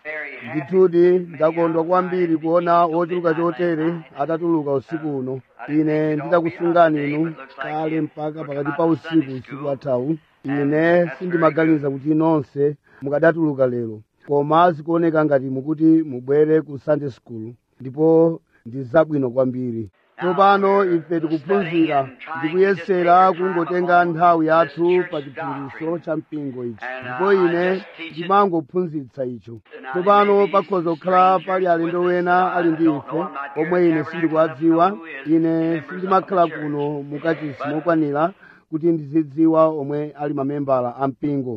ndithudi ndakondwa kwambiri kuona wochuluka chotere atatuluka usiku uno ine nditakusungani inu kale mpaka pakati pa usiku usiku wathawu ine sindimaganiza kuti nonse mukadatuluka lero koma zikuoneka ngati mukuti mubwere ku sunday school ndipo ndi zabwino kwambiri tsopano ife tikuphunzira ndikuyesera kungotenga nthawi yathu pa chiphunzitso cha mpingo ichi ndipo ine ndimangophunzitsa icho tsopano pakhoza kukhala pali alendo wena ali ndi ife omwe ine sindikuwadziwa ine sindimakhala kuno mukachisi mokwanira kuti ndizidziwa omwe ali mamembala a mpingo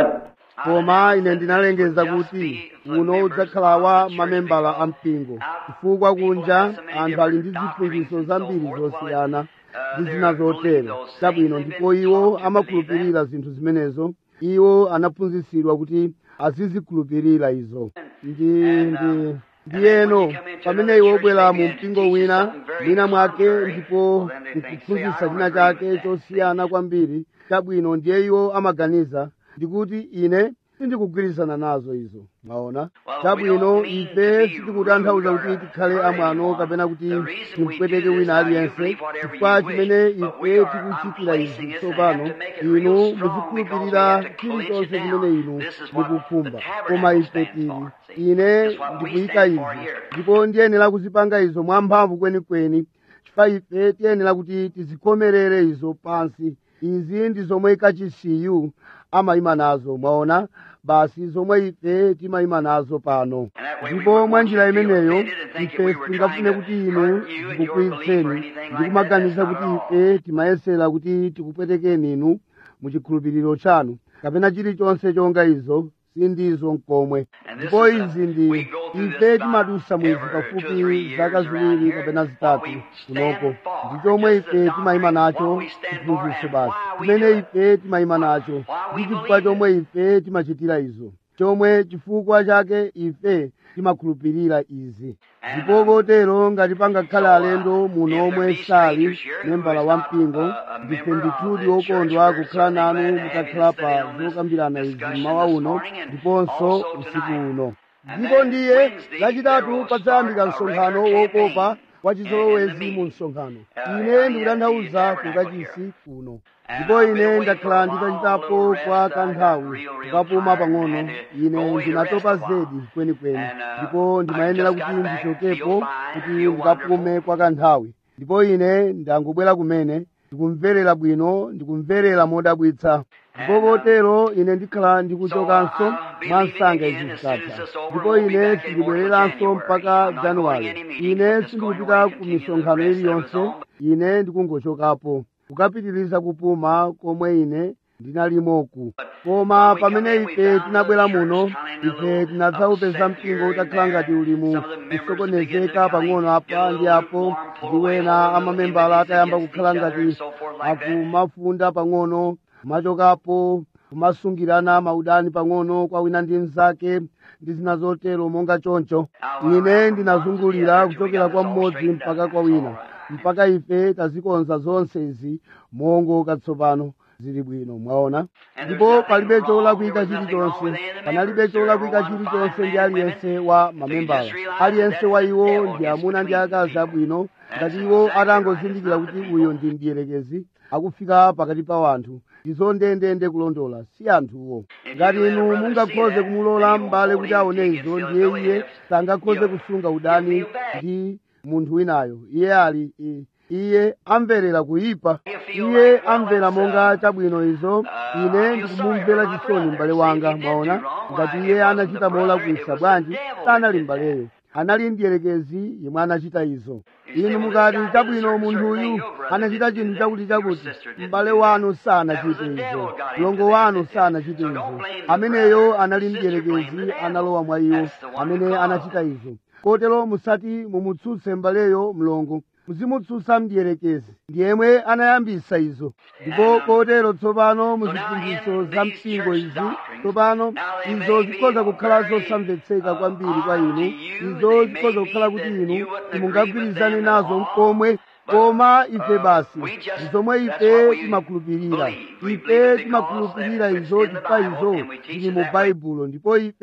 koma ine ndinalengeza kuti uno udzakhala wa mamembala a mpingo chifukwa kunja anthu ali ndi ziphunzitso zambiri zosiyana ndi zina zotero chabwino ndipo iwo amakhulupirira zinthu zimenezo iwo anaphunzitsidwa kuti azizikhulupirira izo ndi ndi ndiyeno pamene iwo obwera mu mpingo wina mwina mwake ndipo nkuphunzitsa china chake chosiyana kwambiri chabwino ndiye iwo amaganiza ndikuti ine sindikugwirizana nazo izo mwaona chabwino ife sitikutanthauza kuti tikhale amwano kapena kuti timpweteke wina aliyense chifukwa chimene ife tikuchitira izi tsopano inu muzikhulupirira chilichonse chimene inu mukukhumba koma ife tili ine ndikuyika izi ndipo ndiyenera kuzipanga izo mwamphamvu kwenikweni chifukwa ife tiyenera kuti tizikhomerere izo pansi izi ndi zomwe kachisiyu amayima nazo mwaona basi zomwe ife timayima nazo pano ndipo mwa njira imeneyo ife tingafune kuti inu zikukwiyitseni ndikumaganiza kuti ife timayesera kuti tikupwetekeni inu mu chikhulupiriro chanu kapena chilichonse chonga izo sindizo mkomwe ndipo izi ndi ife timadusa mwezi pafupi zaka ziwiri kapena zitatu kunoko ndi chomwe ife timayima nacho chiphunzitso basi chimene ife timayima nacho ndi chifukwa chomwe ife timachitira izo chomwe chifukwa chake ife timakhulupirira izi ndipo kotero ngati pangakhale alendo muno omwe sali membala wa mpingo ndife ndithudi okondwa kukhala nanu mutakhala pa zokambirana izi mmawa uno ndiponso usiku uno ndipo ndiye lachitatu padzayambika msonkhano wokopa wa chizolowezi mu msonkhano ine ndikutanthauza kukachisi kuno ndipo ine ndakhala nditachitapo kwa kanthawi kukapuma pang'ono ine ndinatopa zedi kwenikweni ndipo ndimayenera kuti ndichokepo kuti ndikapume kwa kanthawi ndipo ine ndangobwera kumene ndikumverera bwino ndikumverera modabwitsa ndipo kotero ine ndikhala ndikuchokanso mwa msanga izi zitatha ndipo ine sindibwereranso mpaka januwale ine sindikupita ku misonkhano iliyonse ine ndikungochokapo kukapitiriza kupuma komwe ine ndinalimoku koma pamene ife tinabwera muno ife tinadzaupeza mpingo utakhala ngati uli mu kusokonezeka pang'ono apa ndi apo ndi wena amamembala atayamba kukhala ngati akumafunda pang'ono kumachokapo kumasungirana maudani pang'ono kwa wina ndi mnzake ndi zina zotero monga choncho ine ndinazungulira kuchokera kwa mmodzi mpaka kwa wina mpaka ife tazikonza zonse izi mongoka tsopano zili bwino mwaona ndipo palibe cholakwika chilichonse panalibe cholakwika chilichonse ndi aliyense wa mamembala aliyense wa iwo ndi amuna ndi akazi abwino ngati iwo atangozindikira kuti uyo ndi mdierekezi akufika pakati pa wanthu ndizo ndendende kulondola si anthuwo ngati inu mungakhoze kumulola m'bale kuti aone izo ndiye iye sangakhoze kusunga udani ndi munthu winayo iye ali i- iye amverera kuyipa iye amvera monga chabwino izo ine ndikumumvera chisoni m'bale wanga mwaona ngati iye anachita molakwisa bwanji sanali m'baleyo anali mdierekezi yemwe anachita izo inu mukati chabwino munthuyu anachita chinthu chakuti chakuti m'bale wanu sanachite izo mlongo wanu sanachite izo ameneyo anali mdierekezi analowa mwa iwo amene anachita izo kotero musati mumutsutse m'baleyo mlongo muzimutsutsa mdierekezi ndiyemwe anayambisa izo ndipo kotero tsopano muziphunzitso za mpingo izi tsopano izo zikhoza kukhala zosamvetseka kwambiri kwa inu izo zikhoza kukhala kuti inu simungagwirizane nazo mkomwe koma ife basi zomwe ife timakhulupirira ife timakhulupirira izo chifukwa izo zili mu baibulo ndipo ife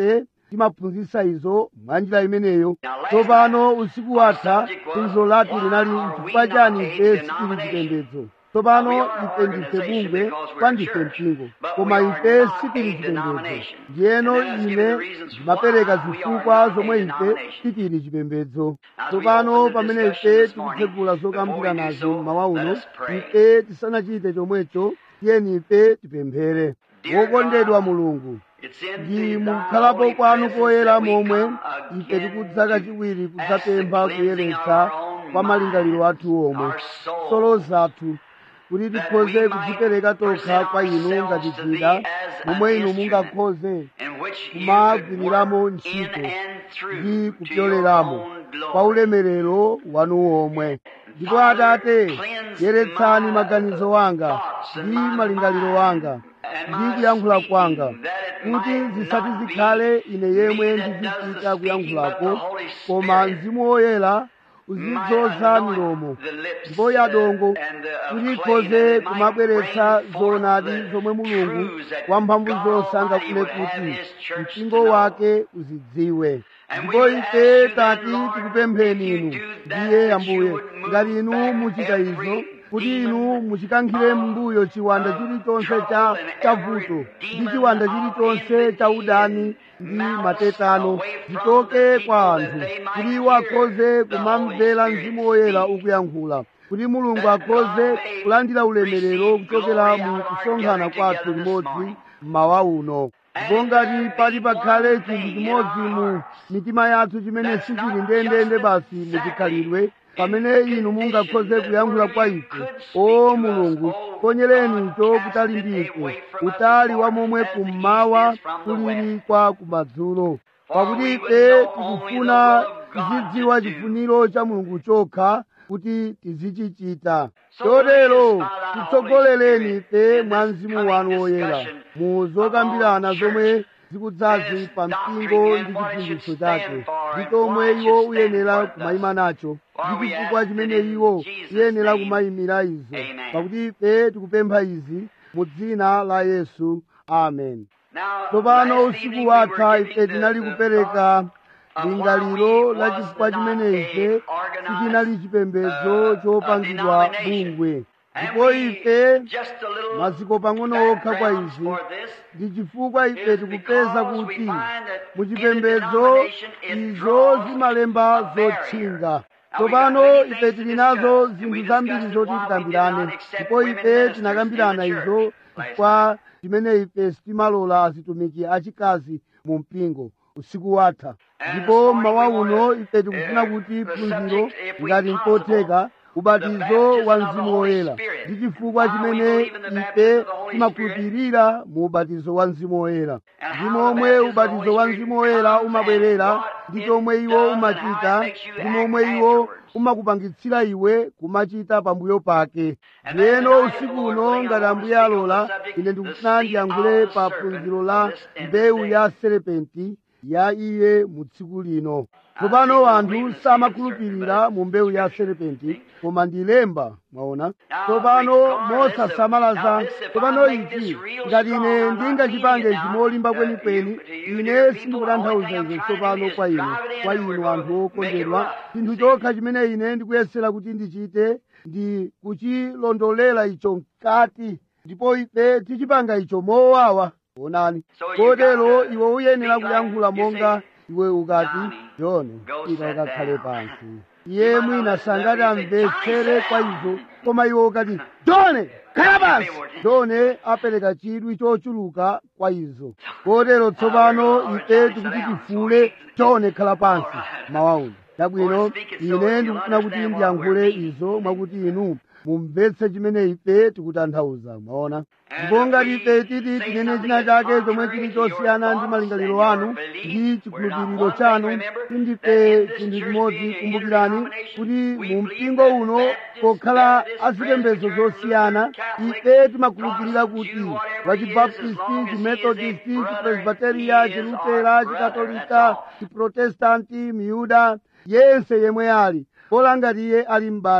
timaphunzitsa izo mwa njira imeneyo tsopano usiku watha phunziro lathu linali chifukwa chani ife sitili chipembedzo tsopano ife ndife bungwe kwa ndife mpingo koma ife sitili chipembedzo ndiyeno ine ndimapereka zifukwa zomwe ife sitili chipembedzo tsopano pamene ife tikutsegula zokambira nazo mmawa uno ife tisanachite chomwecho tiyeni ife tipemphere wokondedwa mulungu ndi mukukhalapo kwanu koyera momwe ife tikudza kachiwiri kudzapempha kuyeretsa kwa malingaliro athu omwe solo zathu kuti tikhoze kudzipereka tokha kwa inu ngati chida momwe inu mungakhoze kumagwiriramo ntchito ndi kupyoleramo kwa ulemerero wanu omwe ndipo atate yeretsani maganizo wanga ndi malingaliro wanga ndi kuyankhula kwanga kuti zisati zikhale ine yemwe ndizichita kuyankhulako koma mzimu woyera uzidzoza milomo ndipo yadongo kuti ikhoze kumabweretsa zoonadi zomwe mulungu wamphamvu zonse angafune kuti mpingo wake uzidziwe ndipo ife tati tikupempheni inu ndiye ambuye ngati inu muchita izo kuti inu muchikankhire m'mbuyo chiwanda chilichonse cha chavuto ndi chiwanda chilichonse cha udani ndi matetano zichoke kwa anthu kuti iwo akhoze kumamvera mzimu woyera ukuyankhula kuti mulungu akhoze kulandira ulemerero kuchokera mu kusonkhana kwathu limodzi mmawa uno ndipo ngati pali pakhale chinthu chimodzi mu mitima yathu chimene sichili ndendende basi muchikhalidwe pamene inu mungakhoze kuyankhula kwa ife o mulungu ponyereni icho kutali ndi ife utali wa momwe kummawa kulili kwa kumadzulo pakuti ife tikufuna tizidziwa chifuniro cha mulungu chokha kuti tizichichita chotero titsogolereni ife mwa mzimu wanu woyera mu zokambirana zomwe zikudzazi pa mpingo ndi chiphunzitso chake ndi chomwe iwo uyenera kumayima nacho ndi chifukwa chimene iwo uyenera kumayimira izo pakuti ife tikupempha izi mu dzina la yesu amen tsopano usiku watha ife tinali kupereka lingaliro la chifukwa chimene ife sichinali chipembedzo chopangidwa bungwe ndipo ife maziko pang'ono okha kwa izi ndi chifukwa ife tikupeza kuti muchipembedzo izo zimalemba zotchinga tsopano ife tili nazo zinthu zambiri zoti tikambirane ndipo ife tinakambirana izo chifukwa chimene ife sitimalola azitumiki achikazi mu mpingo usiku watha ndipo mmawa uno ife tikufuna kuti phunziro ngati nkotheka ubatizo wa mzimu woyera ndi chifukwa chimene ife timakhulupirira mu ubatizo wa mzimu woyera ndi momwe ubatizo wa mzimu woyera umabwerera ndi chomwe iwo umachita ndi momwe iwo umakupangitsira iwe kumachita pambuyo pake ndiyeno usiku uno ngati ambuye alola ine ndikufuna ndiyankhule pa phunziro la mbewu ya serepenti ya iye mu tsiku lino tsopano anthu samakhulupirira mu mbewu ya serepenti koma ndi lemba mwaona tsopano mosasamalaza tsopano ichi ngati ine ndingachipange chimolimba kwenikweni ine sindikutanthauza izo tsopano kwa inu kwa inu anthu okondedwa chinthu chokha chimene ine ndikuyesera kuti ndichite ndi kuchilondolera icho mkati ndipo ife tichipanga icho mowawa onani kotero iwe uyenera kuyankhula monga iwe ukati joni ita ukakhale pansi iye mwina sangati amvetsere kwa izo koma iwe ukati jone khala pansi jone apereka chidwi chochuluka kwa izo kotero tsopano ife tikuti tifule jone khala pansi mawauno chabwino ine ndikufuna kuti ndiyankhule izo mwakuti inu mumvetse chimene ife tikutanthauza mwaona ndipo ngati ife titi tinene china chake chomwe chili chosiyana ndi malingaliro anu ndi chikhulupiriro chanu tindife chinthu chimodzi kumbukirani kuti mu mpingo uno pokhala azipembedzo zosiyana ife timakhulupirira kuti wachibaptisti chimethodisti chipresbiteriya chilutera chikatolika chiprotestanti miyuda yense yemwe ali pola ngati iye ali m'bale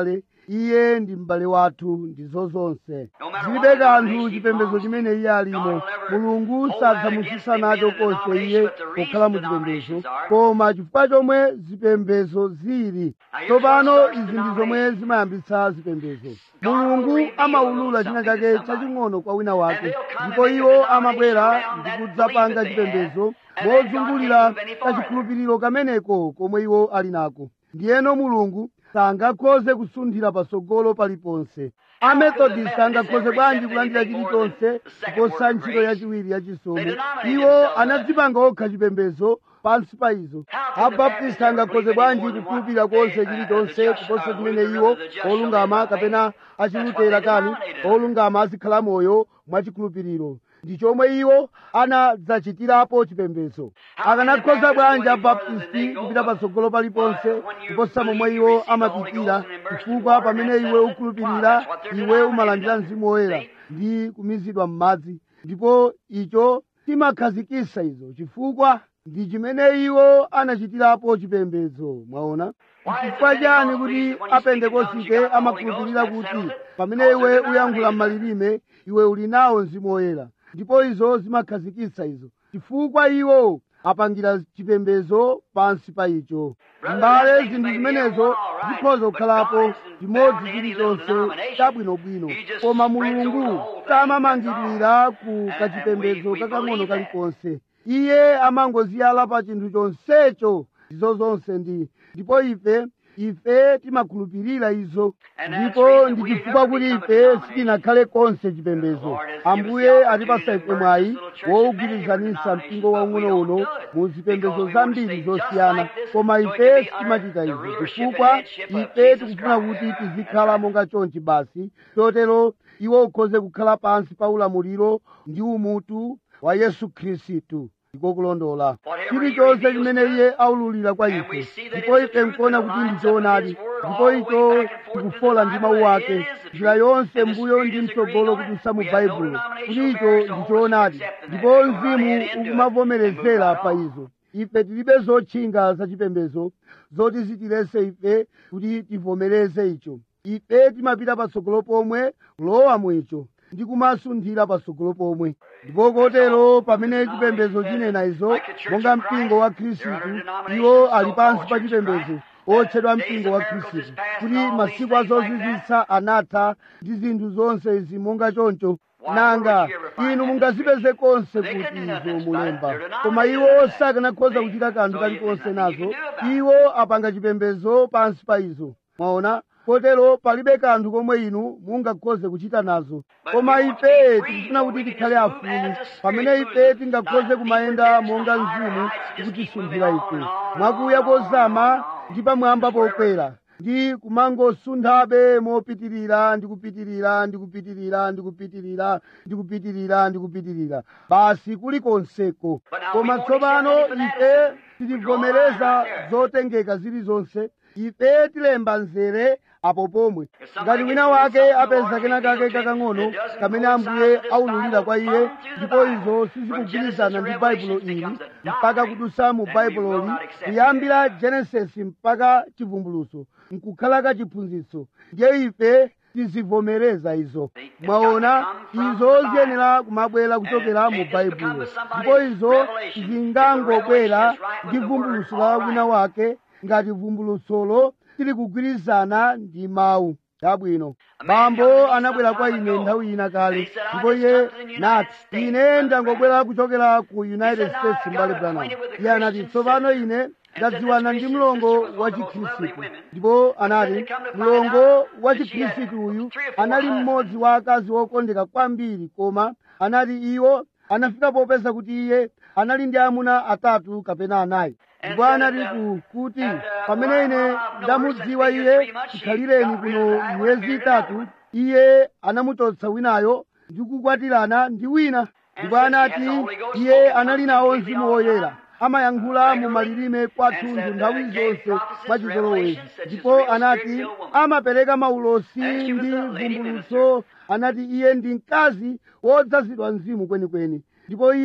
iye ndi m'bale wathu ndizo zonse zilibe kanthu chipembedzo chimene iye alimo mulungu sadzamusisa nacho konse iye pokhala mu chipembedzo koma chifukwa chomwe zipembedzo zili tsopano izi ndi zomwe zimayambitsa zipembedzo mulungu amaulula china chake chaching'ono kwa wina wake ndipo iwo amabwera ndi kudzapanga chipembedzo mozungulira kachikhulupiriro kameneko komwe iwo ali nako ndiyeno mulungu sangakhoze kusunthira patsogolo paliponse amethodist angakhoze bwanji kulandira chilichonse kuposa ntchito yachiwiri yachisomo iwo anadzipanga okha chipembedzo pansi pa izo abaptisti angakhoze bwanji kukhulupirira konse chilichonse kuposa chimene iwo olungama kapena achilutera kani olungama azikhala moyo mwachikhulupiriro ndi chomwe iwo anadzachitirapo chipembedzo akanakhoza bwanji abaptisti kupita patsogolo paliponse kuposa momwe iwo amapitira chifukwa pamene iwe ukhulupirira iwe umalandira mzimu woyera ndi kumizidwa m'madzi ndipo icho timakhazikisa izo chifukwa ndi chimene iwo anachitirapo chipembedzo mwaona chifukwa chani kuti apentekosite amakhulupirira kuti pamene iwe uyankhula m'malilime iwe uli nawo mzimu woyera ndipo izo zimakhazikitsa izo chifukwa iwo apangira chipembedzo pansi pa icho mbale zinthu zimenezo zikhoza kukhalapo chimodzi chilichonse chabwinobwino koma mulungu samamangidwira ku kachipembedzo kakang'ono kalikonse iye amangoziyala pa chinthu chonsecho izo zonse ndi ndipo ife ife timakhulupirira izo ndipo ndi chifukwa kuti ife sitinakhale konse chipembedzo ambuye atipasa ife mwayi wowugwirizanisa mpingo waung'ono uno mu zipembedzo zambiri zosiyana koma ife sitimachita izo chifukwa ife tikufuna kuti tizikhala monga chonchi basi chotero iwo ukhoze kukhala pansi pa ulamuliro ndi umutu wa yesu khristu ndiko kulondola chilichonse chimene iye aululira kwa ife ndipo ife nkuona kuti ndi choonadi ndipo icho tikufola ndi mawu ake njira yonse mbuyo ndi mtsogolo kudutsa mu baibulo kuti icho ndi choonadi ndipo mzimu ukumavomerezera pa izo ife tilibe zotchinga zachipembedzo zoti zitilese ife kuti tivomereze icho ife timapita patsogolo pomwe kulowa mu icho ndi kumasunthira patsogolo pomwe ndipo kotero pamene chipembedzo chinena izo monga mpingo wa khristu iwo ali pansi pa chipembedzo otchedwa mpingo wa khristu kuti masiku azozizwitsa anatha ndi zinthu zonse izi monga choncho nanga inu mungazipeze konse kuti izo mulemba koma iwo sakanakhoza kuchita kanthu kalikonse nazo iwo apanga chipembedzo pansi pa izo mwaona kotero palibe kanthu komwe inu mungakhoze kuchita nazo koma ife tikufuna kuti tikhale afulu pamene ife tingakhoze kumayenda monga mzimu tikutisunthira ife mwakuya kozama ndi pamwamba pokwera ndi kumangosunthabe mopitirira ndi kupitirira ndi kupitirira ndi kupitirira ndi kupitirira ndi kupitirira basi kulikonseko koma tsopano ife titivomereza zotengeka zilizonse ife tilemba nzere apo pomwe ngati wina wake apeza kena kake kakang'ono kamene ambuye aululira kwa iye ndipo izo sizikugwirizana ndi baibulo ili mpaka kudusa mu baibuloli kuyambira genesisi mpaka chivumbuluso nkukhala kachiphunzitso ndiye ife tizivomereza izo mwaona izo ziyenera kumabwera kuchokera mu baibulo ndipo izo zingangobwera ndi vumbuluso la wina wake ngati vumbulusolo tili kugwirizana ndi mawu chabwino bambo anabwera kwa ine nthawi ina kale ndipo iye nati ine ndangobwera kuchokera ku united states mbale branham iye anati tsopano ine ndadziwana ndi mlongo wa chikhristu ndipo anati mlongo wa chikhristu uyu anali mmodzi wa akazi okondeka kwambiri koma anati iwo anafika popeza kuti iye anali ndi amuna atatu kapena anayi ndipo anati ku kuti pamene ine ndamudziwa iye chikhalireni kuno miyezi itatu iye anamuchotsa winayo ndi kukwatirana ndi wina ndipo anati iye anali nawo mzimu woyera amayankhula mu malilime kwathunthu nthawi zonse mwachizolowezi ndipo anati amapereka maulosi ndi vumbulutso anati iye ndi mkazi wodzazidwa mzimu kwenikweni ndipo iye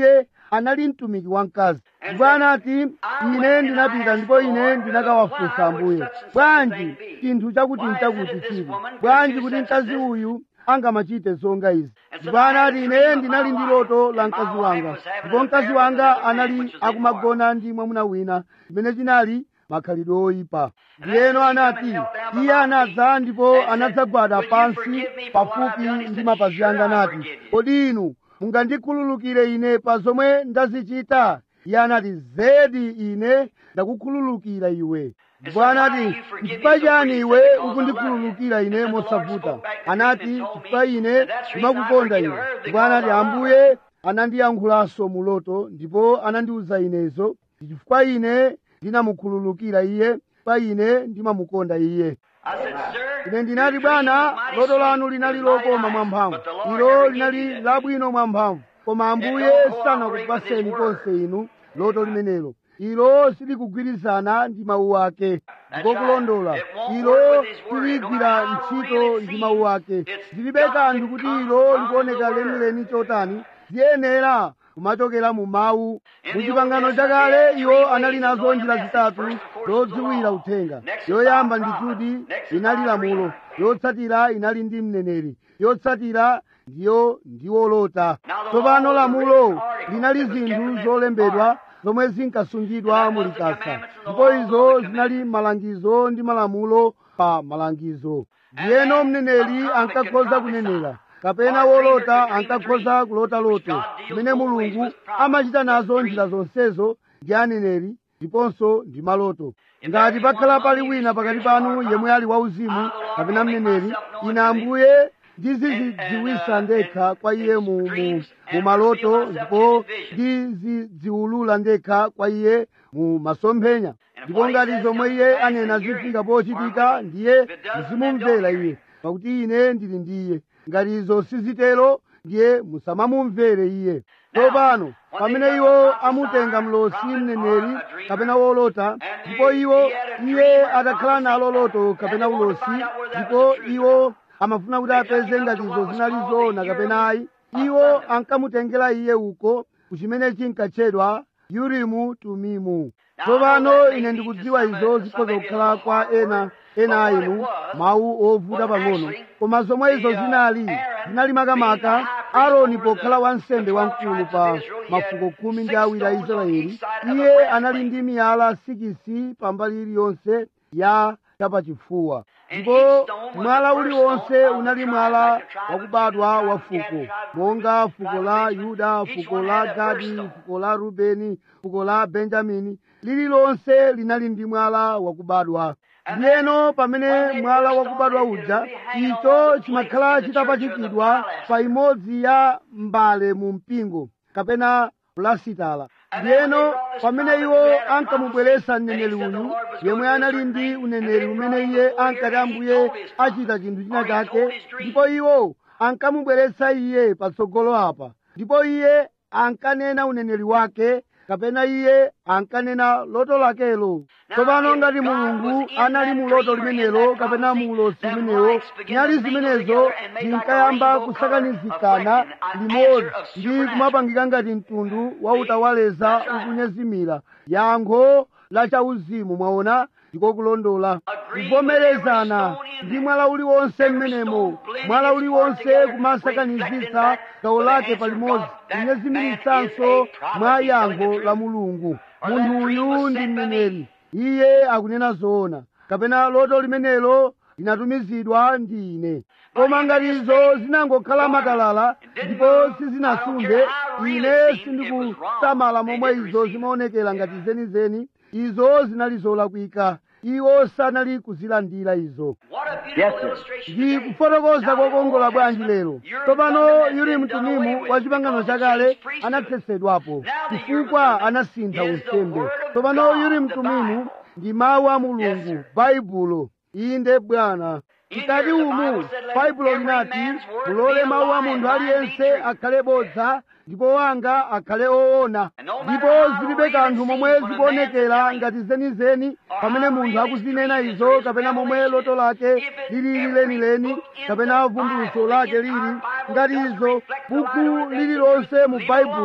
anali mtumiki wamkazi ndipo anati ine ndinapita ndipo ine ndinakawafunsa ambuye bwanji chinthu chakuti nchakuti chili bwanji kuti mkazi uyu angamachite zonga izi ndipo anati ine ndinali ndi loto la mkazi wanga ndipo mkazi wanga anali akumagona ndi mwamuna wina chimene chinali makhalidwe oyipa ndiyeno anati iye anadza ndipo anadzagwada pansi pafupi ndi mapazi anga anati kodi inu mungandikhululukire ine pa zomwe ndazichita iye anati zedi ine ndakukhululukira iwe ndipo anati chifukwa chani iwe ukundikhululukira ine mosavuta anati chifukwa ine ndimakukonda iwe ndipo anati ambuye anandiyankhulanso mu loto ndipo anandiwuza inezo chifukwa ine ndinamukhululukira iye chifukwa ine ndimamukonda iye I said, Sir, ine ndinati bwana loto lanu linali lokoma mwamphamvu ilo linali labwino mwamphamvu koma ambuye sanakupaseni konse inu loto limenelo ilo silikugwirizana ndi mawu ake ndiko kulondola ilo siligwira ntchito ndi mawu ake zilibe kanthu kuti ilo likuoneka lenileni chotani ziyenera kumachokera mu mawu mu chipangano chakale iwo anali nazo njira zitatu zodziwira uthenga yoyamba ndi kuti inali lamulo yotsatira inali ndi mneneri yotsatira ndiyo ndiwolota tsopano lamulo linali zinthu zolembedwa zomwe zinkasungidwa mu likasa ndipo izo zinali malangizo ndi malamulo pa malangizo ndiyeno mneneri ankakhoza kunenera kapena wolota ankakhoza kulota loto kumene mulungu amachita nazo njira zonsezo ndi aneneri ndiponso ndi maloto ngati pakhala pali wina pakati panu yemwe ali wauzimu kapena mneneri ine ambuye ndizidziwisa ndekha kwa iye mu, mu, mu maloto ndipo ndizidziwulula ndekha kwa iye mu masomphenya ndipo ngati zomwe iye anena zifika pochitika ndiye muzimumvera iye pakuti ine ndili ndi iye ngati izo sizitero ndiye musamamumvere iye tsopano pamene iwo amutenga mlosi mneneri kapena wolota ndipo iwo iye atakhala nalo loto kapena ulosi ndipo iwo amafuna kuti apeze ngati izo zinali zoona kapena ayi iwo ankamutengera iye uko kuchimene chinkatchedwa yurimu tumimu tsopano ine ndikudziwa izo zikhoza kukhala kwa ena ena a inu mawu ovuta pang'ono koma zomwe izo zinali zinali makamaka aaroni pokhala wansembe wamkulu pa mafuko khumi ndi awiri a israeli iye anali ndi miyala sikisi pambali iliyonse ya chapachifuwa ndipo mwala uliwonse unali mwala wakubadwa wa fuko monga fuko la yuda fuko la gadi fuko la rubeni fuko la benjamini lililonse linali ndi mwala wakubadwa ndiyeno pamene mwala wakubadwa uja icho chimakhala chitapachikidwa pa imodzi ya mbale mu mpingo kapena pulasitala ndiyeno pamene iwo ankamubweretsa mneneri uyu yemwe anali ndi uneneri umene iye ankati ambuye achita chinthu china chake ndipo iwo ankamubweretsa iye patsogolo apa ndipo iye ankanena uneneri wake kapena iye ankanena loto lakelo tsopano ngati mulungu anali mu loto limenelo kapena mu ulosi limenewo nyali zimenezo zinkayamba kusakanizikana limodzi ndi kumapangika ngati mtundu wa utawaleza ukunyezimira yankho la chauzimu mwaona ndiko kulondola kuvomerezana ndi mwala uliwonse mmenemo mwala uliwonse kumasakanizitsa gawo lake palimodzi kunyezimiritsanso mwa yankho la mulungu munthu uyu ndi mneneri iye akunena zoona kapena loto limenelo linatumizidwa ndi ine koma ngati izo zinangokhala matalala ndipo sizinasunde ine sindikusamala momwe izo zimaonekera ngati zenizeni izo zinali zolakwika iwo sanali kuzilandira izo What a beautiful illustration. ndi kufotokoza kokongola bwanji lero tsopano yuli mtumimu wa chipangano chakale anathetsedwapo chifukwa anasintha unsembe tsopano yuli mtumimu ndi mawu a mulungu baibulo inde bwana mkati umu baibulo linati mulole mawu a munthu aliyense akhale bodza ndipo wanga akhale oona ndipo zilibe kanthu momwe zikuonekera ngati zenizeni pamene munthu akuzinena izo kapena momwe loto lake lilili lenileni kapena vumbulutso lake lili ngati izo buku lililonse mu baibulo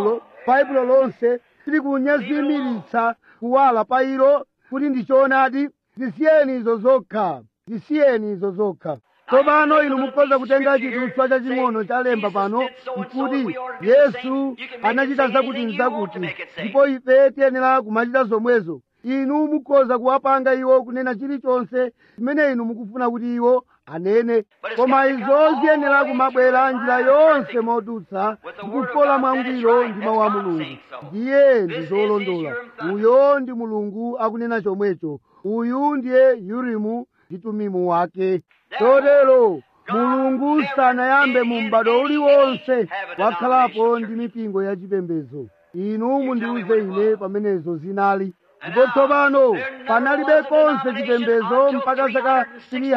baibulo lonse tilikunyazimitsa kuwala pa ilo kuti ndi choonadi zisiyeni izo zokha zisiyeni izo zokha tsopano inu mukhoza kutenga chidutswa chaching'ono chalemba pano nkuti yesu anachita zakuti nzakuti ndipo ife tiyenera kumachita zomwezo inu mukhoza kuwapanga iwo kunena chilichonse chimene inu mukufuna kuti iwo anene koma izo ziyenera kumabwera njira yonse modutsa ndikufola mwangwiro ndi mawu a mulungu ndiye ndi zolondola uyo ndi mulungu akunena chomwecho uyu ndiye yurimu ndi tumimu wake chotero mulungu sanayambe mu m'bado uliwonse wakhalapo ndi mipingo yachipembedzo inu mundiuze ine pamenezo zinali ndipo tsopano panalibe konse chipembedzo mpaka zaka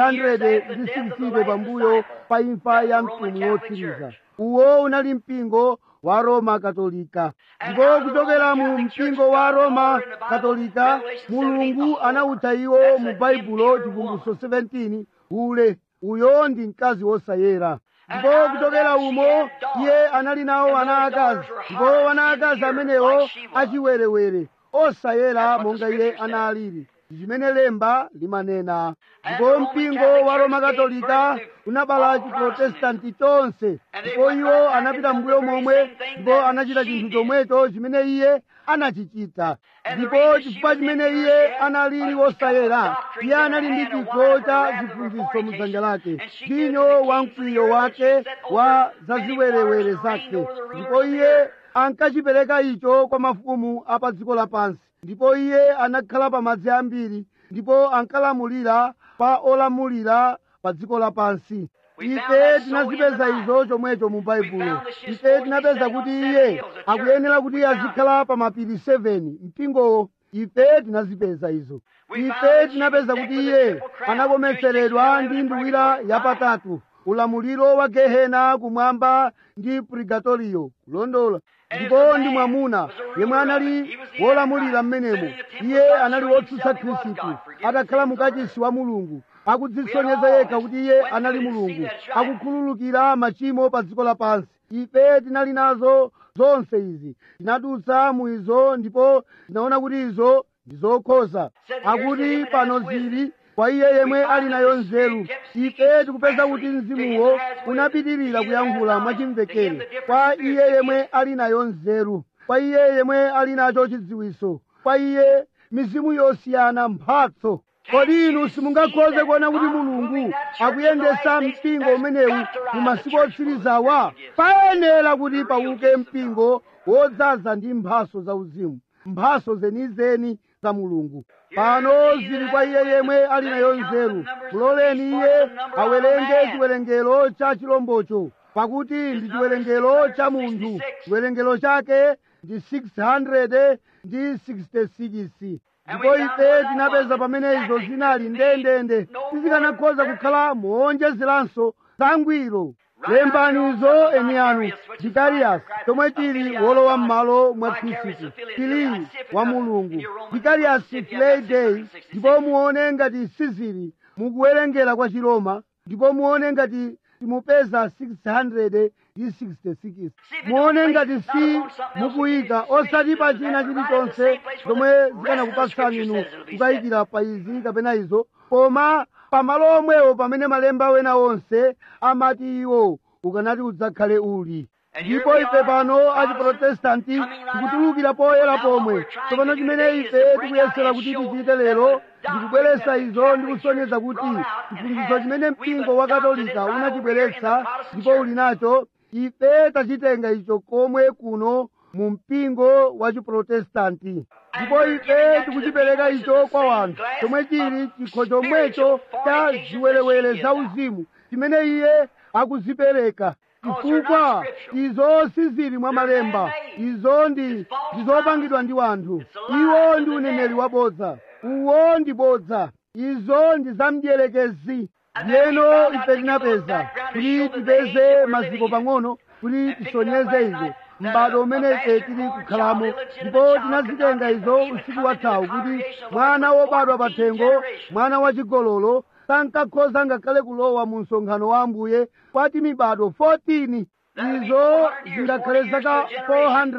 360 pambuyo pa imfa ya mtumwi wotsiriza uwo unali mpingo wa roma katolika ndipo kuchokera mu mpingo wa roma katolika mulungu anawutcha iwo mu baibulo chivumbulutso 17 ule uyo ndi mkazi wosayera ndipo kuchokera umo iye anali nawo ana akazi ndipo ana akazi amenewo achiwerewere osayera monga iye analili chimene lemba limanena ndipo mpingo wa roma katolika unabala chiprotestanti chonse ndipo iwo anapita mbuyo momwe ndipo anachita chinthu chomwecho chimene iye anachichita ndipo chifukwa chimene iye analili wosayera iye anali ndi chikho cha chiphunzitso mudzanja lake vinyo wa mkwiyo wake wa zaziwerewere zake ndipo iye ankachipereka icho kwa mafumu a pa dziko lapansi ndipo iye anakhala pa madzi ambiri ndipo ankalamulira pa olamulira pa dziko lapansi ife tinazipeza izo chomwecho mu baibulo ife tinapeza kuti iye akuyenera kuti azikhala pa mapiri 7 mpingowo ife tinazipeza izo ife tinapeza kuti iye anakometseredwa ndi nduwira yapatatu ulamuliro wa gehena kumwamba ndi purgatorio kulondola ndipo ndi mwamuna yemwe anali wolamulira mmenemo iye anali wotsutsa khristu atakhala mukachisi wa mulungu akudzisonyeza yekha kuti iye anali mulungu akukhululukira machimo pa dziko lapansi ife tinali nazo zonse izi tinadutsa mu izo ndipo tinaona kuti izo ndi zokhoza akuti pano zili kwa iye yemwe ali nayo nzeru ife tikupeza kuti mzimuwo unapitirira kuyankhula mwachimvekere kwa iye yemwe ali nayo nzeru kwa iye yemwe ali nacho chidziwiso kwa iye mizimu yosiyana mphatso kodi inu simungakhoze kuona kuti mulungu akuyendesa mpingo umenewu mu masiku otsirizawa payenera kuti pauke mpingo wodzaza ndi mphaso zauzimu mphaso zenizeni za mulungu pano zili kwa iye yemwe ali nayo nzeru muloleni iye awerenge chiwerengero cha chilombocho pakuti ndi chiwerengero cha munthu chiwerengero chake ndi 600 ndi 66 ndipo ife tinapeza pamene izo zinali ndendende tizikanakhoza kukhala moonjezeranso zangwiro lembanizo eni anu vikariyasi chomwe chili wolowa m'malo mwa khristu tili wa mulungu vikariyasi play day ndipo muone ngati sizili mukuwerengera kwa chiroma ndipo muone ngati timupeza 666 muone ngati si mukuyika osati pa china chilichonse chomwe zikanakupatsani inu kukayikira pa izi kapena izo koma pamalo omwewo pamene malemba wena onse amati iwo ukanati udzakhale uli ndipo ife pano achiprotestanti tikutulukira poyera pomwe tsopano chimene ife tikuyesera kuti tichite lero ndikubweretsa izo ndi kusonyeza kuti chiphunzitso chimene mpingo wa katolika unachibweretsa ndipo uli nacho ife tachitenga icho komwe kuno mu mpingo wa chiprotestanti ndipo ife tikuchipereka icho kwa wanthu chomwe chili chikho chomwecho cha ziwerewere zauzimu chimene iye akuzipereka chifukwa izo sizili mwa malemba izo ndi ndizopangidwa ndi wanthu iwo ndi uneneri wabodza uwo ndi bodza izo ndi zamdierekezi ndiyeno ife tinapeza kuti tipeze maziko pang'ono kuti tisonyeze izo m'bado umene ife tili kukhalamo ndipo tinazitenga izo usiku wathawu kuti mwana wobadwa pathengo mwana wachigololo sankakhoza ngakhale kulowa mu msonkhano wa ambuye kwati mibado 14 izo zingakhale zaka 400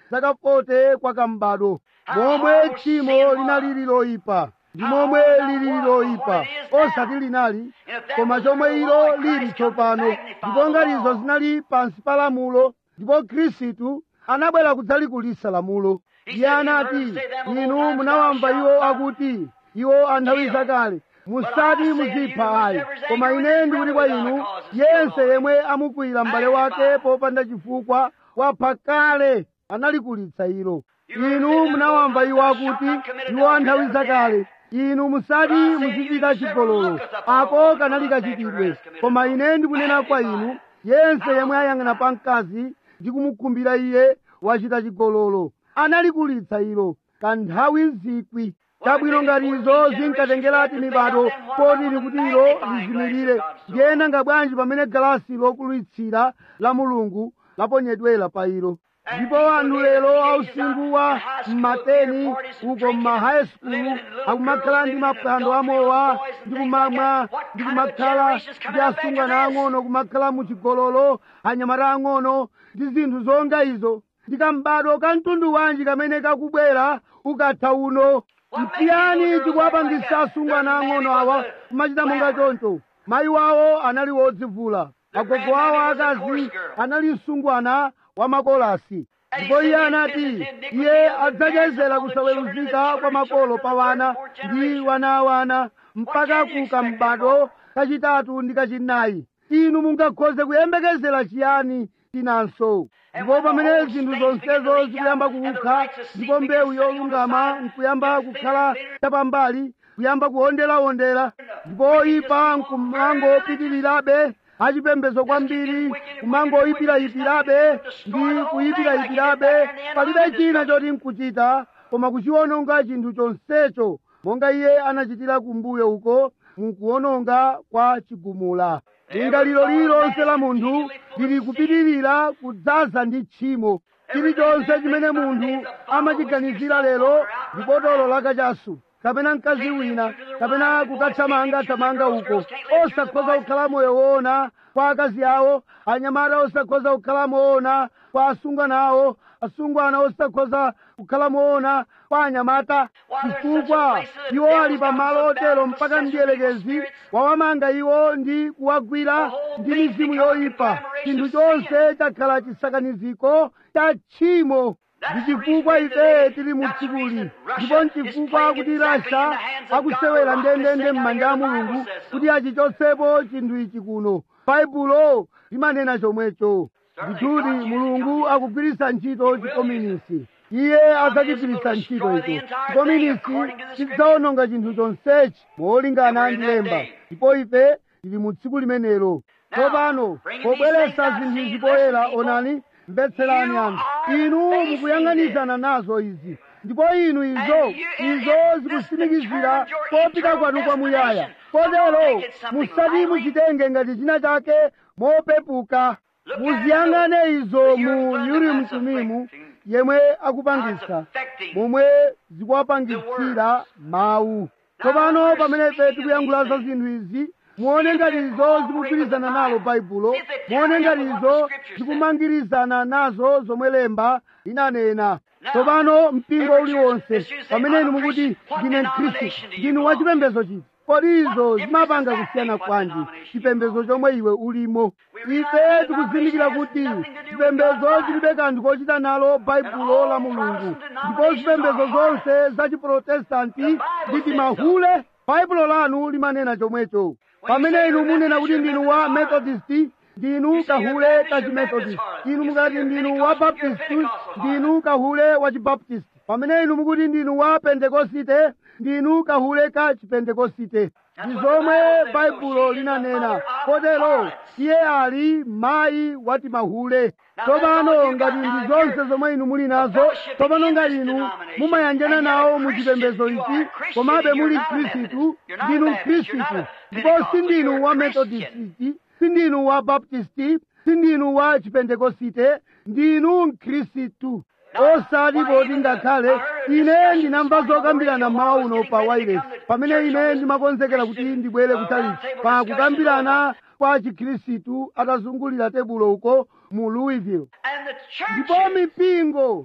zaka 40 kwa kambado momwe tchimo linali loyipa ndi momwe lili loyipa osati linali koma chomwe ilo lili tsopano ndipo ngatizo zinali pansi pa lamulo ndipo khristu anabwera kudzalikulisa lamulo iye anati inu munawamva iwo akuti iwo anthawi zakale musati muzipha ayi koma ine ndikuti kwa inu yense yemwe amukwira m'bale wake popanda chifukwa wapha kale analikulitsa ilo inu munawamva iwo akuti iwo anthawi zakale inu musati muzichita chigololo ako kanali kachitidwe koma ine ndikunena kwa inu yense yemwe ayang'ana pa mkazi ndi kumukhumbira iye wachita chigololo analikulitsa ilo kanthawi zikwi chabwino ngati izo zinkatengerati mibado potili kuti ilo lizimirire ndiyena nga bwanji pamene galasi lokulitsira la mulungu laponyedwera pa ilo ndipo anthu lero ausinkhu wa mmateni uko mmahayi skulu akumakhala ndi maphwando amowa ndi kumamwa ndi kumakhala ndi asungwana ang'ono kumakhala muchigololo anyamata ang'ono ndi zinthu zonga izo ndi kambado ka mtundu wanji kamene kakubwera ukatha uno mtiyani chikuwapangisa asungwana ang'ono awa kumachita monga choncho mayi wawo anali wodzivula agogo awo akazi anali msungwana wa makolasi ndipo iye anati iye adzachezera kusaweruzika kwa makolo pa wana ndi wana wana mpaka ku kambado kachitatu ndi kachinayi inu mungakhoze kuyembekezera chiyani tinanso ndipo pamene zinthu zonsezo zikuyamba kukha ndipo mbewu yolungama nkuyamba kukhala chapambali kuyamba kuwonderawondera ndipo oyipa nkumangopitirirabe achipembedzo kwambiri kumangoyipirayipirabe ndi kuyipirayipirabe palibe china choti nkuchita koma kuchiwononga chinthu chonsecho monga iye anachitira kumbuyo uko mukuwononga kwa chigumula lingaliro lililonse la munthu lili kupitirira kudzaza ndi tchimo chilichonse chimene munthu amachiganizira lero ndi botolo la kachasu kapena mkazi wina kapena kukathamanga-thamanga uko osakhoza kukhala moyo woona kwa akazi awo anyamata osakhoza kukhala moona kwa asungwana awo asungwana osakhoza kukhala moona kwa anyamata chifukwa iwo ali pamalo otero mpaka mdierekezi wawamanga iwo ndi kuwagwira ndi mizimu yoyipa chinthu chonse chakhala chisakaniziko cha tchimo ndi chifukwa ife tili mu tsikuli ndipo nchifukwa kuti rasha akusewera ndendende m'manja a mulungu kuti achichotsepo chinthu ichi kuno baibulo limanena chomwecho ndithudi mulungu akugwiritsa ntchito chikominisi iye adzachigwiritsa ntchito icho chikominisi chidzawononga chinthu chonsechi molingana ndi lemba ndipo ife tili mu tsiku limenelo tsopano pobweretsa zinthu izi poyera onani mbetserani anthu inu mukuyang'anizana nazo izi ndipo inu izo izo zikusimikizira kopita kwanu kwamuyaya kotero musati muchitenge ngati china chake mopepuka muziyang'ane izo mu urimu tumimu yemwe akupangisa momwe zikuwapangitsira mawu tsopano pamene ife tikuyankhula za zinthu izi muone ngati izo zikugwirizana nalo baibulo muone ngati izo zikumangirizana nazo zomwe lemba linanena tsopano mpingo uliwonse pamene inu mukuti ndine mkhristu ndinu wachipembedzo chiti kodi izo zimapanga kusiyana kwanji chipembedzo chomwe iwe ulimo ife tikuzindikira kuti chipembedzo chilibe kanthu kochita nalo baibulo la mulungu ndipo zipembedzo zonse za chiprotestanti ndi mahule baibulo lanu limanena chomwecho pamene inu munena kuti ndinu wa methodist ndinu kahule ka chimethodist inu mukati ndinu wa baptist ndinu kahule wa chibaptist pamene inu mukuti ndinu wa pentekosite ndinu kahule ka chipentekosite ndi zomwe baibulo linanena kotero iye ali mayi wati mahule tsopano ngati ndi zonse zomwe inu muli nazo tsopano ngati inu mumayanjana nawo mu chipembedzo ichi komabe muli khristu ndinu khristu ndipo sindinu wa methodisiti sindinu wa baptisti sindinu wa chipentekosite ndinu mkhristu osati poti ngakhale ine ndinamva zokambirana mawu uno pa wireless pamene ine ndimakonzekera kuti ndibwere kutalichi pa kukambirana kwa chikhristu atazungulira tebulo uko mu louisville ndipo mipingo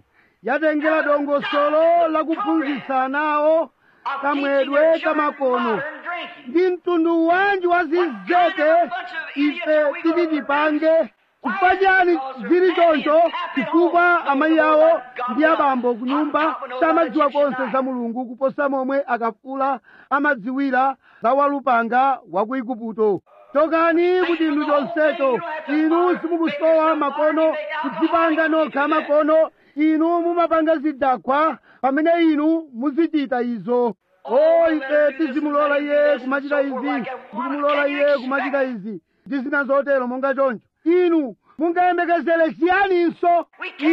yatengera dongosolo lakuphunzitsa nawo kamwedwe kamakono ndi mtundu wanji wa zinzete ife titi tipange chifukwa chani zili choncho chifukwa amayi awo ndi abambo ku nyumba samadziwa konse za mulungu kuposa momwe akafula amadziwira za walupanga wa ku igupto chokani kuti inu chonsecho inu simukusowa makono kudzipanga nokha makono inu mumapanga zidakhwa pamene inu muzichita izo o ife tizimulola iye kumachita izi ndikumulola iye kumachita izi ndi zina zotero monga choncho inu mungayembekezere chiyaninso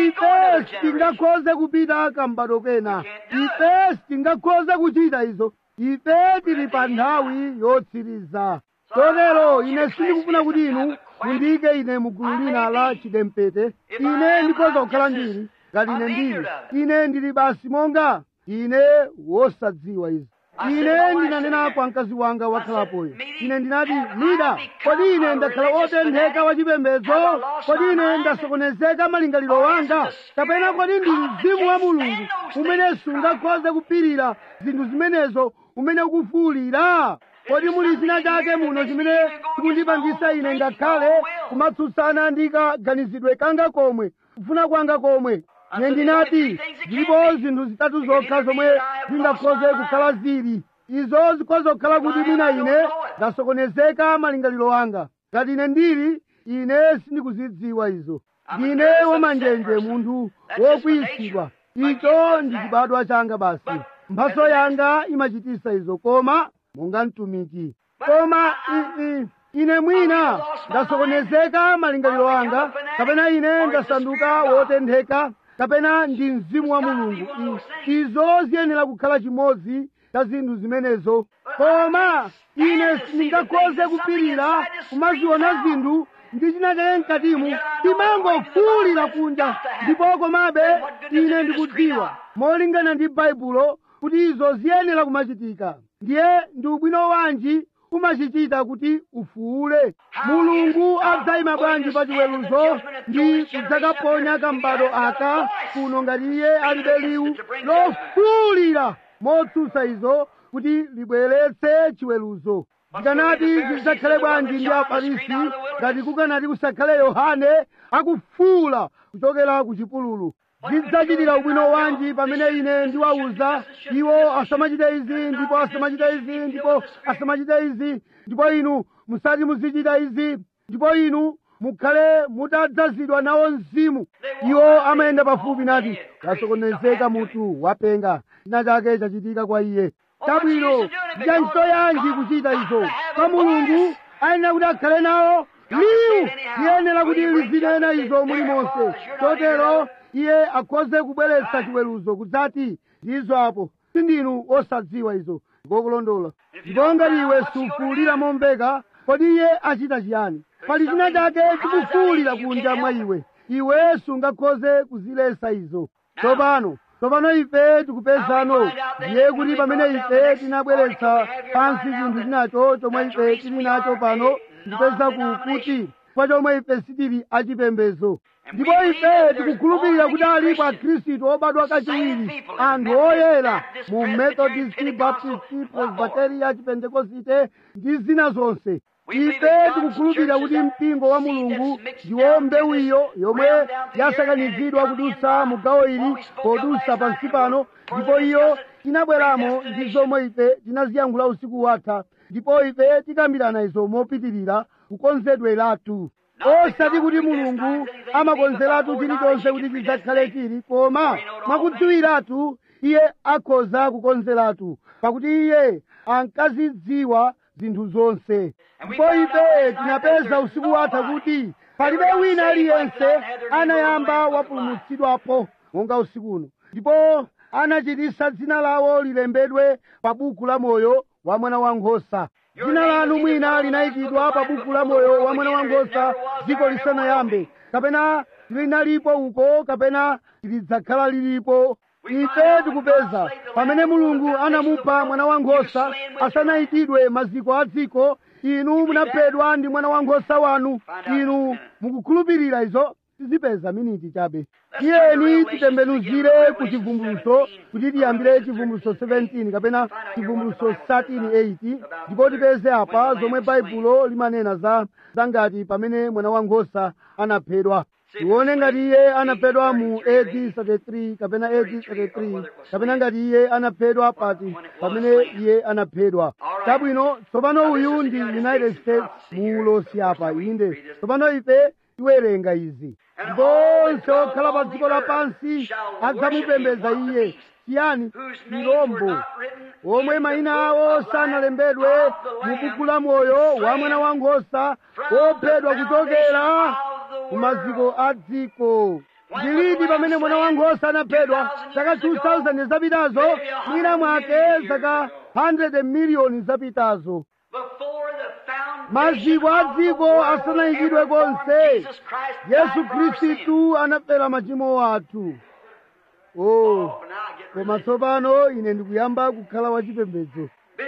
ife sitingakhoze kupita kambado kena ife sitingakhoze kuchita izo ife tili pa nthawi yotsiriza chotero ine sindikufuna kuti inu mundiyike ine mugulu lina la chidempete ine ndikhoza kukhala ndili ngati ine ndili ine ndili basi monga ine wosadziwa izi ine ndinanena kwa mkazi wanga wakhalapoyo ine ndinati lida kodi ine ndakhala wotentheka wachipembedzo kodi ine ndasokonezeka malingaliro wanga kapena kodi ndi mzimu wa mulungu umene sungakhoze kupirira zinthu zimenezo umene ukufuwulira kodi muli china chake muno chimene chikundipangisa ine ngakhale kumatsutsana ndi kaganizidwe kanga komwe kufuna kwanga komwe ine ndinati zilipo zinthu zitatu zokha zomwe zingakhoze kukhala zili izo zikhoza kukhala kuti mwina ine ndasokonezeka malingaliro anga ngati ine ndili ine sindikuzidziwa izo ndine wamanjenje munthu wokwiyisidwa icho ndi chibadwa changa basi mphaso yanga imachitisa izo koma monga mtumiki koma i- i- ine mwina ndasokonezeka malingaliro anga kapena ine ndasanduka wotentheka kapena ndi mzimu wa mulungu I- izo ziyenera kukhala chimodzi cha zinthu zimenezo koma ine sindingakhoze kupirira kumaziona zinthu ndi china chake mkatimu timangofuwulira kunja ndipo komabe ine ndikudziwa molingana ndi baibulo kuti izo ziyenera kumachitika ndiye ndi ubwino wanji umachichita kuti ufuule mulungu adzayima bwanji pa chiweruzo ndi kudzakaponya kambado aka kuno ngati iye alibe liwu lofuulira motsutsa izo kuti libweretse chiweruzo zikanati zidzakhale bwanji ndi afarisi ngati kukanati kusakhale yohane akufuula kuchokera ku chipululu zidzachitira ubwino wanji pamene ine ndiwawuza iwo asamachite izi ndipo asamachite izi ndipo asamachite izi ndipo inu musati muzichita izi ndipo inu mukhale mutadzazidwa nawo mzimu iwo amayenda pafupi nati wasokonezeka mutu wapenga china chake chachitika kwa iye chabwino nchanchito yanji kuchita izo kwa mulungu ayenera kuti akhale nawo liwu liyenera kuti lizinena izo mulimonse chotero iye akhoze kubweretsa chiweruzo kudzati ndizo apo sindinu osadziwa izo ngokulondola ndipo ngati iwe sufuulira momveka kodi iye achita chiyani pali china chake chikufuulira kunja mwa iwe iwe sungakhoze kuziletsa izo tsopano tsopano ife tikupezano ndiye kuti pamene ife tinabweretsa pansi chinthu chinacho chomwe ife tili nacho pano tikupeza kuti kwa chomwe ife sitili achipembezo ndipo ife tikukhulupirira kuti alipo akhristu obadwa kachiwiri anthu oyera mu methodist baptist presbyteria chipentekosite ndi zina zonse ife tikukhulupirira kuti mpingo wa mulungu ndiwo mbewu iyo yomwe yasakanizidwa kudutsa mu gawo ili podutsa pansi pano ndipo iyo tinabweramo ndi zomwe ife tinaziyankhula usiku watha ndipo ife tikambirana izo mopitirira kukonzedweratu osati kuti mulungu amakonzeratu chilichonse kuti chidzakhale chili koma mwakudziwiratu iye akhoza kukonzeratu pakuti iye ankazidziwa zinthu zonse ndipo ife tinapeza usiku watha kuti palibe wina aliyense anayamba wapulumutsidwapo monga usiku uno ndipo anachitisa dzina lawo lilembedwe pa buku la moyo wa mwana wankhosa dzina lanu mwina linayikidwa pa buku la moyo wa mwana wankhosa dziko lisanayambe kapena linalipo uko kapena lidzakhala lilipo ife tikupeza pamene mulungu anamupha mwana wankhosa asanayikidwe maziko a dziko inu munaphedwa ndi mwana wankhosa wanu inu mukukhulupirira izo tizipeza miniti chabe tiyeni titembenuzire ku chivumbuluso kuti tiyambire chivumbuluso 17 kapena chivumbuluso 13:8 ndipo tipeze apa zomwe baibulo limanena za zangati pamene mwana wankhosa anaphedwa tione ngati iye anaphedwa mu AD 33 kapena AD 33 kapena ngati iye anaphedwa pati pamene iye anaphedwa chabwino tsopano uyu ndi united states muulosi apa inde tsopano ife tiwerenga izi ndipo onse okhala pa dziko lapansi adzamupembedza iye chiyani chirombo omwe mayina awo sanalembedwe mu buku la moyo wa mwana wankhosa wophedwa kuchokera ku maziko a dziko ndilidi pamene mwana wankhosa anaphedwa zaka 2000 zapitazo mwina mwake zaka 100 miliyoni zapitazo maziko a dziko asanayikidwe konse yesu khristu anafera machimo athu oh koma tsopano ine ndikuyamba kukhala wachipembedzo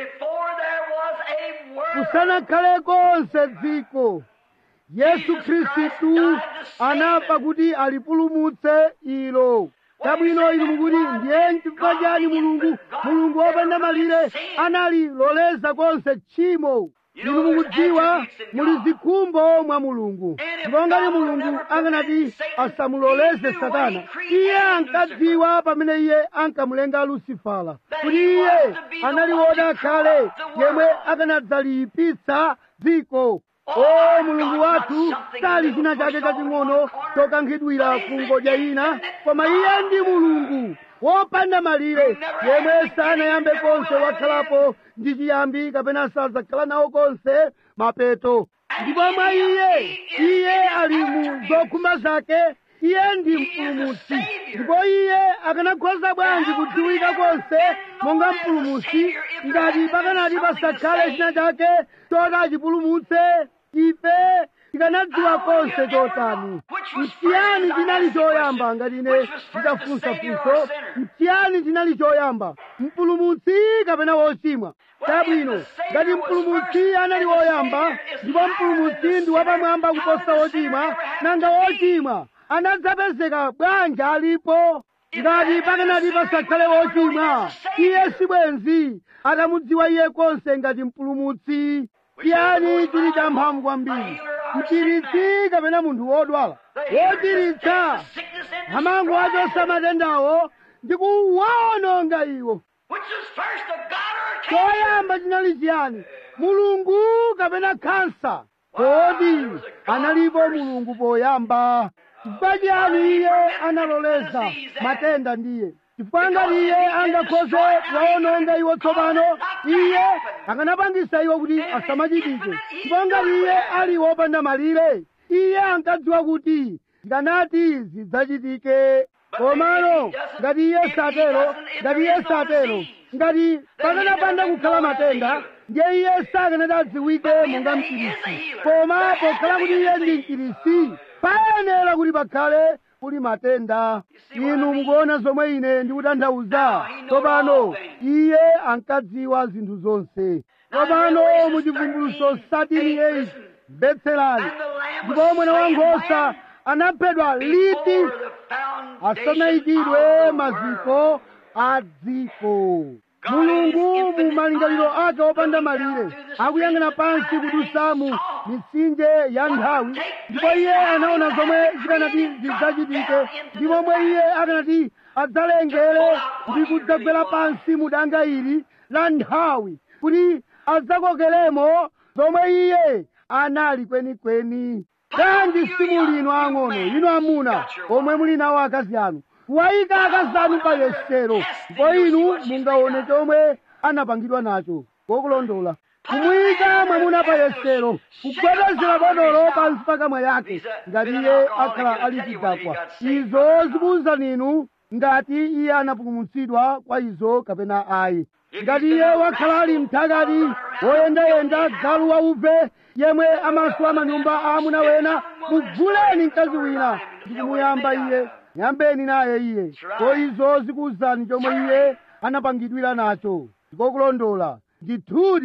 kusanakhale konse dziko yesu khristu anafa kuti alipulumutse ilo chabwino inu mukuti ndiye chifukwa chani mulungu mulungu wopanda malire analiloleza konse tchimo inu mukudziwa muli zikhumbo mwa mulungu ndipo ngati mulungu anganati asamuloleze satana iye ankadziwa pamene iye ankamulenga lusifala kuti iye anali wodakhale yemwe akanadzaliyipitsa dziko o mulungu wathu sali china chake chaching'ono chokankhidwira ku ngodya ina koma iye ndi mulungu wopanda malire yemwe sanayambe konse wakhalapo ndi chiyambi kapena sadzakhala nawo konse mapeto ndipo mwa iye iye ali mu zokhumba zake iye ndi mpulumutsi ndipo iye akanakhoza bwanji kudziwika konse monga mpulumutsi ngati pakanati pasakhale china chake choti achipulumutse ife tikanadziwa konse chotani mchiyani chinali choyamba ngati ine nditafunsa funso mchiyani chinali choyamba mpulumutsi kapena wochimwa chabwino ngati mpulumutsi anali woyamba ndipo mpulumutsi ndi wapamwamba kuposa wochimwa nanga wochimwa anadzapezeka bwanji alipo ngati pakanati pasakhale wochimwa iye sibwenzi atamudziwa iye konse ngati mpulumutsi chiyani chili cha mphamvu kwambiri mchiritsi kapena munthu wodwala wochiritsa amango achosa matendawo ndi kuwawononga iwo choyamba chinali chiyani mulungu kapena khansa kodi analipo mulungu poyamba chifukwa chiyani iye analoleza matenda ndiye chifukwa ngati iye angakhoze kuwawononga iwo tsopano iye akanapangisa iwo kuti asamachitike chifukwa ngati iye ali wopanda malire iye ankadziwa kuti zikanati zidzachitike komano ngati iye satero ngati iye satero ngati pakanapanda kukhala matenda ndiye iye sakanati adziwike monga mchirisi koma pokhala kuti iye ndi mchirisi payenera kuti pakhale kuli matenda inu mukuona zomwe ine ndikutanthauza tsopano iye ankadziwa zinthu zonse tsopano muchivumbuluso 38 mvetserani ndipo mwana wankhosa anaphedwa liti asanayikidwe maziko a dziko mulungu mu malingaliro ake opanda malire akuyang'ana pansi kudusamu mitsinje ya nthawi ndipo iye anaona zomwe zikanati zidzachitike ndi momwe iye akanati adzalengere ndi kudzagwera pansi mu danga ili la nthawi kuti adzakokeremo zomwe iye anali kwenikweni kanji simuli inu ang'ono inu amuna omwe muli nawo akazi anu kuwayika akazi anu pa yesero ndipo inu mungaone chomwe anapangidwa nacho kokulondola kumuyika mwamuna pa yesero kugwedezera botolo pansi pakamwa yake ngati iye akhala ali chidakwa izo zikuwuzani inu ngati iye anapulumutsidwa kwa izo kapena ayi ngati iye wakhala ali mthakati woyendayenda galu wauve yemwe amaswa manyumba a amuna wena muguleni mkazi wina ndi kumuyamba iye yambeni naye iye ko izo zikuwuzani chomwe iye anapangidwira nacho ndikokulondola ndithudi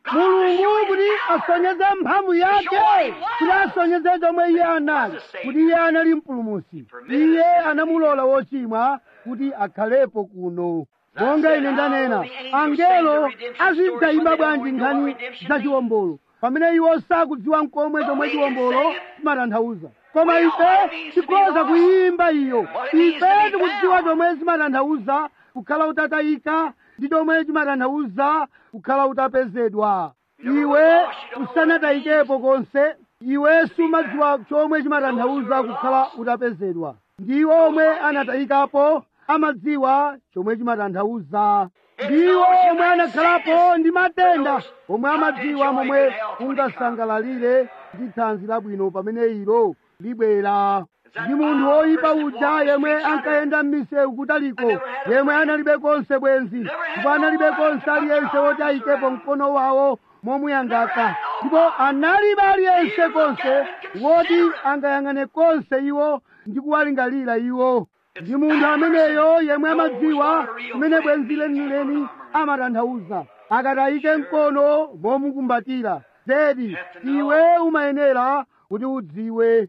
mulungu kuti asonyeze mphamvu yake kuti asonyeze chomwe iye anali kuti iye anali mpulumusi iye anamulola wochimwa kuti akhalepo kuno monga ine ndanena angelo azidzayimba bwanji nkhani za chiwombolo pamene iwo sakudziwa mkomwe chomwe chiwombolo chimatanthauza koma ife tikhoza kuyimba iyo ife tikudziwa chomwe zimatanthauza kukhala utatayika ndi chomwe chimatanthauza kukhala utapezedwa iwe usanatayikepo konse iwe sumadziwa chomwe chimatanthauza kukhala utapezedwa ndiwo omwe anatayikapo amadziwa chomwe chimatanthauza ndiwo omwe anakhalapo ndi matenda omwe amadziwa momwe ungasangalalire ndi thanzi labwino pamene ilo libwera ndi munthu woyipa uja yemwe ankayenda m'misewu kutaliko yemwe analibe konse bwenzi ndipo analibe konse aliyense woti ayikepo mkono wawo momuyangaka ndipo analibe aliyense konse woti angayang'ane konse iwo ndi kuwalingalira iwo ndi munthu ameneyo yemwe amadziwa kumene bwenzi lenileni amatanthauza akatayike mkono momukumbatira zedi iwe umayenera kuti udziwe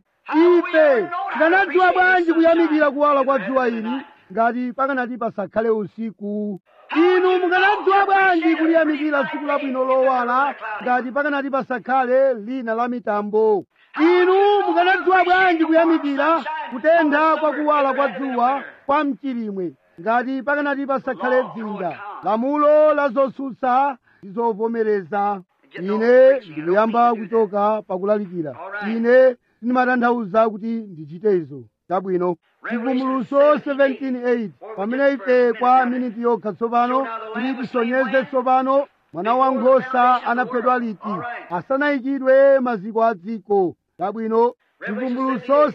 ife tikanadziwa bwanji kuyamikira kuwala kwa dzuwa ili ngati pakanati pasakhale usiku inu mukanadziwa bwanji kuliyamikira tsiku labwino lowala ngati pakanati pasakhale lina la mitambo inu mukanadziwa bwanji kuyamikira kutentha kwa kuwala kwa dzuwa kwa mchilimwe ngati pakanati pasakhale dzinja lamulo la zotsutsa ndi zovomereza ine ndikuyamba kuchoka pakulalikira ine ndimatanthauza kuti ndichite izo chabwino chivumbulutso 17:8 pamene ife kwa miniti yokha tsopano kuti tisonyeze tsopano mwana wankhosa anaphedwa liti asanayikidwe maziko a dziko chabwino chivumbulutso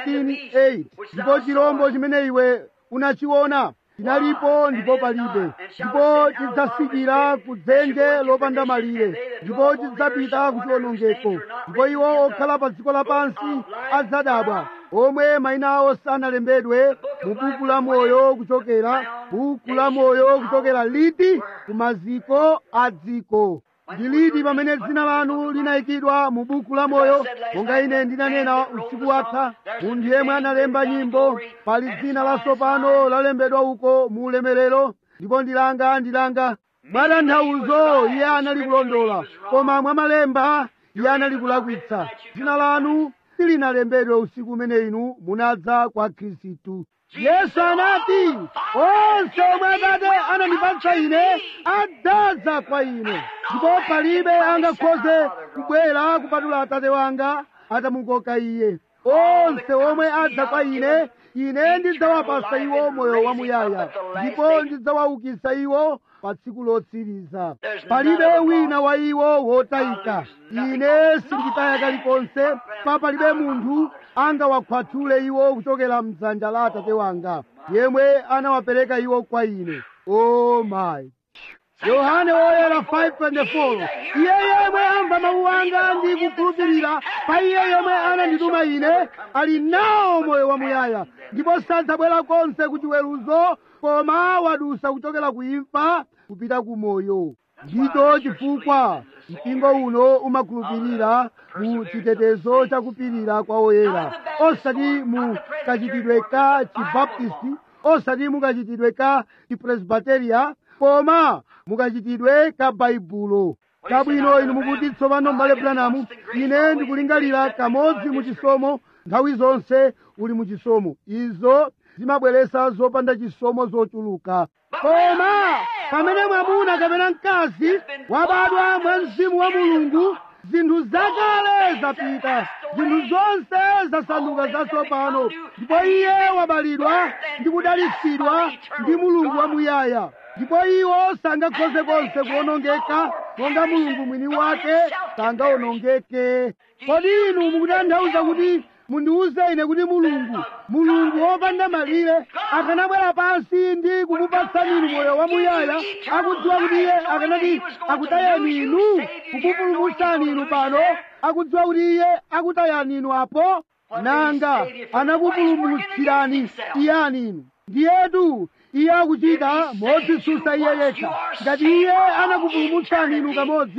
17:8 ndipo chirombo chimene iwe unachiona chinalipo ndipo palibe ndipo chidzasikira ku dzenje lopanda malire ndipo chidzapita ku chiwonongeko ndipo iwo okhala pa dziko lapansi adzadabwa omwe mayina awo sanalembedwe mu buku la moyo kuchokera buku la moyo kuchokera liti ku maziko a dziko ndi liti pamene dzina lanu linayikidwa mu buku la moyo monga ine ndinanena usiku watha munthu yemwe analemba nyimbo pali dzina latsopano lalembedwa uko mu ulemerero ndipo ndilanga ndilanga mwatanthauzo iye anali kulondola koma mwamalemba iye anali kulakwitsa dzina lanu silinalembedwe usiku umene inu munadza kwa khristu yesu anati onse omwe atate anandipatsa ine adzaza kwa ine ndipo palibe angakhoze kubwera kupatula atate wanga atamukoka iye onse omwe adza kwa ine ine ndidzawapasa iwo moyo wamuyaya ndipo ndidzawaukitsa iwo pa tsiku lotsiriza palibe wina wa iwo wotayika ine sinditaya kalikonse pa palibe munthu angawakhwathule iwo kuchokera mdzanja la atate wanga yemwe anawapereka iwo kwa ine o mayi yohane woyera 5:24 iye yemwe amva mawu anga ndi kukhulupirira pa iye yomwe anandituma ine ali nawo moyo wamuyaya ndipo sadzabwera konse ku chiweruzo koma wadusa kuchokera ku imfa kupita ku moyo ndicho chifukwa mpingo uno umakhulupirira mu chitetezo chakupirira kwa oyera osati mu kachitidwe ka chibaptisti osati mu kachitidwe ka chipresbiteria koma mukachitidwe ka baibulo kabwino inu mukuti tsopano m'bale branamu ine ndikulingalira kamodzi mu chisomo nthawi zonse uli mu chisomo izo zimabweresa zopanda chisomo zochuluka koma pamene mwamuna kapena mkazi wabadwa mwa mzimu wa mulungu zinthu zakale zapita zinthu zonse zasanduka zatsopano ndipo iye wabalidwa ndi kudalitsidwa ndi mulungu wamuyaya ndipo iwo sangakhoze konse kuwonongeka monga mulungu mwini wake sangawonongeke kodi inu mukutanthauza kuti mundiwuze ine kuti mulungu mulungu wopanda malire akanabwera pansi ndi kukupatsani inu moyo wamuyaya akudziwa kuti iye akanati akutayani inu kukupulumutsani inu pano akudziwa kuti iye akutayani inu apo nanga anakupulumutsirani iyani inu ndiyetu iye akuchita modzitsutsa iye yekha ngati iye anakupulumutsani inu kamodzi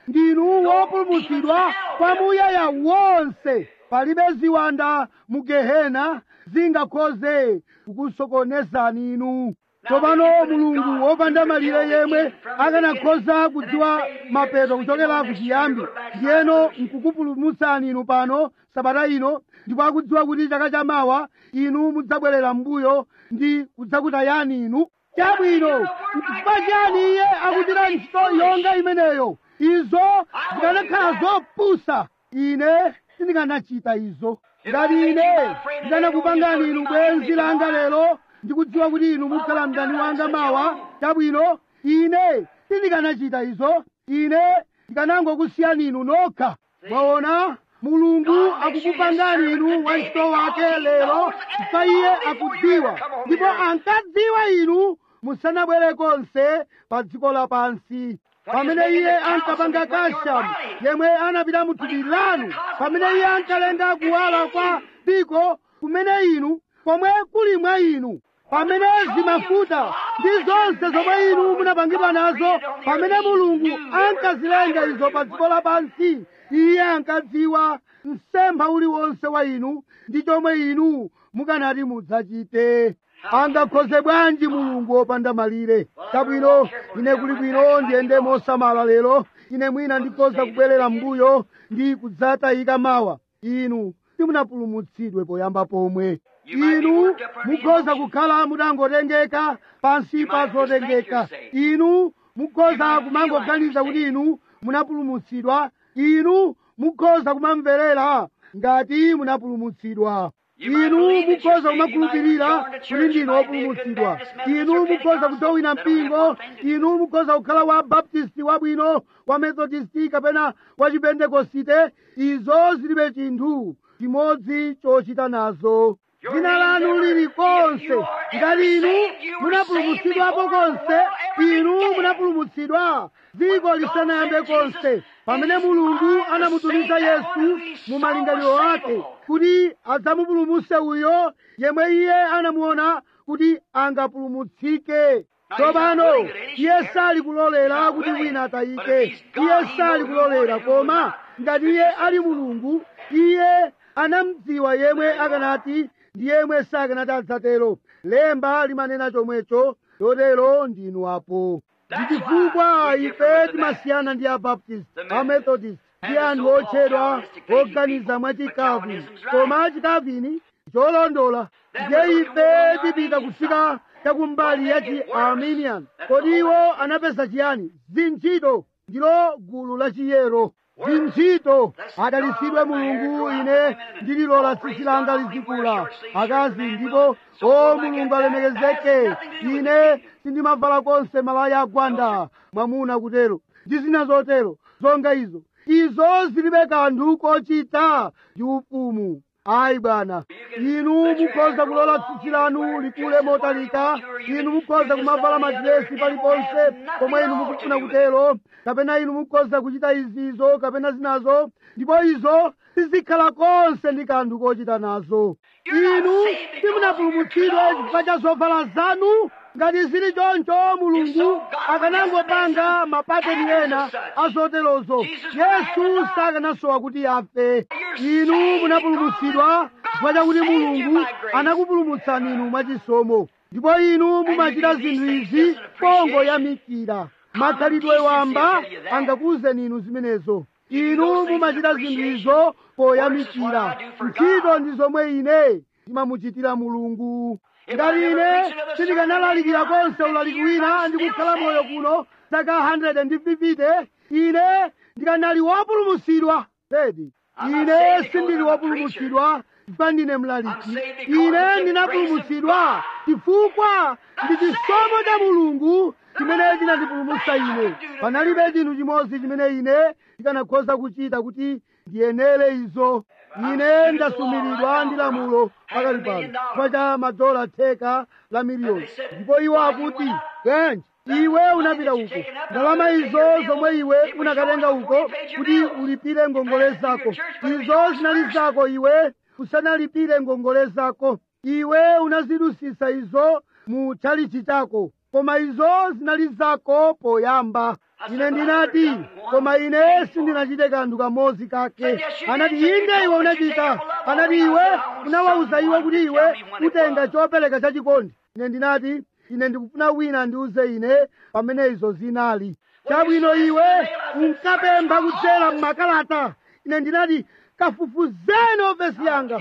ndinu wopulumutsidwa kwamuyaya wonse palibe ziwanda mu gehena zingakhoze kukusokonezani inu tsopano mulungu wopanda malire yemwe akanakhoza kudziwa mapeto kuchokera kuchiyambi ndiyeno nkukupulumutsani inu pano sabata ino ndipo akudziwa kuti chaka chamawa inu mudzabwerera m'mbuyo ndi kudzakutayani inu chabwino n'chifukwa chani iye akuchita ntchito yonga imeneyo izo zikanakhala zopusa ine sindikanachita izo ngati ine ndikanakupangani inu bwenzi langa lero ndikudziwa kuti inu mukhala mdani wanga mawa chabwino ine sindikanachita izo ine ndikanangokusiyani inu nokha mwaona mulungu akukupangani inu wantchito wake lero chifukwa iye akudziwa ndipo ankadziwa inu musanabwere konse pa dziko lapansi pamene iye ankapanga kashamu yemwe anapita mu thupi lanu pamene iye ankalenga kuwala kwa dziko kumene inu komwe kuli mwa inu pamene zimafuta ndi zonse zomwe inu munapangidwa nazo pamene mulungu ankazilenga izo pa dziko lapansi iye ankadziwa msempha uliwonse wa inu ndi chomwe inu mukanati mudzachite angakhoze bwanji mulungu wopanda malire chabwino ine kuli bwino ndiyende mosamala lero ine mwina ndikhoza kubwerera m'mbuyo ndi kudzatayika mawa inu simunapulumutsidwe poyamba pomwe inu mukhoza kukhala mutangotengeka pansi pa zotengeka inu mukhoza kumangoganiza kuti inu munapulumutsidwa inu mukhoza kumamverera ngati munapulumutsidwa inu mukhoza kumakhulupirira kuti ndinu wopulumutsidwa inu mukhoza kujowina mpingo inu mukhoza kukhala wa baptisti wabwino wa methodisti kapena wa chipentekosite izo zilibe chinthu chimodzi chochita nazo dzina lanu lili konse ngati inu munapulumutsidwapo konse inu munapulumutsidwa dziko lisanayambe konse pamene mulungu anamutumiza yesu mu malingaliro ake kuti adzamupulumutse uyo yemwe iye anamuona kuti angapulumutsike tsopano iye sali kulolera kuti wina atayike iye sali kulolera koma ngati iye ali mulungu iye anamdziwa yemwe akanati ndi yemwe sakanati adzatero lemba limanena chomwecho chotero ndinu apo ndi chifukwa ife timasiyana ndi abaptist amethodist ndi anthu otchedwa oganiza mwachikavini koma chikavini cholondola ndiye ife tipita kufika chakumbali ya chi arminian kodi iwo anapeza chiyani zintchito ndilo gulu la chiyero zintchito adalitsidwe mulungu ine ndililola tsitsi langa lizikula akazi ndipo o mulungu alemekezeke ine sindimavala konse malaya agwanda mwamuna kutero ndi zina zotero zonga izo izo zilibe kanthu kochita ndi ufumu ayi bwana inu mukhoza kulola tsitsi lanu likule motalika inu mukhoza kumavala madiresi paliponse pomwe inu mukufuna kutero kapena inu mukhoza kuchita izizo kapena zinazo ndipo izo sizikhala konse ndi kanthu kochita nazo inu simunapulumutsidwe chifukwa cha zovala zanu ngati zili choncho mulungu akanangopanga mapateni ena azoterozo yesu sakanasowa kuti afe inu munapulumutsidwa chifukwa chakuti mulungu anakupulumutsani inu mwachisomo ndipo inu mumachita zinthu izi pongoyamikira makhalidwe wamba angakuwuzeni inu zimenezo inu mumachita zinthu izo poyamikira ntchito ndi zomwe ine ndimamuchitira mulungu ngati ine sindikanalalikira konse ulaliki wina ndi kukhala moyo kuno zaka 150 ine ndikanali wopulumutsidwa bedi ine sindili wopulumutsidwa chifukwa ndine mlaliki ine ndinapulumutsidwa chifukwa ndi chisomo cha mulungu chimene chinandipulumutsa ine panalibe chinthu chimodzi chimene ine ndikanakhoza kuchita kuti ndiyenere izo ine ndasumiridwa ndi lamulo pakali pano chifukwa cha madola theka la miliyoni ndipo iwo akuti bwanji iwe unapita uko ndalama izo zomwe iwe unakatenga uko kuti ulipire ngongole zako izo zinali zako iwe usanalipire ngongole zako iwe unazidusisa izo mu chalichi chako koma izo zinali zako poyamba ine ndinati koma ine sindinachite kanthu kamodzi kake anati inde iwe unachita anati iwe unawawuza iwe kuti iwe utenga chopereka chachikondi ine ndinati ine ndikufuna wina andiuze ine pamene izo zinali chabwino iwe unkapempha kudzera m'makalata ine ndinati kafufuzeni ofesi yanga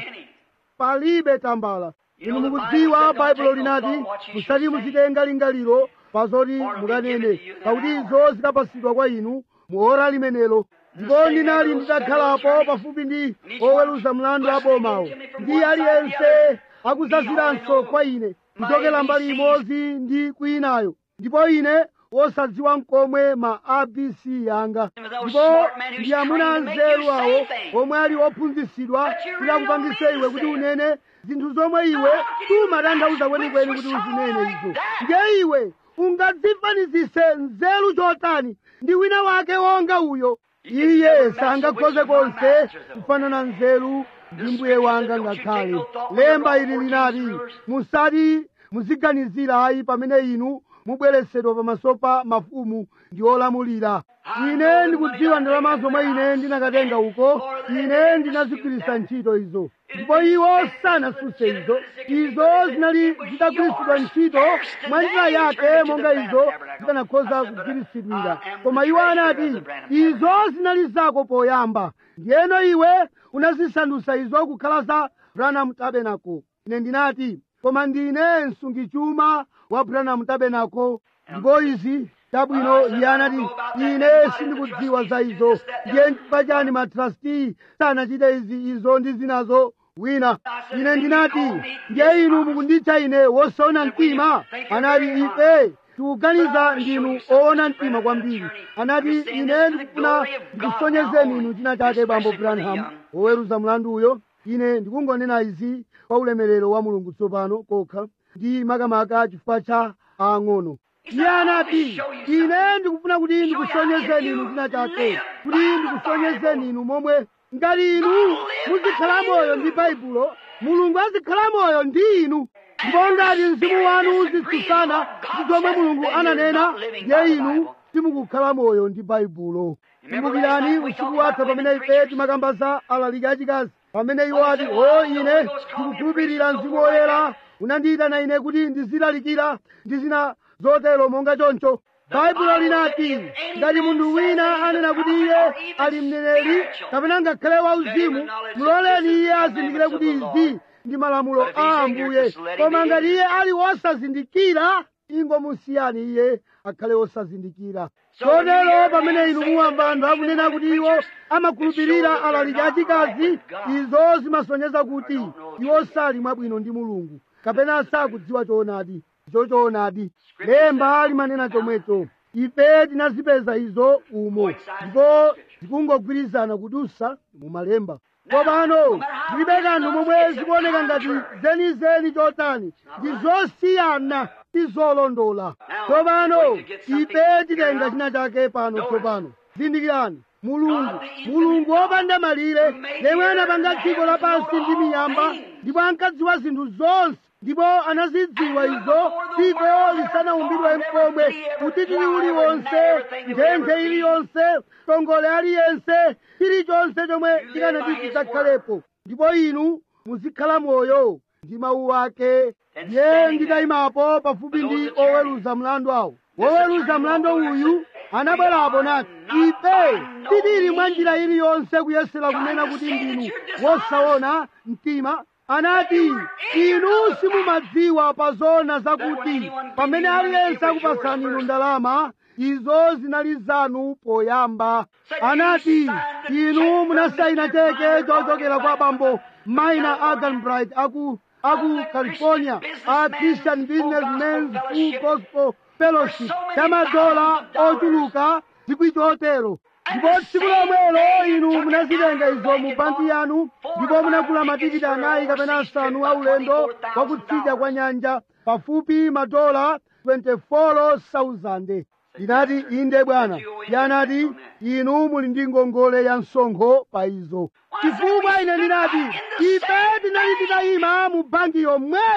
palibe tambala inu mukudziwa baibulo linati musati muchitenga lingaliro pazoti mukanene pakuti izo zikapasidwa kwa inu muora limenelo ndipo ndinali nditakhalapo pafupi ndi oweruza mlandu abomawo ndi aliyense akuzaziranso kwa ine kuchokera mbali imodzi ndi kwinayo ndipo ine wosadziwa mkomwe ma abc yanga ndipo ndi amuna anzeru awo omwe ali ophunzitsidwa kuti akupangise iwe kuti unene zinthu zomwe iwe sumatanthauza kwenikweni kuti uzinene izo ndiye iwe ungadzifanizise nzeru chotani ndi wina wake wonga uyo iye sangakhoze konse kufanana nzeru ndi mbuye wanga ngakhale lemba ili linati musati muziganizira ayi pamene inu mubweresedwa pamaso pa mafumu ndi olamulira ine ndikudziwa ndalama zomwe ine ndinakatenga uko ine ndinazigwiritsa ntchito izo ndipo iwo sanasuse izo izo zinali zitagwiritsidwa ntchito mwa njira yake monga izo zikanakhoza kugwiritsidwira koma iwo anati izo zinali zako poyamba ndiyeno iwe unazisandutsa izo kukhala za branham tabernacle ine ndinati koma ndine msungichuma wa branham tabernacle ndipo izi chabwino iye anati ine sindikudziwa za izo ndiye chifukwa chani matrasti sanachite izi izo ndi zinazo wina ine ndinati ndiye inu mukunditcha ine wosaona mtima anati ife tikuganiza ndinu oona mtima kwambiri anati ine ndikufuna ndikusonyezeni inu china chake bambo branham woweruza mlandu uyo ine ndikungonena izi kwa ulemerero wa mulungu tsopano kokha ndi makamaka chifukwa cha ang'ono iye anati ine ndikufuna kuti ndikusonyezeni inu china chake kuti ndikusonyezeni inu momwe ngati inu muzikhala moyo ndi baibulo mulungu azikhala moyo ndi inu ndipo ngati mzimu wanu uzitsutsana ndi zomwe mulungu ananena ndiye inu simukukhala moyo ndi baibulo kumbukirani usiku watha pamene ife timakamba za alaliki achikazi pamene iwo ati o ine ndikukhulupirira mzimu woyera unandiyitana ine kuti ndizilalikira ndi zina zotero monga choncho baibulo linati ngati munthu wina anena kuti iye ali mneneri kapena ngakhale wauzimu muloleni iye azindikire kuti izi ndi malamulo a ambuye koma ngati iye ali wosazindikira ingomusiyani iye akhale wosazindikira chotero pamene inu muwamva anthu akunena kuti iwo amakhulupirira alaliki achikazi izo zimasonyeza kuti iwo sali mwabwino ndi mulungu kapena sakudziwa choonadi chochoonadi lemba limanena chomwecho ife tinazipeza izo umo ndipo zikungogwirizana kudusa mu malemba tsopano zilibe kanthu momwe zikuoneka ngati zenizeni chotani ndi zosiyana ndi zolondola tsopano ife titenga china chake pano tsopano zindikirani mulungu mulungu wopanda malire yemwe anapanga dziko lapansi ndi miyamba ndipo ankadziwa zinthu zonse ndipo anazidziwa izo dziko lisanaumbidwe mkomwe utitiri uliwonse nthenje iliyonse tongole aliyense chilichonse chomwe chikanati chidzakhalepo ndipo inu muzikhala moyo ndi mawu ake ndiye nditayimapo pafupi ndi oweruza mlandu awo woweruza mlandu uyu anabwerapo nati ife titili mwa njira iliyonse kuyesera kunena kuti ndinu wosaona mtima anati inu simumadziwa pa zona zakuti pamene aliyense akupasani inu ndalama izo zinali zanu poyamba anati inu munasayina cheke chochokera kwa bambo maina aganbright aku aku california a christian businessmens full gospel fellowship chamadola ochuluka zikwi chotero ndipo tsiku lomwelo inu munazitenga izo mu banki yanu ndipo munagula matikiti anayi kapena asanu a ulendo wakutsidya kwa nyanja pafupi madola 24,000 inati inde bwana yanati inu muli ndi ngongole ya msonkho pa izo chifukwa ine ndinati ife tinali titayima mu banki yomweyo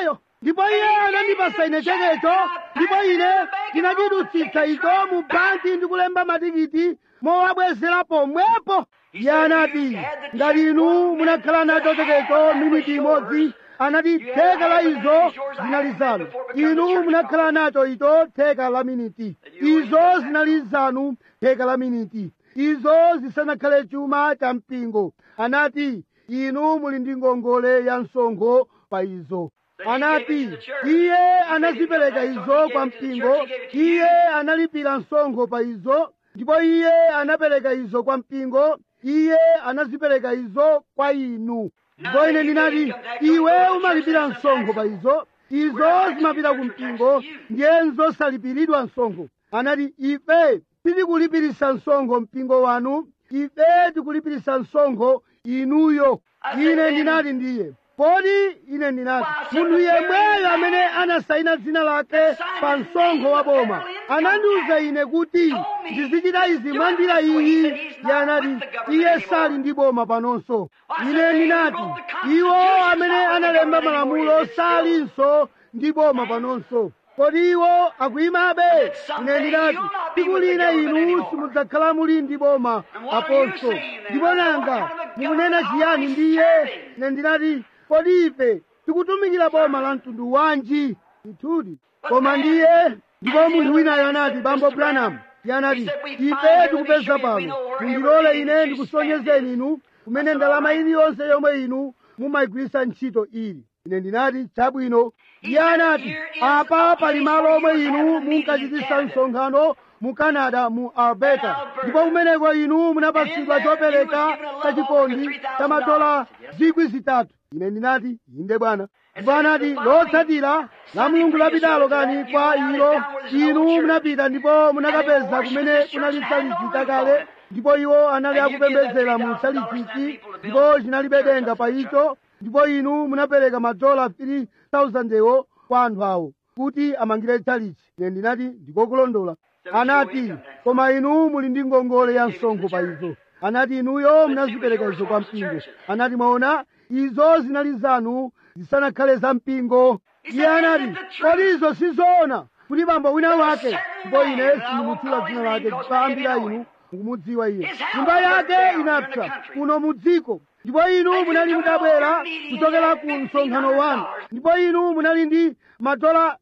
ndipo iye anandipasa ine chekecho ndipo ine ndinachidutsitsa icho mu banki ndi kulemba matikiti mowabwezera pomwepo iye anati ngati inu munakhala nacho chekecho miniti imodzi anati theka la izo zinali zanu inu munakhala nacho icho theka la miniti izo zinali zanu theka la miniti izo zisanakhale chuma cha mpingo anati inu muli ndi ngongole ya msonkho pa izo anati iye anazipereka izo kwa mpingo iye analipira msonkho pa izo ndipo iye anapereka izo kwa mpingo iye anazipereka izo kwa inu ndipo ine ndinati iwe umalipira msonkho pa izo izo zimapita ku mpingo ndiyenzo salipiridwa msonkho anati ife titikulipirisa msonkho mpingo wanu ife tikulipirisa msonkho inuyo ine ndinati ndiye poti ine ndinati munthu yemweyo amene anasayina dzina lake pa msonkho wa boma anandiwuza ine kuti ndizichita izi mwandira iyi iye anati iye sali ndi boma panonso ine ndinati iwo amene analemba malamulo salinso ndi boma panonso kodi iwo akuyimabe ine ndinati tsiku lina inu simudzakhala muli ndi boma aponso ndipo nanga mukunena chiyani ndiye ine ndinati kodi ife tikutumikira boma la mtundu wanji ndithudi koma ndiye ndipo munthu winayo anati bambo branham iye anati ife tikupeza pano mundilole ine ndikusonyezeni inu kumene ndalama iliyonse yomwe inu mumayigwiritsa ntchito ili ine ndinati chabwino iye anati apa pali malo omwe inu munkachitisa msonkhano mu canada mu alberta ndipo kumeneko inu munapatsidwa chopereka chachikondi cha madola zikwi zitatu ine ndinati inde bwana ndipo anati lotsatira la mulungu lapitalo kani kwa ilo inu munapita ndipo munakapeza kumene kunali tsalichi kale ndipo iwo anali akupembedzera mu tsalichichi ndipo chinalibe denga pa icho ndipo inu munapereka madola 3000 ewo kwa anthu awo kuti amangire tsalichi ine ndinati ndikokulondola anati koma inu muli ndi ngongole ya msonkho pa izo anati inuyo munazipereka izo kwa mpingo anati mwaona izo zinali zanu zisanakhale za mpingo iye anati kodi izo sizoona kuti bambo wina wake ndipo ine sindimutchula dzina lake chifambira inu mukumudziwa iye nyumba yake inapsa kuno mu dziko ndipo inu munali mutabwera kuchokera ku msonkhano wanu ndipo inu munali ndi madola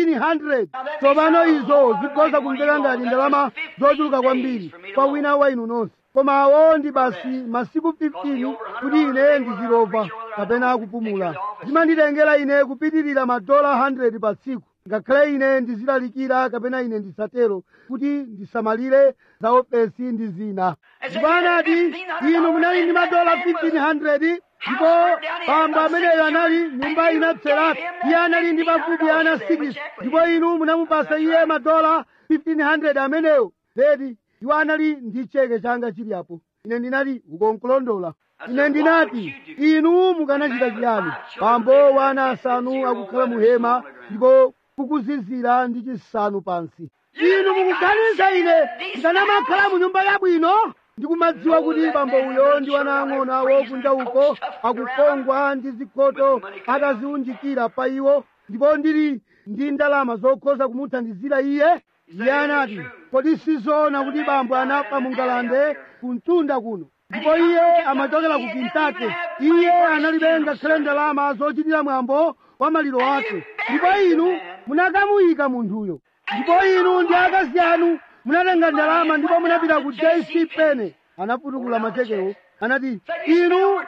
1500 tsopano izo zikhoza kumveka ngati ndalama zochuluka kwambiri kwa wina wa inu nonse koma awo ndi basi masiku 15 kuti ine ndizilova kapena kupumula zimanditengera ine kupitirira madola 100 pa tsiku ngakhale ine ndizilalikira kapena ine ndisatero kuti ndisamalire za ofesi ndi zina ndipo anati inu munali ndi madola 1500 ndipo bambo ameneyo anali nyumba inapseratu iye anali ndi pafupi ana 6 ndipo inu munamupasa iye madola 1500 ameneyo ledi iwo anali ndi cheke changa chili apo ine ndinati ukonkulondola ine ndinati inu mukanachita chiyani bambo wa ana asanu akukhala mu hema ndipo kukuzizira ndi chisanu pansi inu mukuganiza ine ndikanamakhala mu nyumba yabwino ndikumadziwa kuti bambo uyo ndi wana ang'ono awo kunja uko akukongwa ndi zikhoto ataziunjikira pa iwo ndipo ndili ndi ndalama zokhoza kumuthandizira iye iye anati kodi sizoona kuti bambo anafa mu ngalande kumtunda kuno ndipo iye amachokera ku kintake iye analibe ngakhale ndalama zochitira mwambo wa maliro ake ndipo inu munakamuyika munthuyo ndipo inu ndi akazi anu munatenga ndalama ndipo munapita ku jc pene anafutukula machekewo anati inu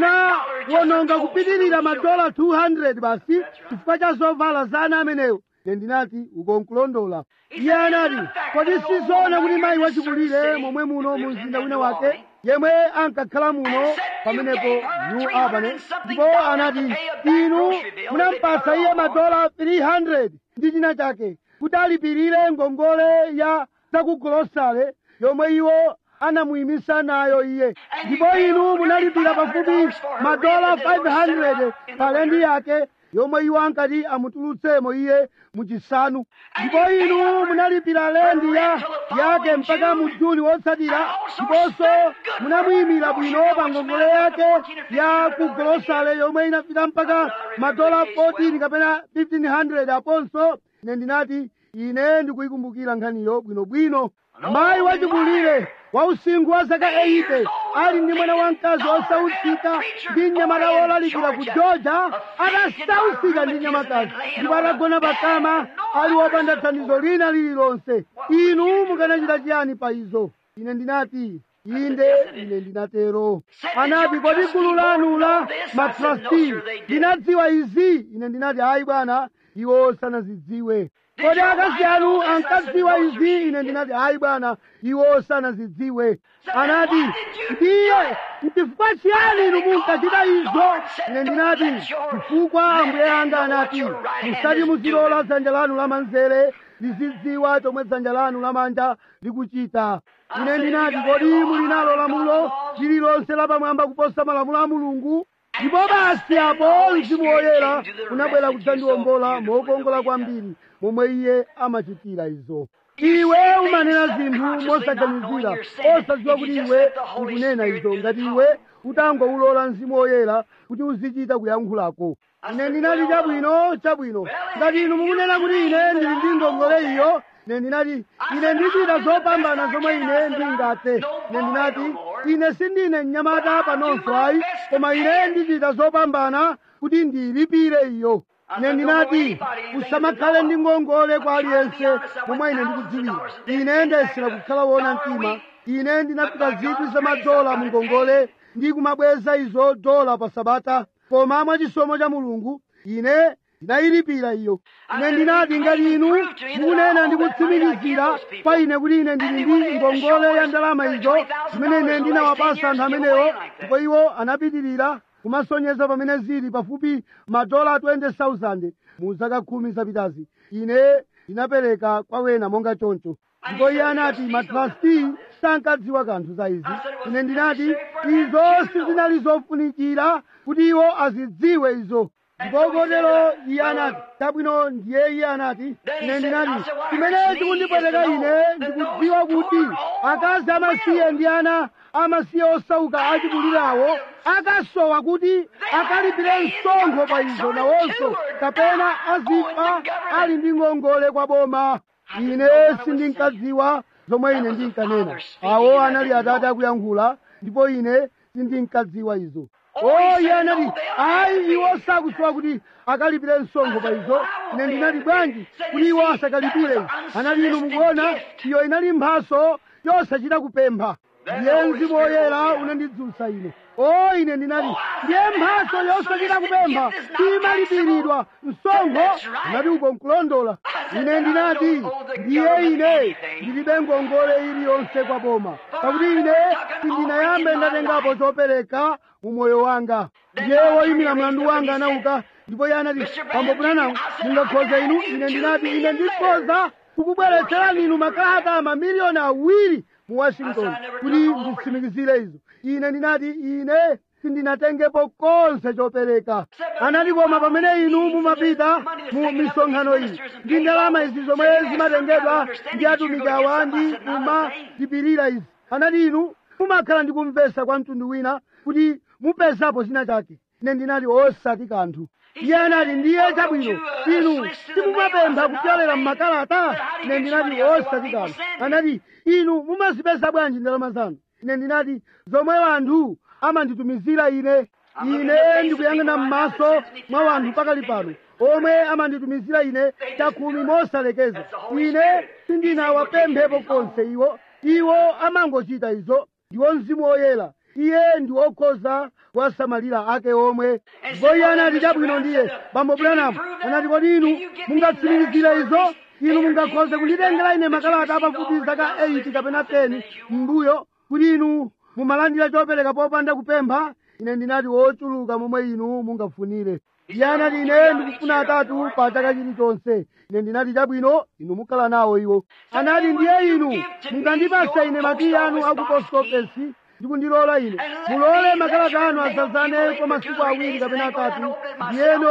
munawononga kupitirira madola 200 basi chifukwa cha zovala za ana amenewo ine ndinati ukonkulondola iye anati kodi sizoona kuti mayi wachikulire momwe muno mu mzinda wina wake yemwe ankakhala muno pamenepo new albany ndipo anati inu munampasa iye madola 300 ndi china chake kuti alipirire ngongole ya zakugolosale yomwe iwo anamuyimisa nayo iye ndipo inu munalipira pafupi madola 500 pa lendi yake yomwe iwo ankati amutulutsemo iye muchisanu ndipo inu munalipira lendi ya yake mpaka mu juni wotsatira ndiponso munamuyimira bwino pa ngongole yake ya ku golosale yomwe inafika mpaka madola 14 kapena 1500 aponso ine ndinati ine ndikuyikumbukira nkhaniyo bwinobwino mayi wachikulire wa usinkhu wa zaka 80 ali ndi mwana wamkazi osautsika ndi mnyamata wolalikira ku georgia adasautsika ndi mnyamatazi ndipo atagona pakama ali wopanda thandizo lina lililonse inu mukanachita chiyani pa izo ine ndinati inde ine ndinatero anati kodi gulu lanu la matrasti linadziwa izi ine ndinati ayi bwana iwo sanazidziwe kodi akazi anu ankadziwa izi ine ndinati ayi bwana iwo sanazidziwe anati ndiye chifukwa chiyani inu munkachita izo ine ndinati chifukwa ambuye anga anati musati muzilola dzanja lanu lamanzere lizidziwa chomwe dzanja lanu lamanja likuchita ine ndinati kodi muli nalo lamulo lililonse lapamwamba kuposa malamulo a mulungu ndipo basi apo mzimu woyera unabwera kudzandiwombola mokongola kwambiri momwe iye amachitira izo iwe umanena zinthu mosaganizira osadziwa kuti iwe ukunena izo ngati iwe utangoulola mzimu woyera kuti uzichita kuyankhulako ine ndinati chabwino chabwino ngati inu mukunena kuti ine ndili ndi ngongole iyo ine ndinati ine ndichita zopambana zomwe ine ndingathe ine ndinati ine sindine mnyamata panonso ayi koma ine ndichita zopambana kuti ndiyilipire iyo ine ndinati usamakhale ndi ngongole kwa aliyense momwe ine ndikudziwira ine ndayesera kukhala wona mtima ine ndinapita zikwi za madola mu ngongole ndi kumabweza izo dola pa sabata koma mwachisomo cha mulungu ine ndinayilipira iyo ine ndinati ngati inu mukunena ndi kutsimikizira kwa ine kuti ine ndili ndi ngongole ya ndalama izo zimene ine ndinawapasa anthu amenewo ndipo iwo anapitirira kumasonyeza pamene zili pafupi madola 20,000 mu zaka khumi zapitazi ine ndinapereka kwa wena monga choncho ndipo iye anati matrasti sankadziwa kanthu za izi ine ndinati izo sizinali zofunikira kuti iwo azidziwe izo ndipo kotero iye anati chabwino ndiye iye anati ine ndinati chimene chikundipweteka ine ndikudziwa kuti akazi amasiye ndi ana amasiye osauka achikulirawo akasowa kuti akalipire msonkho pa izo nawonso kapena azifa ali ndi ngongole kwa boma ine sindinkadziwa zomwe ine ndinkanena awo anali atate akuyankhula ndipo ine sindinkadziwa izo o iye anati ayi iwo sakusowa kuti akalipire msonkho pa izo ine ndinati bwanji kuti iwo asakalipire anati inu mukuona iyo inali mphaso yosachita kupempha ndiye mzimu woyera unandidzutsa ine o ine ndinati ndiye mphaso yosachita kupempha imalipiridwa msonkho anati uko nkulondola ine ndinati ndiye ine ndilibe ngongole iliyonse kwa boma pakuti ine sindinayambe ndatengapo chopereka mu moyo wanga ndiye woyimira mlandu wanga anauka ndipo iye anati pambo Branham mungakhoza inu ine ndinati ine ndikhoza kukubweretserani inu makalata mamiliyoni awiri mu washington kuti nditsimikizire izo ine ndinati ine sindinatengepo konse chopereka anati koma pamene inu mumapita mu misonkhano iyi ndi ndalama izi zomwe zimatengedwa ndi atumiki awa ndi kumadipirira izi anati inu mumakhala ndi kumvesa kwa mtundu wina kuti mupezapo china chake ine ndinati osati kanthu iye anati ndiye chabwino inu simumapempha kupyolera mmakalata ine ndinati osati kanthu anati inu mumazipeza bwanji ndalama zanu ine ndinati zomwe wanthu amanditumizira ine ine ndikuyang'ana m'maso mwa wanthu pakali pano omwe amanditumizira ine chakhumi mosalekeza ine sindinawapemphepo konse iwo iwo amangochita izo ndiwo mzimu woyera iye ndi wokhoza kuwasamalira ake omwe ndipo iye anati chabwino ndiye bambo Branham anati kodi inu mungatsimikizire izo inu mungakhoze kunditengera ine makalata apafupi zaka 8 kapena 10 m'mbuyo kuti inu mumalandira chopereka popanda kupempha ine ndinati wochuluka momwe inu mungafunire iye anati ine ndikufuna atatu pa chaka chilichonse ine ndinati chabwino inu mukhala nawo iwo anati ndiye inu mungandipasa ine makiyi anu aku post office ndikundilola ine mulole makalata anu azazane kwa masiku awiri kapena atatu ndiyeno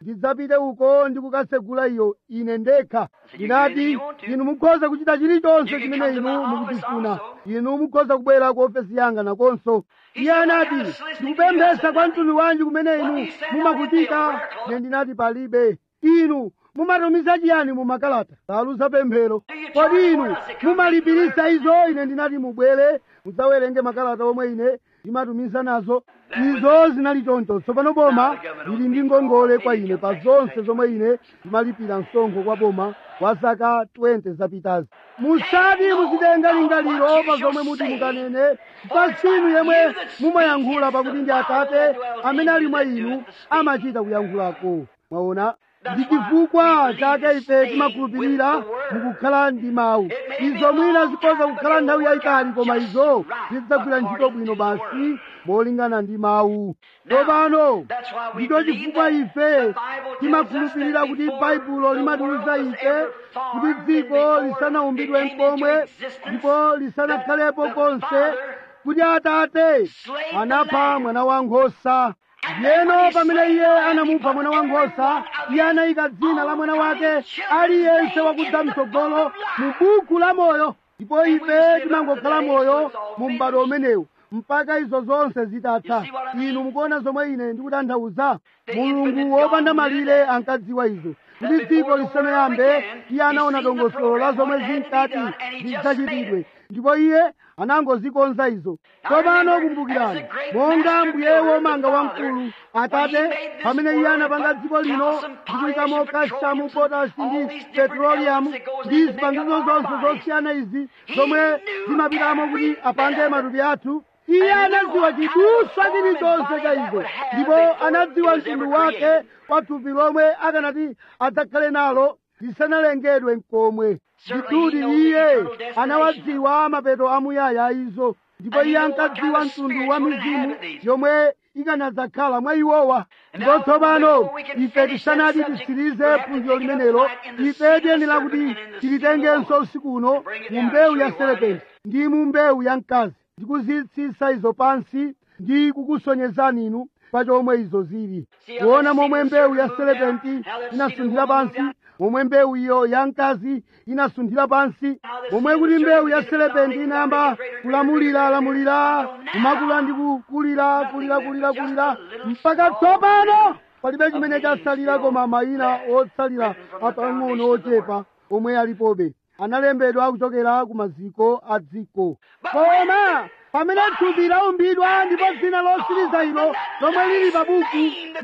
ndidzapite uko ndikukasegula iyo ine ndekha ndinati inu mukhoza kuchita chilichonse chimene inu mukuchifuna inu mukhoza kubwera ku ofesi yanga nakonso iye anati ndikupemphesa kwa mtundu wanji kumene inu mumakuchita ne ndinati palibe inu mumatumiza chiyani mumakalata taluza pemphero kodi inu mumalipirisa izo ine ndinati mubwere mudzawerenge makalata omwe ine ndimatumiza nazo izo zinali choncho tsopano boma lili ndi ngongole kwa ine pa zonse zomwe ine ndimalipira msonkho kwa boma kwa zaka 20 zapitazi musati muzitenga lingaliro pa zomwe muti mukanene pasinu yemwe mumayankhula pakuti ndi atate amene ali mwa inu amachita kuyankhulako mwaona ndi chifukwa chake ife timakhulupirira mukukhala ndi mawu izo mwina zikhoza kukhala nthawi yayitali koma izo zidzagwira ntchito bwino basi molingana ndi mawu tsopano ndicho chifukwa ife timakhulupirira kuti baibulo limatiwuza ife kuti dziko lisanaumbidwe mkomwe ndipo lisanakhalepo konse kuti atate anapha mwana wankhosa ndiyeno pamene iye anamupha mwana wankhosa iye anayika dzina la mwana wake aliyense wakudza mtsogolo mu buku la moyo ndipo ife timangokhala moyo mu m'bado umenewu mpaka izo zonse zitatha inu mukuona zomwe ine ndikutanthauza mulungu wopanda malire ankadziwa izo kuti dziko lisanayambe iye anaona dongosolo la zomwe zinkati zidzachitidwe ndipo iye anangozikonza izo tsopano kumbukirani monga mbuye womanga wamkulu atate pamene iye anapanga dziko lino ndikuyikamo kashamu potasi ndi petroliyamu ndi zipangizo zonse zosiyana izi zomwe zimapitamo kuti apange matupi athu iye anadziwa chiduswa chilichonse cha izo ndipo anadziwa mtundu wake wa thupi lomwe akanati adzakhale nalo lisanalengedwe mkomwe ndithudi iye anawadziwa mapeto amuyaya izo ndipo iye ankadziwa mtundu wa mizimu yomwe ikanadzakhala mwa iwowa ndipo tsopano ife tisanati tisirize phunziro limenelo ife tiyenera kuti tilitengenso usiku uno mu mbewu ya serepenti ndi mu mbewu ya mkazi ndikuzitsitsa izo pansi ndi kukusonyezani inu pa chomwe izo zili kuona momwe mbewu ya serepenti inasunthira pansi momwe mbewu iyo ya mkazi inasunthira pansi momwe kuti mbewu ya serepenti inayamba kulamulira lamulira kumakula ndi kukulira kulira kulira kulira mpaka tsopano palibe chimene chasalira koma mayina otsalira apang'ono ochepa omwe alipobe analembedwa kuchokera ku maziko a dziko koma pamene thupi laumbidwa ndipo dzina losiriza ilo lomwe lili pa buku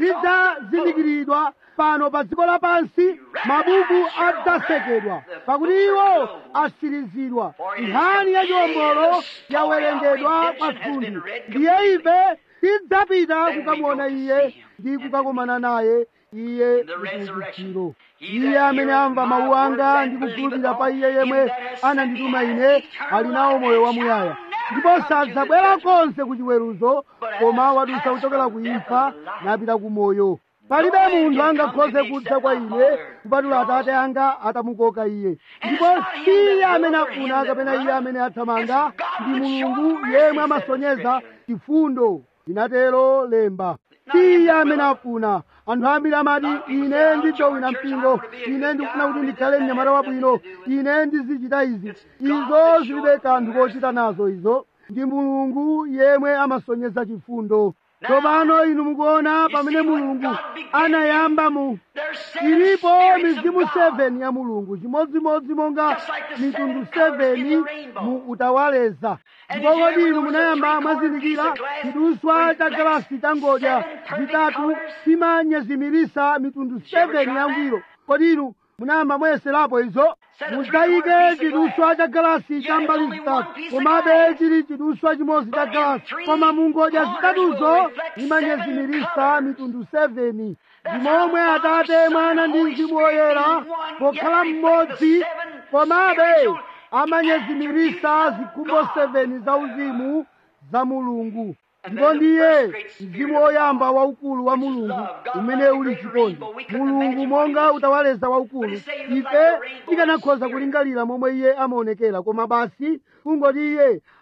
lidzazindikiridwa pano pa dziko lapansi mabuku adzasekedwa pakuti iwo asirizidwa nkhani ya chiwombolo yawerengedwa kwa thunthu ndiye ife tidzapita kukamuona iye ndi kukakomana naye iye mchiukitsiro iye amene amva mawu anga ndi kukhulupirira pa iye yemwe anandituma ine ali nawo moyo wamuyaya ndipo sadzabwera konse ku chiweruzo koma wadutsa kuchokera ku imfa napita ku moyo palibe munthu angakhoze kudza kwa ine kupatula atate anga atamukoka iye ndipo si iye amene afuna kapena iye amene athamanga ndi mulungu yemwe amasonyeza chifundo linatero lemba si iye amene afuna anthu ambiri amati ine ndijowina mpingo ine ndikufuna kuti ndikhale mnyamata wabwino ine ndizichita izi izo zilibe kanthu kochita nazo izo ndi mulungu yemwe amasonyeza chifundo tsopano inu mukuona pamene mulungu anayamba mu ilipo mizimu 7 ya mulungu chimodzimodzi monga mitundu 7 mu utawaleza ndipo kodi inu munayamba mwazindikira chiduswa cha galasi cha ngodya zitatu chimanyezimirisa mitundu 7 ya ngwiro kodi inu munayamba mwayeserapo izo mudzayike chiduswa cha galasi cha mbali zitatu komabe chili chiduswa chimodzi cha galasi koma mu ngodya zitatuzo imanyezimirisa mitundu 7 ndi momwe atate mwana ndi mzimu woyera pokhala mmodzi komabe amanyezimirisa zikhumbo 7 za uzimu za mulungu ndipo ndiye mzimu woyamba waukulu wa mulungu umene uli chikondi mulungu monga utawaleza waukulu ife tikanakhoza kulingalira momwe iye amaonekera koma basi kungoti iye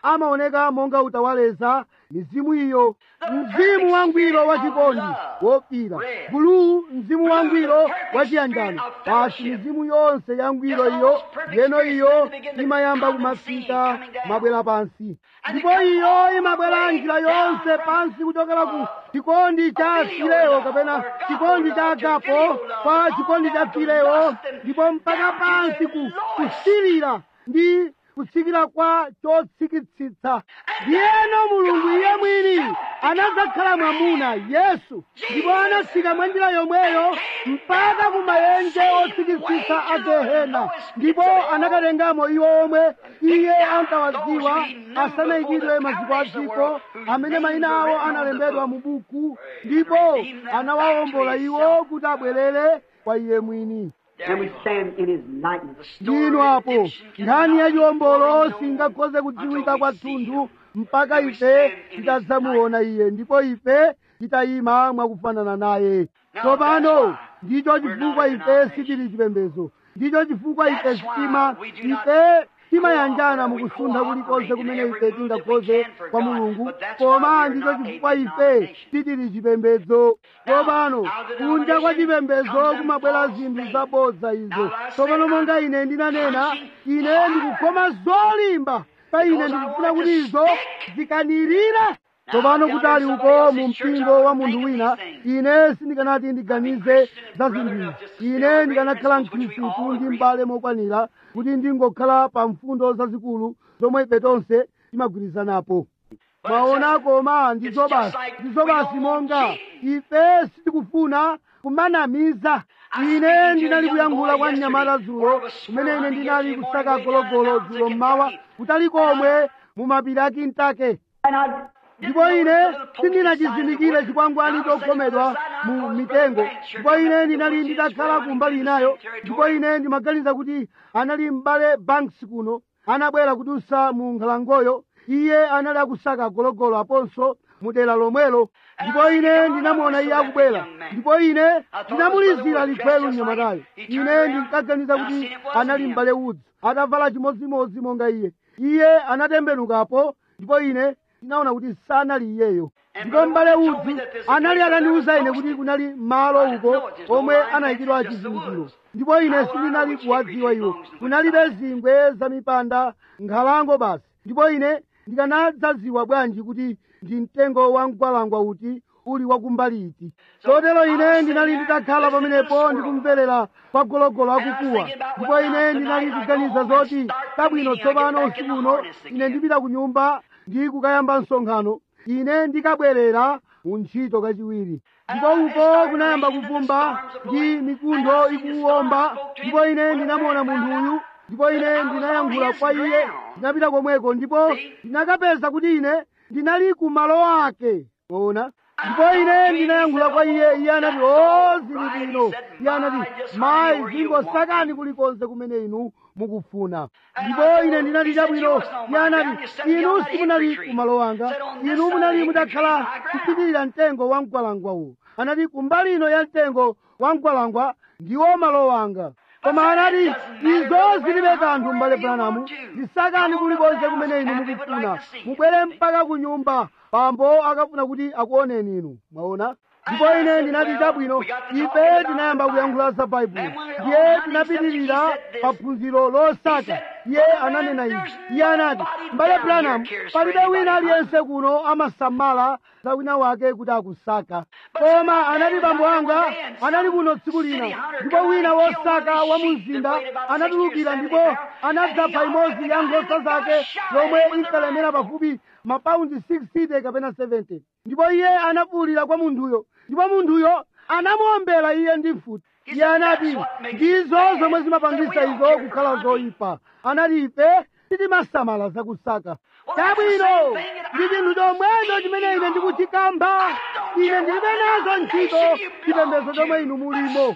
amaoneka monga utawaleza mizimu iyo mzimu wangwiro wachikondi wofira bulu mzimu wangwiro wachiyanjano basi mizimu yonse yangwiro iyo yeno iyo imayamba kumafika mabwera pansi ndipo iyo imabwera njira yonse pansi kuchokera ku chikondi cha filewo kapena chikondi cha agapo kwa chikondi cha filewo ndipo mpaka pansi ku kusirira ndi kutsikira kwa chotsikitsitsa ndiyeno mulungu iye mwini anadzakhala mwamuna yesu ndipo anatsika mwa njira yomweyo mpaka ku mayenje otsikitsitsa a gehena ndipo anakatengamo iwo omwe iye ankawadziwa asanayikidwe maziko a dziko amene mayina awo analembedwa mu buku ndipo anawawombola iwo kuti abwerere kwa iye mwini And we stand in his likeness. ndinu apo nkhani ya chiwombolo singakhoze kudziwika kwathunthu mpaka ife titadzamuona iye ndipo ife titayima mwakufanana naye tsopano ndicho chifukwa ife sitili chipembedzo ndicho chifukwa ife sitima ife timayanjana mukusuntha kulikonse kumene ife tingakhoze kwa mulungu koma ndicho chifukwa ife titili chipembedzo tsopano kunja kwa chipembedzo kumabwera zinthu zabodza izo tsopano monga ine ndinanena ine ndikukhoma zolimba pa ine ndikufuna kuti izo zikanirire tsopano kutali uko mu mpingo wa munthu wina ine sindikanati ndiganize za zinthuzi ine ndikanakhala mkhristu ndi mbale mokwanira kuti ndingokhala pa mfundo zazikulu zomwe ife tonse timagwirizanapo mwaona koma ndizo basi ndizo basi monga ife sitikufuna kumanamiza ine ndinali kuyankhula kwa mnyamata dzulo kumene ine ndinali kusaka gologolo dzulo mmawa kutali komwe mu mapiri a kintake And I ndipo ine sindinachizindikire chikwangwani chokhomedwa mu mitengo ndipo ine ndinali nditakhala kumbali inayo ndipo ine ndimaganiza kuti anali m'bale banks kuno anabwera kudusa mu nkhalangoyo iye anali akusaka gologolo aponso mu dera lomwelo ndipo ine ndinamuona iye akubwera ndipo ine ndinamulizira likhwelu mnyamatayo ine ndinkaganiza kuti anali m'bale udzi atavala chimodzimodzi monga iye iye anatembenukapo ndipo ine ndinaona kuti sanali iyeyo ndipo m'bale udzi anali atandiwuza ine kuti kunali malo uko omwe anayikidwa chizindikiro ndipo ine sindinali kuwadziwa iwo kunalibe zingwe za mipanda nkhalango basi ndipo ine ndikanadzadziwa bwanji kuti ndi mtengo wa mgwalangwa uti uli wakumbali iti chotero ine ndinali nditakhala pamenepo ndikumverera kwa gologolo akukuwa ndipo ine ndinali kuganiza zoti tabwino tsopano usiku uno ine ndipita ku nyumba ndi kukayamba msonkhano ine ndikabwerera mu ntchito kachiwiri ndipo uko kunayamba kuvumba ndi mikundo ikuwomba ndipo ine ndinamuona munthu uyu ndipo ine ndinayankhula kwa iye ndinapita komweko ndipo ndinakapeza kuti ine ndinali ku malo ake ona ndipo ine ndinayankhula kwa iye iye anati o zili bwino iye anati mayi zingosakani kulikonse kumene inu mukufuna ndipo ine ndinati chabwino iye anati inu simunali ku malo anga inu munali mutakhala kupitirira mtengo wa mgwalangwa uwu anati kumbali ino ya mtengo wa mgwalangwa ndiwo malo wanga koma anati izo zilibe kanthu m'bale branamu zisakani kulikonse kumene inu mukufuna mubwere mpaka ku nyumba bambo akafuna kuti akuoneni inu mwaona ndipo ine ndinati chabwino ife tinayamba kuyankhula za baibulo ndiye tinapitirira paphunziro losaka iye ananena izi iye anati m'bale branamu palibe wina aliyense kuno amasamala za wina wake kuti akusaka koma anati bambo anga anali kuno tsiku lina ndipo wina wosaka wa mu mzinda anatulukira ndipo anadzapha imodzi ya nkhosa zake yomwe inkalemera pafupi mapaundi 60 kapena 70 ndipo iye anafuwulira kwa munthuyo ndipo munthuyo anamuombera iye ndi mfuti iye anati ndizo zomwe zimapangisa izo kukhala zoyipa anati ife sitimasamala zakusaka chabwino ndi chinthu chomwecho chimene ine ndikuchikamba ine ndilibe nazo ntchito chipembedzo chomwe inu mulimo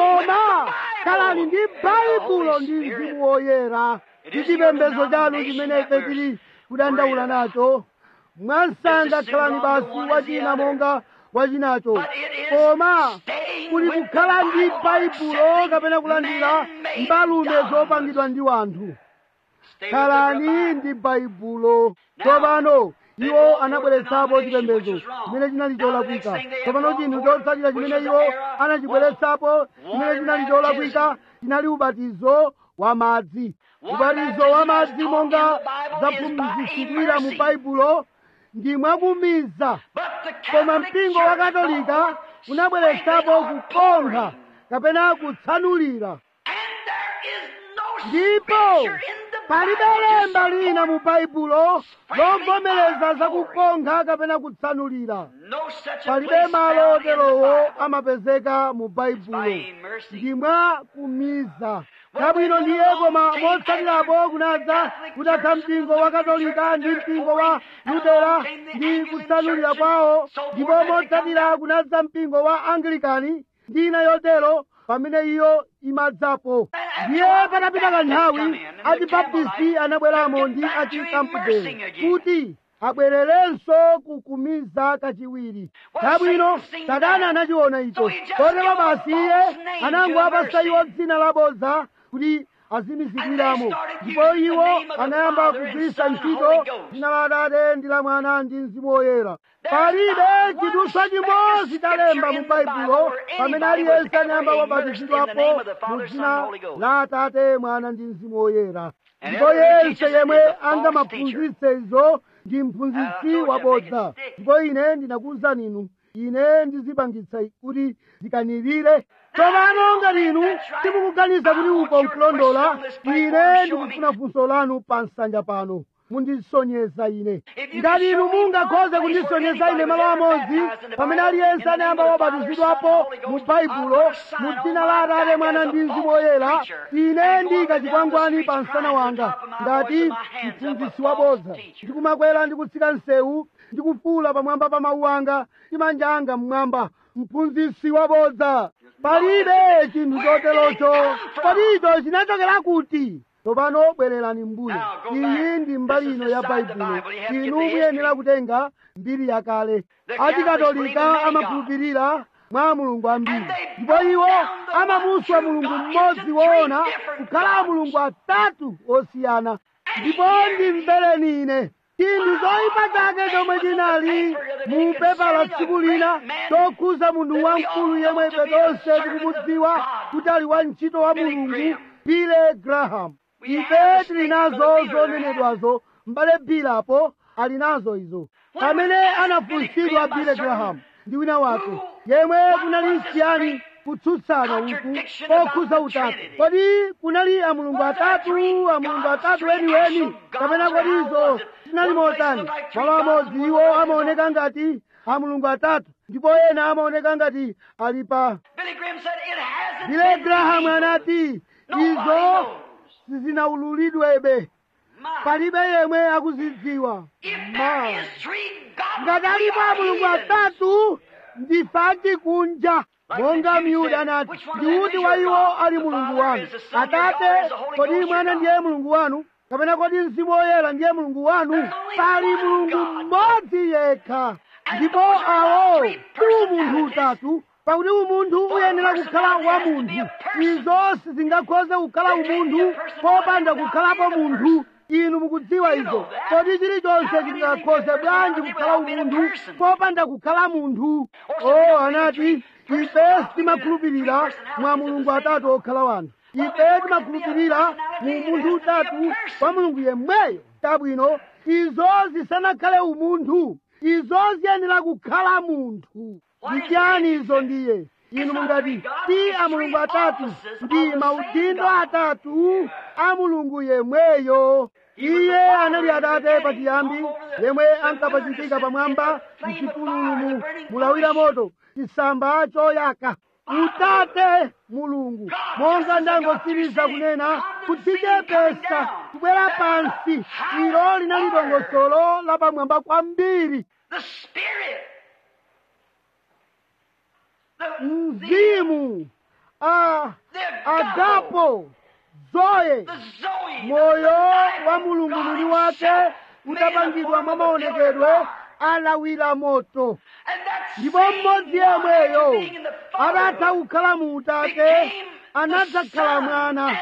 koma khalani ndi baibulo ndi mzimu woyera ndi chipembedzo chanu chimene ife tili kudandaula nacho mwansanga khalani basi wachina monga wachinacho koma kuli kukhala ndi baibulo kapena kulandira mbalume zopangidwa ndi wanthu khalani ndi baibulo tsopano iwo anabweretsapo chipembedzo chimene chinali cholakwika tsopano chinthu chotsatira chimene iwo anachibweretsapo chimene chinali cholakwika chinali ubatizo wa madzi ubatizo wa madzi monga zaphunzitsidwira mu baibulo ndi mwakumiza koma mpingo wa katolika unabweretsapo kukonkha kapena kutsanulira ndipo palibe lemba lina mu baibulo lovomereza zakukonkha kapena kutsanulira palibe malo oterowo amapezeka mu baibulo ndi mwa kumiza kabwino ndiye koma motsatirapo kunadza kutatha mpingo wa katolika ndi mpingo wa lutera ndi kutsanulira kwawo ndipo motsatira kunadza mpingo wa anglikani ndi ina yotero pamene iyo imadzapo ndiye patapita kanthawi achibaptisti anabweramo ndi achikampudeni kuti abwererenso kukumiza kachiwiri kabwino satana anachiona icho kotero basi iye anangowapasa iwo dzina labodza kuti azimizikiramo ndipo iwo anayamba kugwiritsa ntchito dzina la atate ndi la mwana ndi mzimu woyera palibe chidutswa chimodzi chalemba mu baibulo pamene aliyense anayamba wabatizidwapo mu dzina la atate mwana ndi mzimu woyera ndipo yense yemwe angamaphunzitse izo ndi mphunzitsi wabodza ndipo ine ndinakuwuzani inu ine ndizipangitsa kuti zikanirire tsopano ngati inu simukuganiza kuti uko nkulondola ine ndikufuna funso lanu pa nsanja pano mundisonyeza ine ngati inu mungakhoze kundisonyeza ine malo amodzi pamene aliyense anayamba wabatizidwapo mu baibulo mu dzina la atate mwana ndi mzimu woyera ine ndika chikwangwani pa msana wanga ngati mphunzitsi wabodza ndikumakwera ndikutsika msewu ndikufuula pamwamba pa mawu anga ndi manja anga mmwamba mphunzitsi wabodza palibe chinthu choterocho kodi icho chinachokera kuti tsopano bwererani mbuyo iyi ndi mbali ino ya baibulo inu muyenera kutenga mbiri yakale achikatolika amakhulupirira mwa mulungu ambiri ndipo iwo amamuswa mulungu mmodzi woona kukhala mulungu atatu osiyana ndipo ndimvereni ine chinthu choyipa chake chomwe chinali mu pepa la tsiku lina chokhuza munthu wamkulu yemwe ife tonse tikumudziwa kuti ali wantchito wa mulungu bile graham ife tili nazo zonenedwazo m'bale bilapo ali nazo izo pamene anafunsidwa bile graham ndi wina wake yemwe kunali nsiyani kutsutsana uku pokhuza utatu kodi kunali amulungu atatu amulungu atatu weniweni kapena kodi izo zinali motani malo amodzi iwo amaoneka ngati amulungu atatu ndipo ena amaoneka ngati ali pa bile graham anati izo sizinaululidwebe palibe yemwe akuzidziwa ma ngati alipo amulungu atatu ndife kunja monga myuda anati ndiuti wa iwo ali mulungu wanu atate kodi mwana ndiye mulungu wanu kapena kodi mzimu woyera ndiye mulungu wanu pali mulungu mmodzi yekha ndipo awo si umunthu utatu pakuti umunthu uyenera kukhala wa munthu izo sizingakhoze kukhala umunthu popanda kukhalapo munthu inu mukudziwa izo kodi chilichonse chingakhoze bwanji kukhala umunthu popanda kukhala munthu o anati ife timakhulupirira mwa mulungu atatu okhala wanthu ife timakhulupirira mu munthu utatu wa mulungu yemweyo tabwino izo zisanakhale umunthu izo ziyenera kukhala munthu ndichani izo ndiye inu mungati ti a mulungu atatu ndi maudindo atatu a mulungu yemweyo iye anali atate pachiyambi yemwe ankapachitika pamwamba mchipululu mulawira moto chisamba choyaka utate mulungu monga ndangosiriza kunena kudzichepesa kubwera pansi ilo linali dongosolo lapamwamba kwambiri mzimu a agapo zoye moyo wa mulungu mwini wake udapangidwa mwa maonekedwe alawira moto ndipo mmodzi yemweyo adatha kukhala mu utate anadzakhala mwana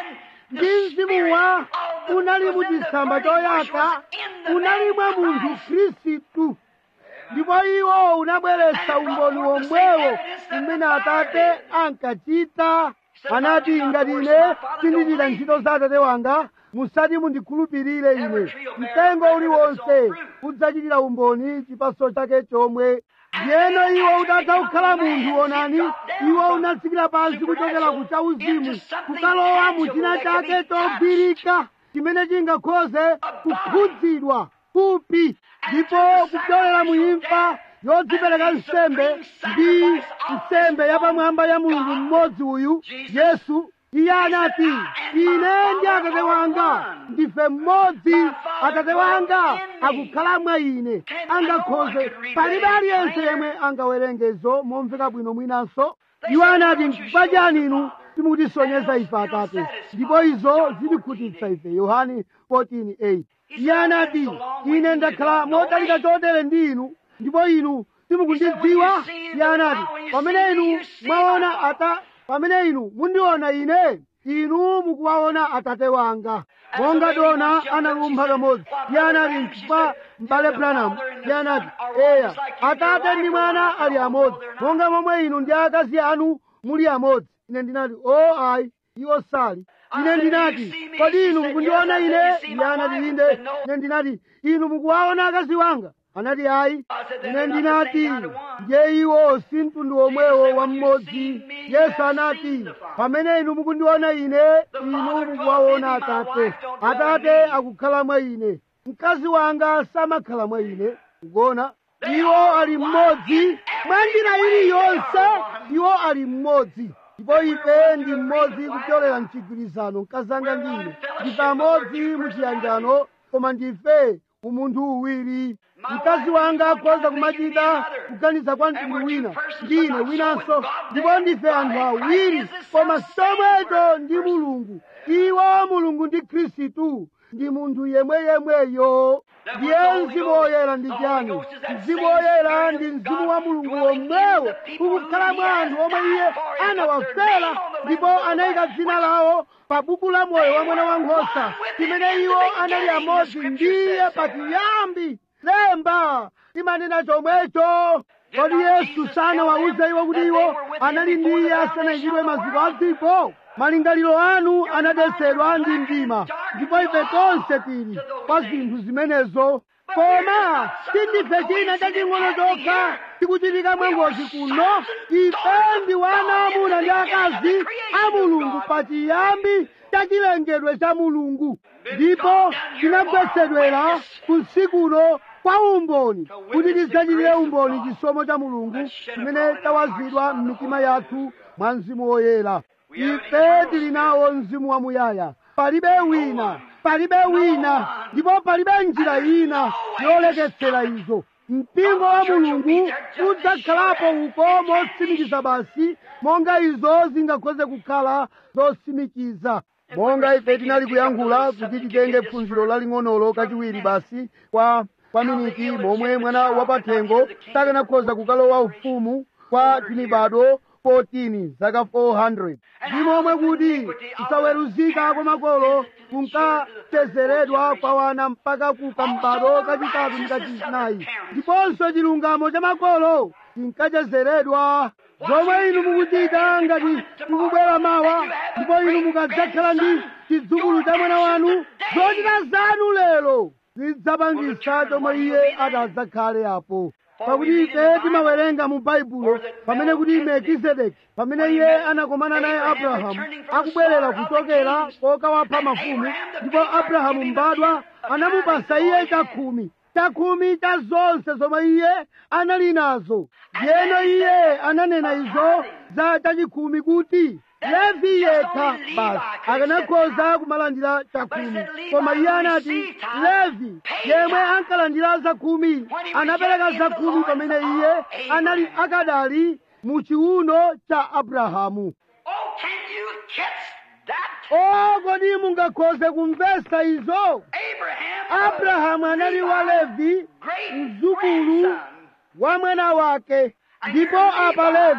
ndi mzimu wa unali mu chitsamba choyaka unali mwa munthu khristu ndipo iwo unabweretsa umboni womwewo umene atate ankachita anati ngati ine sindichita ntchito za atate wanga musati mundikhulupirire ine mtengo uliwonse udzachitira umboni chipaso chake chomwe ndiyeno iwo utatha kukhala munthu onani iwo unatsikira pansi kuchokera ku chauzimu kukalowa mu china chake chogwirika chimene chingakhoze kukhudzidwa kupi ndipo kupyolera mu imfa yodzipereka nsembe ndi nsembe yapamwamba ya mulungu mmodzi uyu yesu iye anati ine ndi atate wanga ndife mmodzi atate wanga akukhala mwa ine angakhoze palibe aliyense yemwe angawerengezo momveka bwino mwinanso iwo anati n'chifukwa chani inu simukutisonyeza ife atate ndipo izo zitikhutitsa ife yohane 14:8 iye anati ine ndakhala modalika chotere ndi inu ndipo inu simukundidziwa iye anati pamene inu mwaona ata pamene inu mundiona ine inu mukuwaona atate wanga monga dona analumpha kamodzi iye anati nchifukwa m'bale branham iye anati eya atate ndi mwana ali amodzi monga momwe inu ndi akazi anu muli amodzi ine ndinati o ayi iwo sali ine ndinati kodi inu mukundiona ine iye anati inde ine ndinati inu mukuwaona akazi wanga anati ayi ine ndinati ndiye iwo si mtundu womwewo wa mmodzi yesu anati pamene inu mukundiona ine inu mukuwaona atate atate akukhala mwa ine mkazi wanga samakhala mwa ine kuona iwo ali mmodzi mwa njira iliyonse iwo ali mmodzi ndipo ife ndi mmodzi kupyolera mchigwirizano mkazi anga ndi ine ndife amodzi muchiyanjano koma ndife umunthu uwiri mkazi wanga akhoza kumachita kuganiza kwa mtundu wina ndine winanso ndipo ndife anthu awiri koma somwecho ndi mulungu iwo mulungu ndi khristu ndi munthu yemweyemweyo ndiye mzimu woyera ndi chani mzimu woyera ndi mzimu wa mulungu womwewo ukukhala mwa anthu omwe iye anawafera ndipo anayika dzina lawo pa buku la moyo wa mwana wankhosa chimene iwo anali amodzi ndiye pachiyambi lemba limanena chomwecho kodi yesu sanawawuze iwo kuti iwo anali ndi iye asanayikidwe maziko a dziko malingaliro anu anadetsedwa ndi mdima ndipo ife tonse tili pa zinthu zimenezo koma sindife china chaching'ono chokha tikuchitika mwangozi kuno ife ndi wana amuna ndi akazi a mulungu pachiyambi cha chilengedwe cha mulungu ndipo tinagwetsedwera kunsikuno kwa umboni kuti tidzachitire umboni chisomo cha mulungu chimene chawazidwa m'mitima yathu mwa mzimu woyera ife tili nawo mzimu wamuyaya palibe wina palibe wina ndipo palibe njira ina yoleketsera izo mpingo wa mulungu udzakhalapo uko motsimikiza basi monga izo zingakhoze kukhala zosimikiza monga ife tinali kuyankhula kuti titenge phunziro laling'onolo kachiwiri basi kwa kwa miniti momwe mwana wapathengo sakanakhoza kukalowa ufumu kwa timibado 14 zaka 400 ndi momwe kuti kusaweruzika kwa makolo kunkatezeredwa kwa wana mpaka kuka mbado kachitatu ndi kachinayi ndiponso chilungamo cha makolo chinkachezeredwa zomwe inu mukuchita ngati mukubwera mawa ndipo inu mukadzakhala ndi chidzukulu cha mwana wanu zochita zanu lero zidzapangisa chomwe iye atadzakhale apo pakuti ife timawerenga mu baibulo pamene kuti melkizedeki pamene iye anakomana naye abrahamu akubwerera kuchokera kokawapha mafumu ndipo abrahamu mbadwa anamupasa iye chakhumi chakhumi cha zonse zomwe iye anali nazo yeno iye ananena izo za chachikhumi kuti levi yekha basi akanakhoza kumalandira chakhumi koma iye anati levi yemwe ankalandira zakhumi anapereka zakhumi pamene iye anali akadali mu chiuno cha abrahamu Oh, can you catch that? o kodi mungakhoze kumvesa izo Abraham, abrahamu anali wa levi great mzukulu grandson. wa mwana wake ndipo apa levi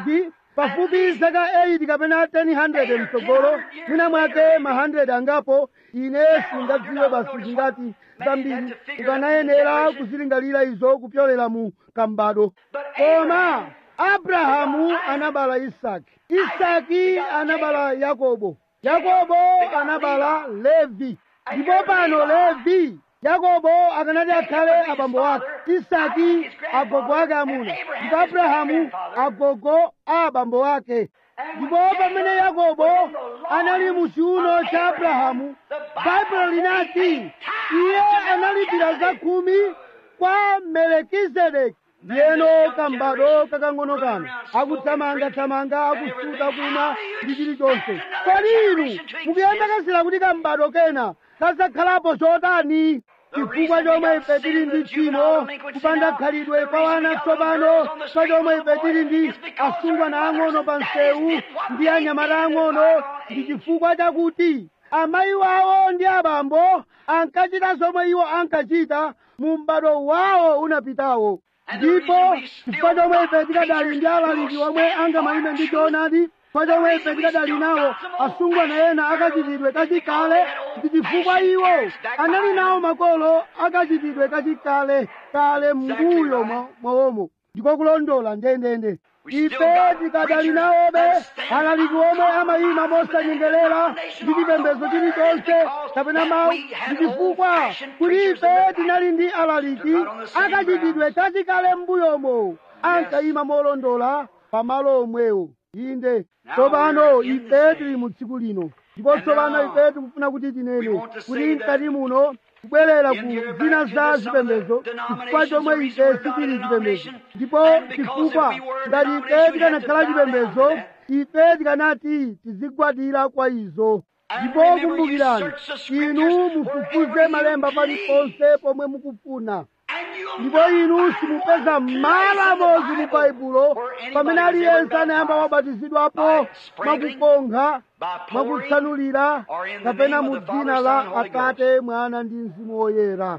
pafupi zaka 8 kapena 100 mtsogolo mwina mwake ma 100 angapo ine singadziwe basi zingati zambiri ukanayenera kuzilingalira izo kupyolera mu kambado koma abrahamu anabala isaki isaki anabala yakobo yakobo anabala levi ndipo pano levi yakobo akanati akhale abambo ake isaki agogo ake amuna ndipo abrahamu agogo a abambo ake ndipo pamene yakobo anali mu chiuno cha abrahamu baibulo linati iye analipira za khumi kwa melekizedeki ndiyeno kambado kakang'ono kano akuthamangathamanga akusuta kumwa ndi chilichonse kodi inu mukuyembekeza kuti kambado kena kazakhalapo chotani chifukwa chomwe ife tili ndi tchimo kupanda khalidwe kwa wana tsopano pa chomwe ife tili ndi asungwana ang'ono pa msewu ndi anyamata ang'ono ndi chifukwa chakuti amayi wawo ndi abambo ankachita zomwe iwo ankachita mu m'bado wawo unapitawo ndipo chifukwa chomwe ife tikadali ndi alaliki omwe angamalime ndi choonadi chifukwa chomwe ife tikadali nawo asungwana ena akachitidwe kachikale ndi chifukwa iwo anali nawo makolo akachitidwe kachikale kale mbuyo mwawomo ndiko kulondola ndendende ife tikadali nawobe alaliki omwe amayima mosanyengerera ndi chipembedzo chilichonse kapena mawu ndi chifukwa kuti ife tinali ndi alaliki akachitidwe kachikale m'mbuyomo ankayima molondola pamalo omwewo inde tsopano ife tili mu tsiku lino ndipo tsopano ife tikufuna kuti tinene kuti mkati muno kubwerera ku zina za zipembedzo chifukwa chomwe ife sitili chipembedzo ndipo chifukwa ngati ife tikanakhala chipembedzo ife tikanati tizigwadira kwa izo ndipo kumbukirani inu mufufuze malemba paliponse pomwe mukufuna ndipo inu simupeza malo amodzi mu baibulo pamene aliyense anayamba wabatizidwapo mwakukonkha mwakutsanulira kapena mu dzina la atate mwana ndi mzimu woyera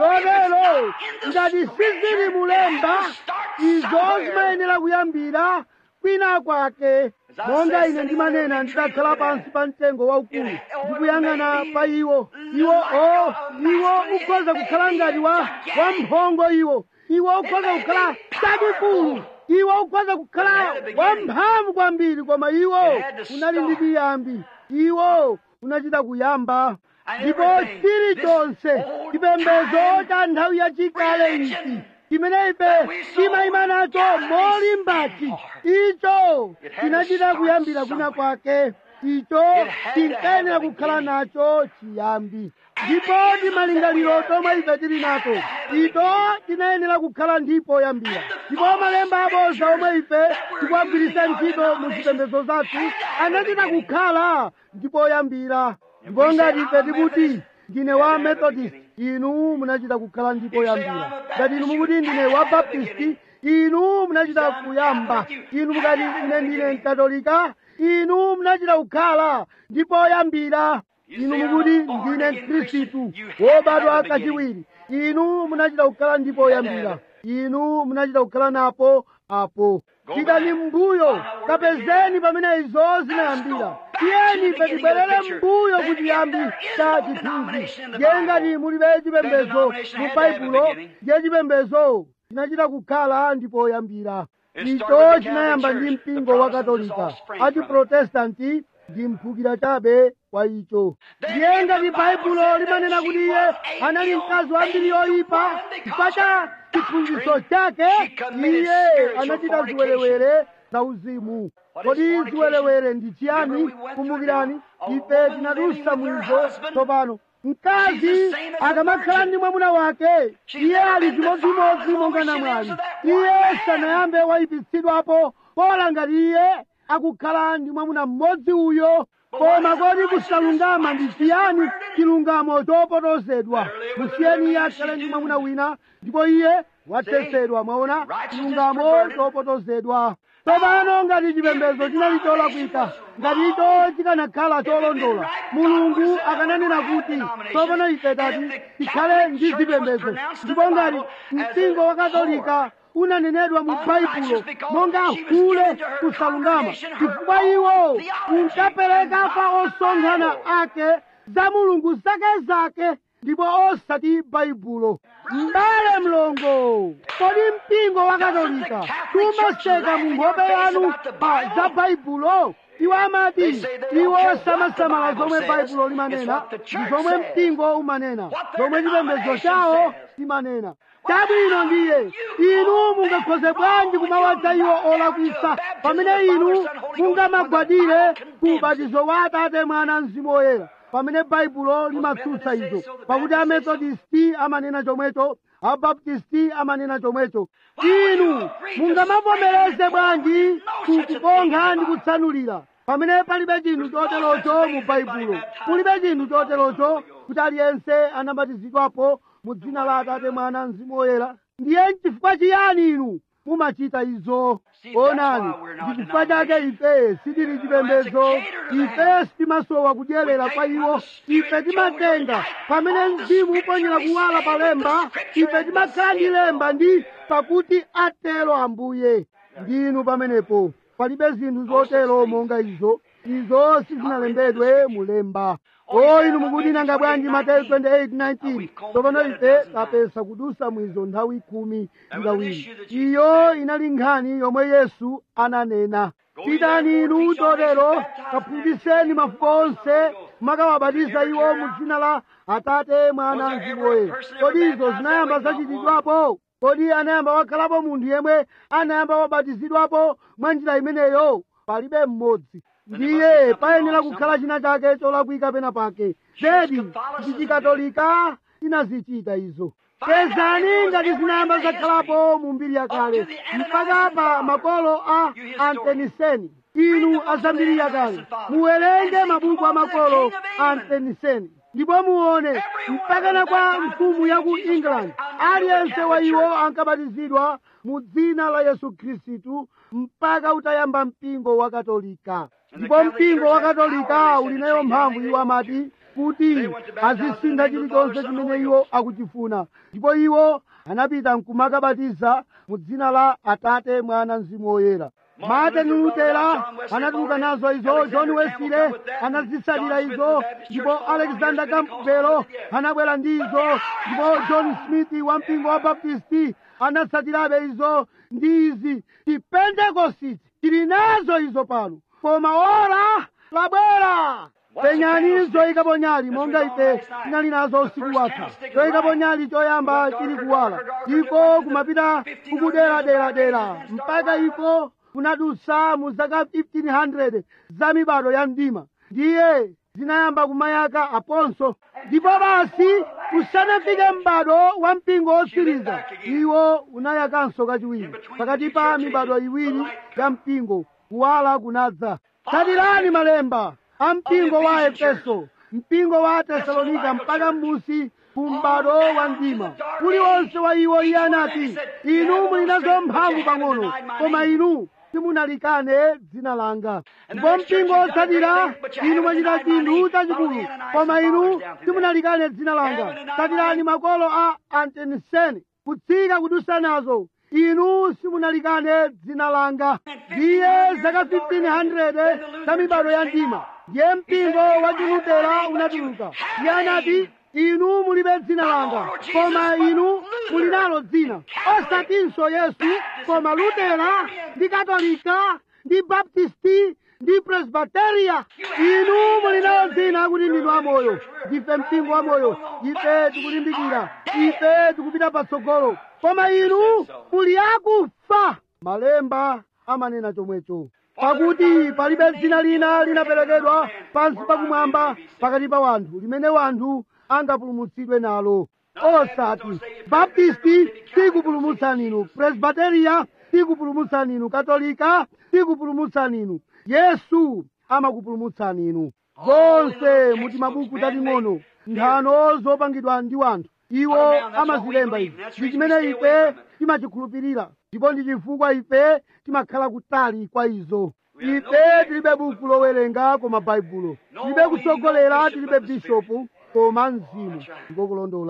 chotero ngati sizili mulemba izo zimayenera kuyambira kwina kwake monga ine ndimanena ndidakhala pansi pa mtengo waukulu ndikuyang'ana pa iwo iwo o iwo ukhoza kukhala ngati wa wamphongo iwo iwo ukhoza kukhala chachikulu iwo ukhoza kukhala wamphamvu kwambiri koma iwo unali ndi chiyambi iwo unachita kuyamba ndipo chilichonse chipembedzo cha nthawi yachikale ichi chimene ife timayima nacho molimbati icho chinachita kuyambira kwina kwake icho tinkayenera kukhala nacho chiyambi ndipo ndi malingaliro tomwe ife tili nato icho tinayenera kukhala ndipo yambira ndipo malemba aboza omwe ife tikuwagwiritsa ntchito mu zipembedzo zathu anachita kukhala ndipo yambira ndipo ngati ife tikuti ndine wa methodist inu munachita kukhala ndipo yambira ngati inu mukuti ndine wa baptist inu munachita kuyamba inu mukati ine ndine mkatolika inu munachita kukhala ndipo yambira inu mukuti ndine mkhristu wobadwa kachiwiri inu munachita kukhala ndipo yambira inu munachita kukhala napo apo pitani mbuyo kapezeni pamene izo zinayambira tiyeni ife tibwerere mbuyo ku chiyambi cha chithunzi ndiye ngati mulibe chipembedzo mu baibulo ndiye chipembedzo chinachita kukhala ndipo yambira icho chinayamba ndi mpingo wa katolika achiprotestanti ndi mphukira chabe kwa icho ndiye ngati baibulo limanena kuti iye anali mkazi wambiri yoyipa chifukwa cha chiphunzitso chake iye anachita ziwerewere za uzimu kodi ziwerewere ndi chiyani kumbukirani ife tinadusa mwizo tsopano mkazi akamakhala ndi mwamuna wake iye ali chimodzimodzi monga namwali iye sanayambe wayipitsidwapo pola ngati iye akukhala ndi mwamuna mmodzi uyo koma kodi kusalungama ndi chiyani chilungamo chopotozedwa musiyeni iye akhale ndi mwamuna wina ndipo iye wathetsedwa mwaona chilungamo chopotozedwa tsopano ngati chipembedzo chinali cholakwika ngati icho chikanakhala cholondola mulungu akananena kuti tsopano ife tati tikhale ndi zipembedzo ndipo ngati mpingo wa katolika unanenedwa mu baibulo monga hule kusalungama chifukwa iwo unkapereka pa osonkhana ake za mulungu zake zake ndipo osati baibulo m'bale mlongo kodi mpingo wa katolika umaseka mu nkhope yanu pa za baibulo iwo amati iwo samasamala zomwe baibulo limanena ndi zomwe mpingo umanena zomwe chipembedzo chawo chimanena chabwino ndiye inu mungakhoze bwanji kumawadza iwo olakwisa pamene inu mungamagwadire ku ubatizo wa atate mwana mzimu woyera pamene baibulo limatsutsa izo pakuti amethodisti amanena chomwecho abaptisti amanena chomwecho inu mungamavomereze bwanji kukukonkha ndi kutsanulira pamene palibe chinthu choterocho mu baibulo kulibe chinthu choterocho kuti aliyense anabatizidwapo mu dzina la atate mwana mzimu woyera ndiye nchifukwa chiyani inu mumachita izo onani ndikufika chake ife sitili chipembedzo ife sitimasowa kudyerera kwa iwo ife timatenga pamene mzimu uponyera kuwala pa lemba ife timakhala ndi lemba ndi pakuti atero ambuye ndinu pamenepo palibe zinthu zotero monga izo izo sizinalembedwe mulemba o inu mukuti nanga bwanji mateyu 28:19 tsopano ife tapeza kudusa mwizo nthawi khumi ndi kawiri iyo inali nkhani yomwe yesu ananena pitani inu chotero kaphunzitseni mafuko onse makawabatiza iwo mu dzina la atate mwana mzimu woyera kodi izo zinayamba zachitidwapo kodi anayamba wakhalapo munthu yemwe anayamba wabatizidwapo mwa njira imeneyo palibe mmodzi ndiye payenera kukhala china chake cholakwika pena pake zedi ndi chikatolika chinazichita izo pezani ngati zinayamba zakhalapo mu mbiri yakale mpaka pa makolo a anteniseni inu azambiri yakale muwerenge mabuku a makolo a anteniseni ndipo muone mpakana kwa mfumu ya ku england aliyense wa iwo ankabatizidwa mu dzina la yesu khristu mpaka utayamba mpingo wa katolika ndipo mpingo wa katolika uli nayo mphamvu iwo amati kuti azisintha chilichonse chimene iwo akuchifuna ndipo iwo anapita nkumakabatiza mu dzina la atate mwana mzimu woyera martin lutera anatuluka nazo izo john wesley anazitsatira izo ndipo alexander campbell anabwera ndi izo ndipo john smith wa mpingo wa baptisti anatsatirabe izo ndi izi chipentekositi tili nazo izo pano koma ora labwera penyani zoyikapo nyali monga ife tinali nazo usiku watha choyikapo nyali choyamba chili kuwala iko kumapita kukuderadera mpaka iko kunadusa mu zaka 1500 za mibado ya mdima ndiye zinayamba kumayaka aponso ndipo basi usanafike m'bado wa mpingo wotsiriza iwo unayakanso kachiwiri pakati pa mibado iwiri ya mpingo kuwala kunadza tsatirani malemba a mpingo wa efeso mpingo wa tesalonika mpaka m'musi ku m'bado wa mdima uliwonse wa iwo iye anati inu muli nazo mphamvu pang'ono koma inu simunalikane dzina langa ndipo mpingo wotsatira inu mwachita chinthu chachikulu koma inu simunalikane dzina langa tsatirani makolo a anteniseni kutsika kudusa nazo inu simunalikane dzina langa ndiye zaka 1500 za mibado ya mdima ndiye mpingo wa chilutera unatuluka iye anati inu mulibe dzina langa koma inu muli nalo dzina osatinso yesu koma lutera ndi katolika ndi baptisti ndi presbiteria inu muli nalo dzina kuti ndinu amoyo ndife mpingo wamoyo ife tikulimbikira ife tikupita patsogolo koma inu muli akufa malemba amanena chomwecho pakuti palibe dzina lina linaperekedwa pansi pakumwamba pakati pa wanthu limene wanthu angapulumutsidwe nalo osati baptisti sikupulumutsani inu presbiteria sikupulumutsani inu katolika sikupulumutsani inu yesu amakupulumutsani inu zonse muti mabuku tating'ono nthano zopangidwa ndi wanthu iwo amazilemba izi ndi chimene ife timachikhulupirira ndipo ndi chifukwa ife timakhala kutali kwa izo ife tilibe buku lowerenga koma baibulo tilibe kutsogolera tilibe bishopu koma mzimu ndikokulondola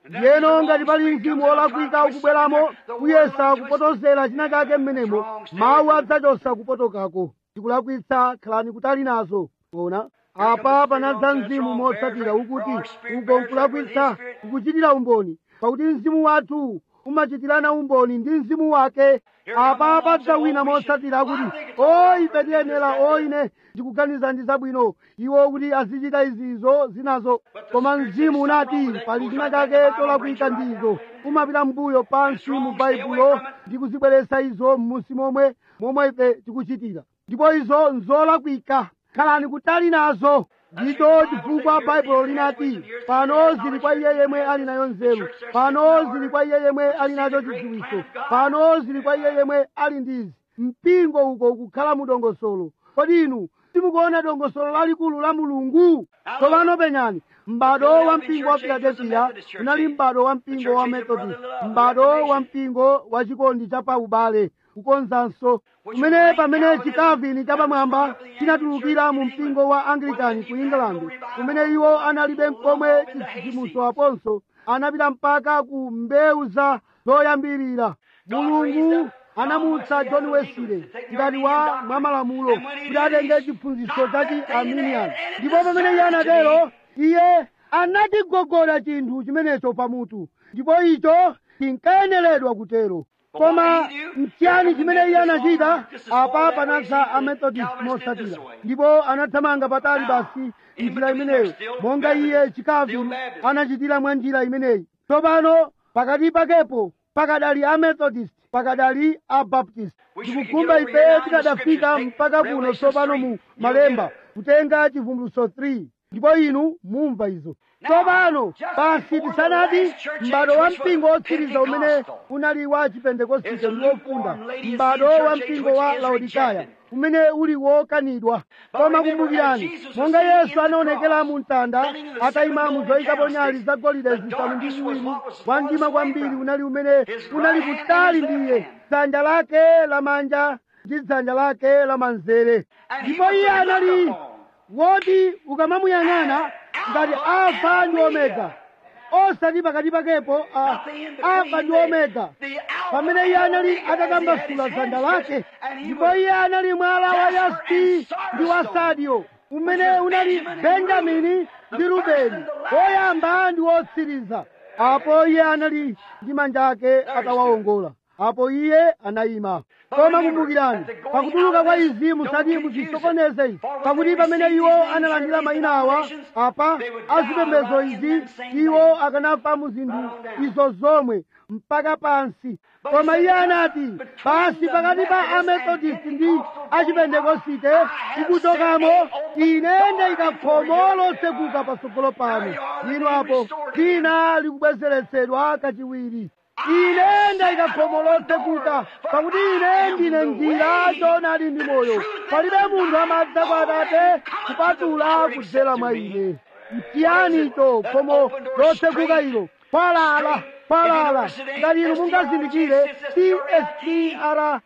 ndiyeno ngati pali mzimu wolakwika ukubweramo kuyesa kupotozera china chake mmenemo mawu adzachosa kupotokako tikulakwitsa khalani kutali nazo ona apa panadza mzimu motsatira ukuti uko nkulakwitsa ukuchitira umboni pakuti mzimu wathu umachitirana umboni ndi mzimu wake apa padza wina motsatira akuti o ife tiyenera o ine ndikuganiza ndi zabwino iwo kuti azichita izizo zinazo koma mzimu unati pali china chake cholakwika ndizo umapita mbuyo pansi mu baibulo ndi kuzibweretsa izo m'munsi momwe momwe ife tikuchitira ndipo izo nzolakwika khalani kutali nazo ndicho chifukwa baibulo linati pano zili kwa iye yemwe ali nayo nzeru pano zili kwa iye yemwe ali nacho chidziwitso pano zili kwa iye yemwe ali ndizi mpingo uko ukukhala mu dongosolo kodi inu simukuona dongosolo lalikulu la mulungu tsopano penyani m'bado wa mpingo wa filadelfiya unali m'bado wa mpingo wa methodist m'bado wa mpingo wa chikondi cha paubale kukonzanso kumene pamene chikavini chapamwamba chinatulukira mu mpingo wa anglikani ku england kumene iwo analibe mkomwe chidzimuso aponso anapita mpaka ku mbewu za zoyambirira mulungu anamutsa john wesley ngati wa mwamalamulo kuti atenge chiphunzitso cha chi arminian ndipo pamene iye anatero iye anachigogoda chinthu chimenecho pamutu ndipo icho chinkayeneredwa kutero koma mchiyani chimene iye anachita apa panadza amethodist motsatira ndipo anathamanga patali basi njira imeneyo monga iye chikavini anachitira mwa njira imeneyi tsopano pakati pakepo pakadali amethodist pakadali abaptist ndikukhumba ife tikadafika mpaka kuno tsopano mu malemba kutenga chivumbulutso 3 ndipo inu mumva izo tsopano basi tisanati m'bado wa mpingo wotsiriza umene unali wa chipentekosite ndi wofunda m'bado wa mpingo wa laodikaya umene uli wokanidwa koma kumbukirani monga yesu anaonekera mu mtanda atayima mu zoyikapo nyali zagolide zisanu ndi ziwiri wamdima kwambiri unali umene unali kutali ndiye dzanja lake lamanja ndi dzanja lake lamanzere ndipo iye anali woti ukamamuyang'ana ngati alfa ndi omega osati pakati pakepo a alfa ndi omega pamene iye anali atatambasula dzanja lake ndipo iye anali mwala wa yaspi ndi wa sadio umene unali benjamini ndi rubeni woyamba ndi wotsiriza apo iye anali ndi manja ake atawawongola apo iye anayima koma kumbukirani pakutuluka kwa izi musati muzisokoneze izi pakuti pamene iwo analandira mayina awa apa azipembedzo izi iwo akanafa mu zinthu izo zomwe mpaka pansi koma iye anati basi pakati pa amethodist ndi achipentekosite ikuchokamo ine ndayika khomo lotsekuka patsogolo pano ino apo dzina likubwezeretsedwa kachiwiri ine ndayika khomo lotsekuka pakuti ine ndine njira choonadi ndi moyo palibe munthu amadza kwa atate kupatula kudzera mwa ine mchiyani icho khomo lotsekuka ilo kwalala kwalala ngati inu mungazindikire tstra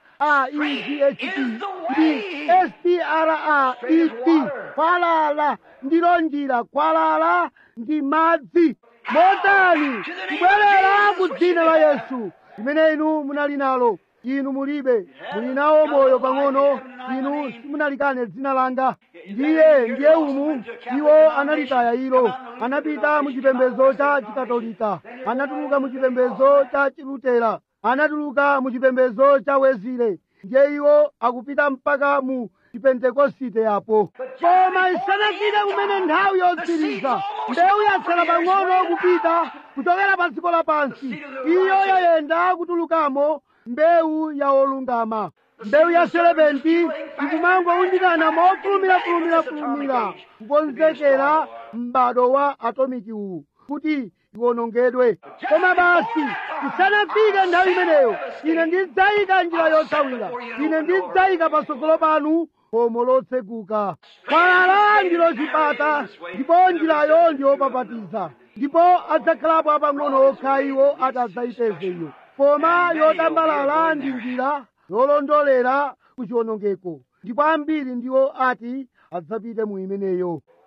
aedt ndi straet kwalala ndilo njira kwalala ndi madzi motani kubwerera ku dzina la yesu limene inu munali nalo inu mulibe muli nawo moyo pang'ono inu simunalikane dzina langa ndiye ndiye umu iwo analitaya ilo anapita mu chipembedzo cha chikatolika anatuluka mu chipembedzo cha chilutera anatuluka mu chipembedzo cha wezile ndiye iwo akupita mpaka mu chipentekosite yapo koma isanafike kumene nthawi yotsiriza mbewu yatsala pang'ono kupita kuchokera pa dziko lapansi iyo yayenda kutulukamo mbewu ya olungama mbewu ya serepenti ikumangowundikana mofulumira-fulumira-fulumira kukonzekera m'bado wa atomiki uwu kuti iwonongedwe koma basi isanafike nthawi imeneyo ine ndidzayika njira yothawira ine ndidzayika patsogolo panu khomo lotseguka kwalala ndilo chipata ndipo njirayo ndiyopapatiza ndipo adzakhalapo apang'ono okha iwo atadzayipeze iyo koma yotambalala ndi njira yolondolera ku chiwonongeko ndipo ambiri ndiwo ati adzapite mu imeneyo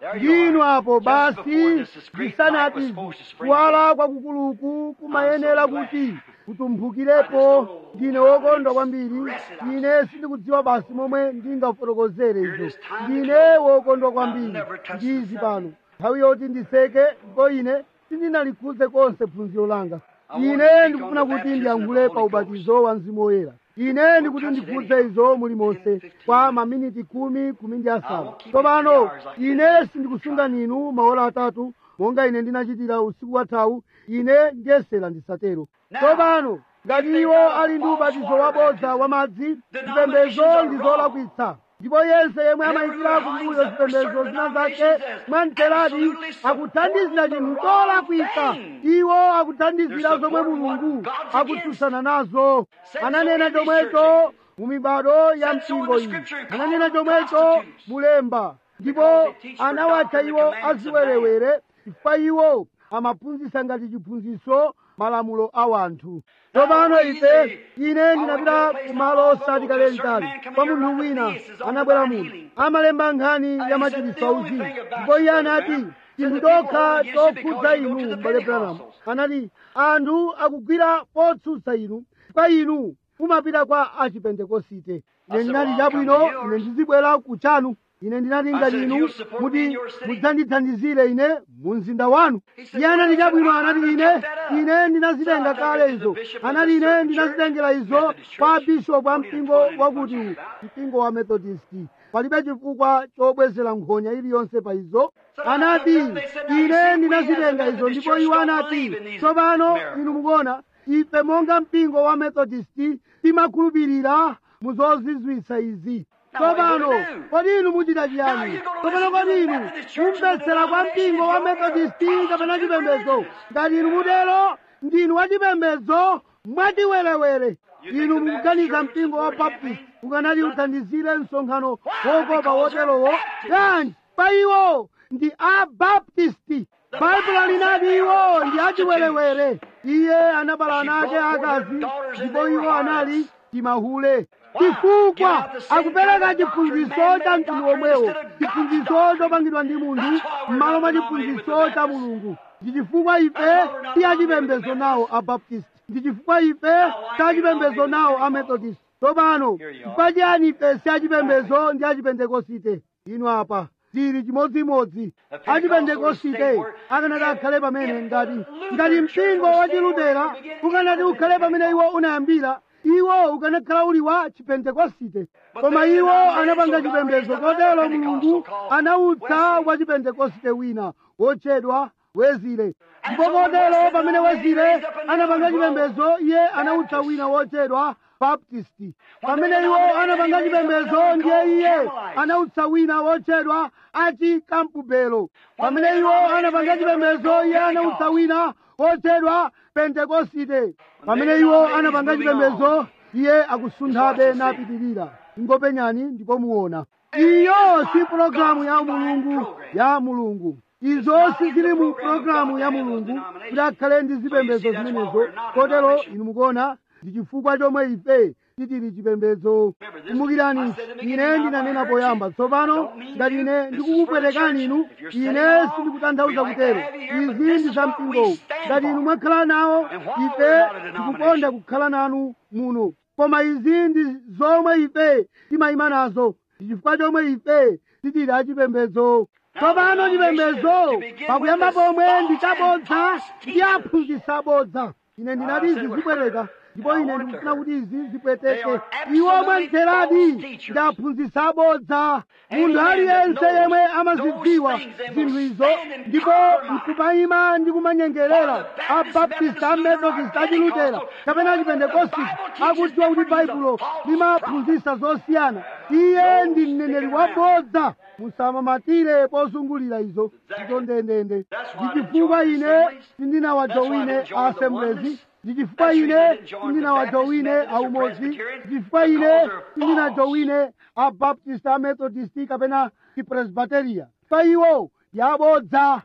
There you ndinu are. apo Just basi before this is great light ndisanati was supposed to spring kuwala kwakukuluku kumayenera I'm so glad. kuti kutumphukirepo ndine wokondwa kwambiri ine sindikudziwa basi momwe ndingafotokozere izo ndine wokondwa kwambiri ndizi pano nthawi yoti ndiseke ndipo ine sindinalikhudze konse phunziro langa ine ndikufuna kuti ndiyankhule pa ubatizo wa mzimu woyera ine ndikuti ndikhudze izo muli monse kwa maminiti khumi khumi ndi asanu tsopano ine sindikusunga ninu maola atatu monga ine ndinachitira usiku wathawu ine ndiyesera ndisatero tsopano ngati iwo ali ndi ubatizo wabodza wa madzi zipembedzo ndi zolakwitsa ndipo yense yemwe amayikira kumbuyo zipembedzo zina zake mwamtheradi akuthandizira chinthu cholakwitsa iwo akuthandizira zomwe mulungu akutsutsana nazo ananena chomwecho mu mibado ya mpingo iyi ananena chomwecho mulemba ndipo anawatcha iwo aziwerewere chifukwa iwo amaphunzitsa ngati chiphunzitso malamulo a wanthu tsopano ife ine ndinapita kumalo osati kale litali kwa munthu wina anabwera muno amalemba nkhani ya machiritso auzimu ndipo iye anati chinthu chokha chokhudza inu m'bale branham anati anthu akugwira potsutsa inu kwa inu mumapita kwa achipentekosite ine ndinati chabwino ine ndizibwera kuchanu ine ndinati ngati inu muti mudzandithandizire ine mu mzinda wanu iye anati chabwino anati ine ine ndinazitenga kale izo anati ine ndinazitengera izo kwa bishopu a mpingo wakuti mpingo wa methodisti palibe chifukwa chobwezera nkhonya iliyonse pa izo anati ine ndinazitenga izo ndipo iwo anati tsopano inu mukuona ife monga mpingo wa methodisti timakhulupirira muzozizwitsa izi tsopano kodi inu muchita chiyani tsopano kodi inu mumvetsera kwa mpingo wa methodisti kapena chipembedzo ngati inu mutero ndinu wachipembedzo mwatiwerewere inu mukuganiza mpingo wa baptist ukanati uthandizire msonkhano wokopa woterowo kanji pa iwo ndi abaptisti baibulo linati iwo ndi achiwerewere iye anabala ana ake akazi ndipo iwo anali timahule chifukwa akupereka chiphunzitso cha mtundu omwewo chiphunzitso chopangidwa ndi munthu m'malo mwa chiphunzitso cha mulungu ndi chifukwa ife ti achipembedzo nawo abaptist ndi chifukwa ife ti achipembedzo nawo amethodist tsopano chifukwa chiyani ife si achipembedzo ndi achipentekosite inu apa tili chimodzimodzi achipentekosite akanati akhale pamene ngati ngati mpingo wa chilutera ukanati ukhale pamene iwo unayambira iwo ukanakhala uli wa chipentekosite koma iwo anapanga chipembedzo kotero mulungu anautsa wa chipentekosite wina wotchedwa wezile ndipo kotero pamene wezile anapanga chipembedzo iye anautsa wina wotchedwa baptisti pamene iwo anapanga chipembedzo ndiye iye anautsa wina wotchedwa achikampubelo pamene iwo anapanga chipembedzo iye anautsa wina wotchedwa pentekosite pamene iwo anapanga chipembedzo iye akusunthabe napitirira ingopenyani ndipo muona iyo si pulogalamu ya mulungu ya mulungu izo sizili mu pulogalamu ya mulungu kuti akhale ndi zipembedzo zimenezo kotero inu mukuona ndi chifukwa chomwe ife titili chipembedzo kumbukirani ine ndinanena poyamba tsopano ngati ine ndikukupwetekani inu ine sindikutanthauza kutero izi ndi za mpingowu ngati inu mwakhala nawo ife tikukonda kukhala nanu muno koma izi ndi zomwe ife timayima nazo ndi chifukwa chomwe ife titili achipembedzo tsopano chipembedzo pakuyamba pomwe ndi chabodza ndi aphunzitsa abodza ine ndinati izi zibwereka ndipo ine ndikufuna kuti izi zipweteke iwo mwamtheradi ndi aphunzitsa abodza munthu aliyense yemwe amazidziwa zinthu izo ndipo nkumayima ndi kumanyengerera abaptista amethodist achilutera kapena achipentekosti akudziwa kuti baibulo limaphunzitsa zosiyana iye ndi mneneri wabodza musamamatire pozungulira izo izo ndendende ndi chifukwa ine sindinawajowine assemblies ndi chifukwa ine sindinawajowine aumodzi ndi chifukwa ine sindinajowine abaptist amethodist kapena chipresbiteria pa iwo ndi abodza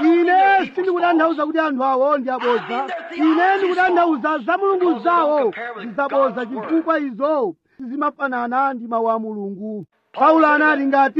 ine sindikutanthauza kuti anthu awo ndi abodza ine ndikutanthauza za mulungu zawo zizabodza chifukwa izo sizimafanana ndi mawu a mulungu paulo anati ngati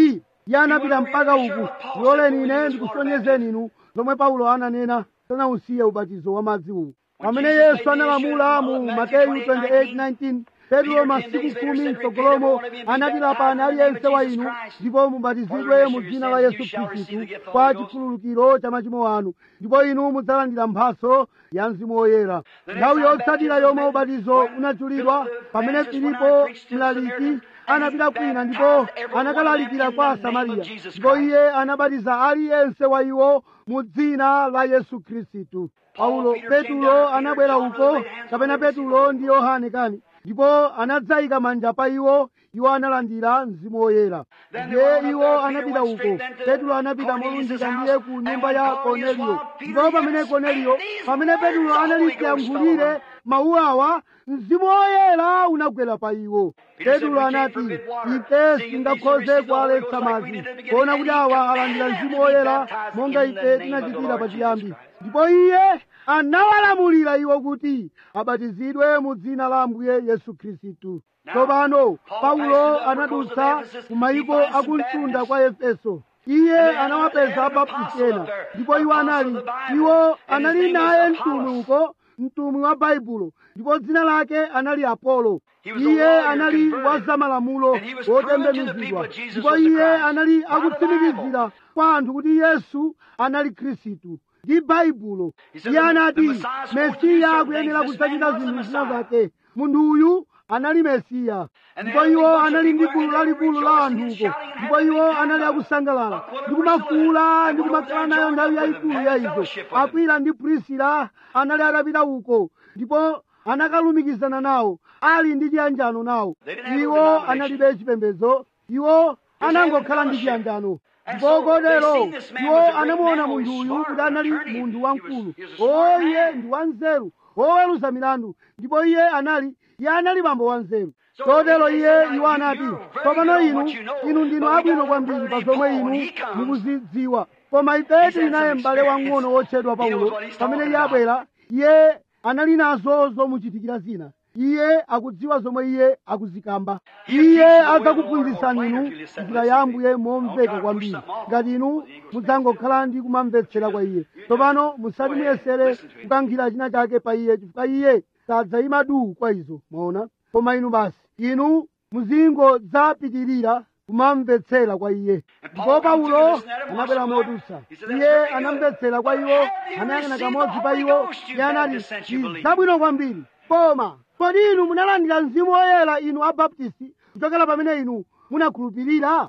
iye anapita mpaka uku loleni ine ndikusonyezeni inu zomwe paulo ananena sanausiye ubatizo wa madzi uwu pamene yesu analamula mu mateyu 28:19 petro masiku khumi mtsogolomo anati lapani aliyense wa inu ndipo mubatizidwe mu dzina la yesu khristu kwa chikhululukiro cha machimo anu ndipo inu mudzalandira mphatso ya mzimu woyera nthawi yotsatira yomwe ubatizo unachulidwa pamene filipo mlaliki anapita kwina ndipo anakalalikira kwa asamariya ndipo iye anabatiza aliyense wa iwo mu dzina la yesu khristu paulo petulo anabwera uko kapena petulo ndi yohane kani ndipo anadzayika manja pa iwo iwo analandira mzimu woyera ndiye iwo anapita uko petulo anapita molunjika ndiye ku nyumba ya korneliyo ndipo pamene korneliyo pamene petulo analiyankhulire mawu awa mzimu woyera unagwera pa iwo petulo anati ife singakhoze kuwaletsa madzi kuona kuti awa alandira mzimu woyera monga ife tinachitira pachiyambi ndipo iye anawalamulira iwo kuti abatizidwe mu dzina la ambuye yesu khristu tsopano paulo anadutsa ku mayiko akumtunda kwa efeso iye anawapeza abaptisti ena ndipo iwo anali iwo anali naye mtumwi uko mtumwi wa baibulo ndipo dzina lake anali apolo iye anali wa zamalamulo wotembenuzidwa ndipo iye anali akutsimikizira kwa anthu kuti yesu anali khristu ndi baibulo iye anati mesiya akuyenera kudzachita zinthu zina zake munthu uyu anali mesiya ndipo iwo anali ndi gulu lalikulu la anthuko ndipo iwo anali akusangalala ndi kumafuula ndi kumakhala nayo nthawi yayikulu ya izo akwila ndi prisila anali atapita uko ndipo anakalumikizana nawo ali ndi chiyanjano nawo iwo analibe chipembedzo iwo anangokhala ndi chiyanjano ndipo kotero iwo anamuona munthu uyu kuti anali munthu wamkulu o iye ndi wanzeru woweruza milandu ndipo iye anali iye anali bambo wanzeru kotero iye iwo anati tsopano inu inu ndinu abwino kwambiri pa zomwe inu mukuzidziwa koma ife tili naye m'bale wang'ono wotchedwa paulo pamene iye abwera iye anali nazo zomuchitikira zina iye akudziwa zomwe iye akuzikamba iye adzakuphunzitsani inu njira ya ambuye momveka kwambiri ngati inu mudzangokhala ndi kumamvetsera kwa iye tsopano musati muyesere kukankhira china chake pa iye chifukwa iye sadzayima duu kwa izo mwaona koma inu basi inu muzingodzapitirira kumamvetsera kwa iye ndipo paulo anabwera modutsa iye anamvetsera kwa iwo anayang'ana kamodzi pa iwo iye anati ndi zabwino kwambiri koma kodi inu munalandira mzimu woyera inu abaptisti kuchokera pamene inu munakhulupirira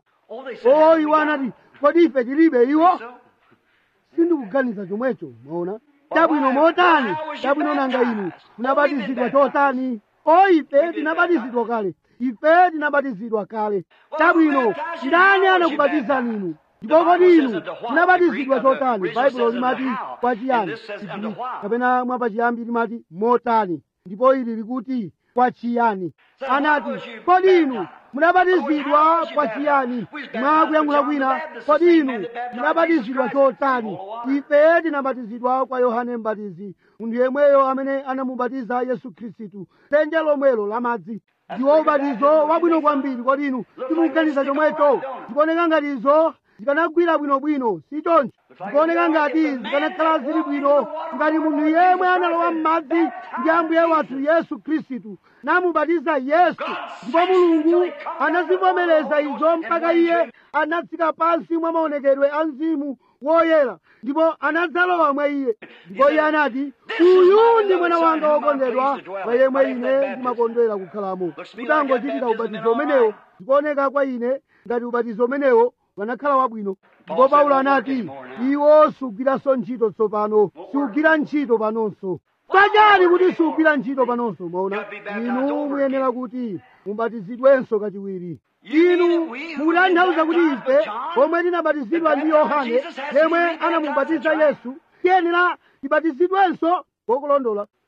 o iwo anati kodi ife tilibe iwo sindikuganiza chomwecho mwaona chabwino motani chabwino nanga inu munabatizidwa chotani o ife tinabatizidwa kale ife tinabatizidwa kale chabwino ndani anakubatizani inu ndipo kodi inu munabatizidwa chotani baibulo limati kwa chiyani Chigiriki. kapena mwapachiyambi limati motani ndipo ili likuti kwa chiyani anati kodi inu munabatizidwa kwa chiyani mwakuyankhula kwina kodi inu munabatizidwa chotani ife tinabatizidwa kwa yohane mbatizi munthu yemweyo amene anamubatiza yesu khristu dzenje lomwelo la madzi ndiwo ubatizo wabwino kwambiri kodi inu timuganiza chomwecho zikuoneka ngati izo zikanagwira bwinobwino si choncho zikuoneka ngati zikanakhala zili bwino ngati munthu yemwe analowa m'madzi ndi ambuye wathu yesu khristu namubatiza yesu ndipo mulungu anazivomereza izo mpaka iye anatsika pansi mwa maonekedwe a mzimu woyera ndipo anadzalowa mwa iye ndipo iye anati uyu ndi mwana wanga wokondedwa mwa yemwe ine ndimakondwera kukhalamo kutangochitika ubatizo umenewo zikuoneka kwa ine ngati ubatizo umenewo wanakhala wabwino ndipo paulo anati iwo sugwiranso ntchito tsopano siugwira ntchito panonso pachani kuti siugwira ntchito panonso mwaona inu muyenera kuti mubatizidwenso kachiwiri inu mukutanthauza kuti ife omwe tinabatizidwa ndi yohane yemwe anamubatiza yesu tiyenera tibatizidwenso wokulondola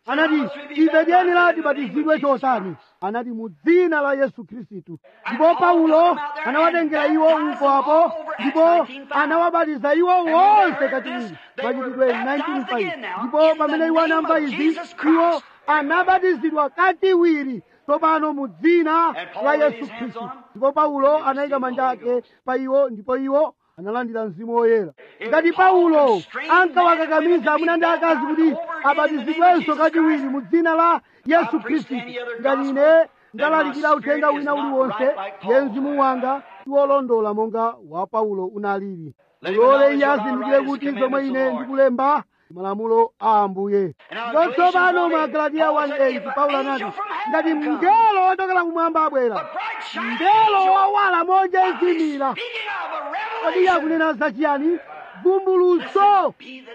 anati ife tiyenera tibatizidwe chotani anati mu dzina la yesu khristu ndipo paulo anawatengera iwo mkwapo ndipo anawabatiza iwo wonse kachiwiri machitidwe 19:5 ndipo pamene iwo anamva izi iwo anabatizidwa kachiwiri tsopano mu dzina la yesu khristu ndipo paulo anayika manja ake pa iwo ndipo iwo analandira mzimu woyera ngati paulo ankawakakamiza amuna ndi akazi kuti abatizidwenso kachiwiri mu dzina la yesu khristu ngati ine ndalalikira uthenga wina uliwonse ye mzimu wanga tiwolondola monga wa paulo unalili mulole iye azindikire kuti zomwe ine ndikulemba malamulo a ambuye ndipo tsopano mwa galatiya 1:8 paulo anati ngati mngelo wochokera kumwamba abwera mngelo wowala monja ezimira kodi iye akunena zachiyani vumbulutso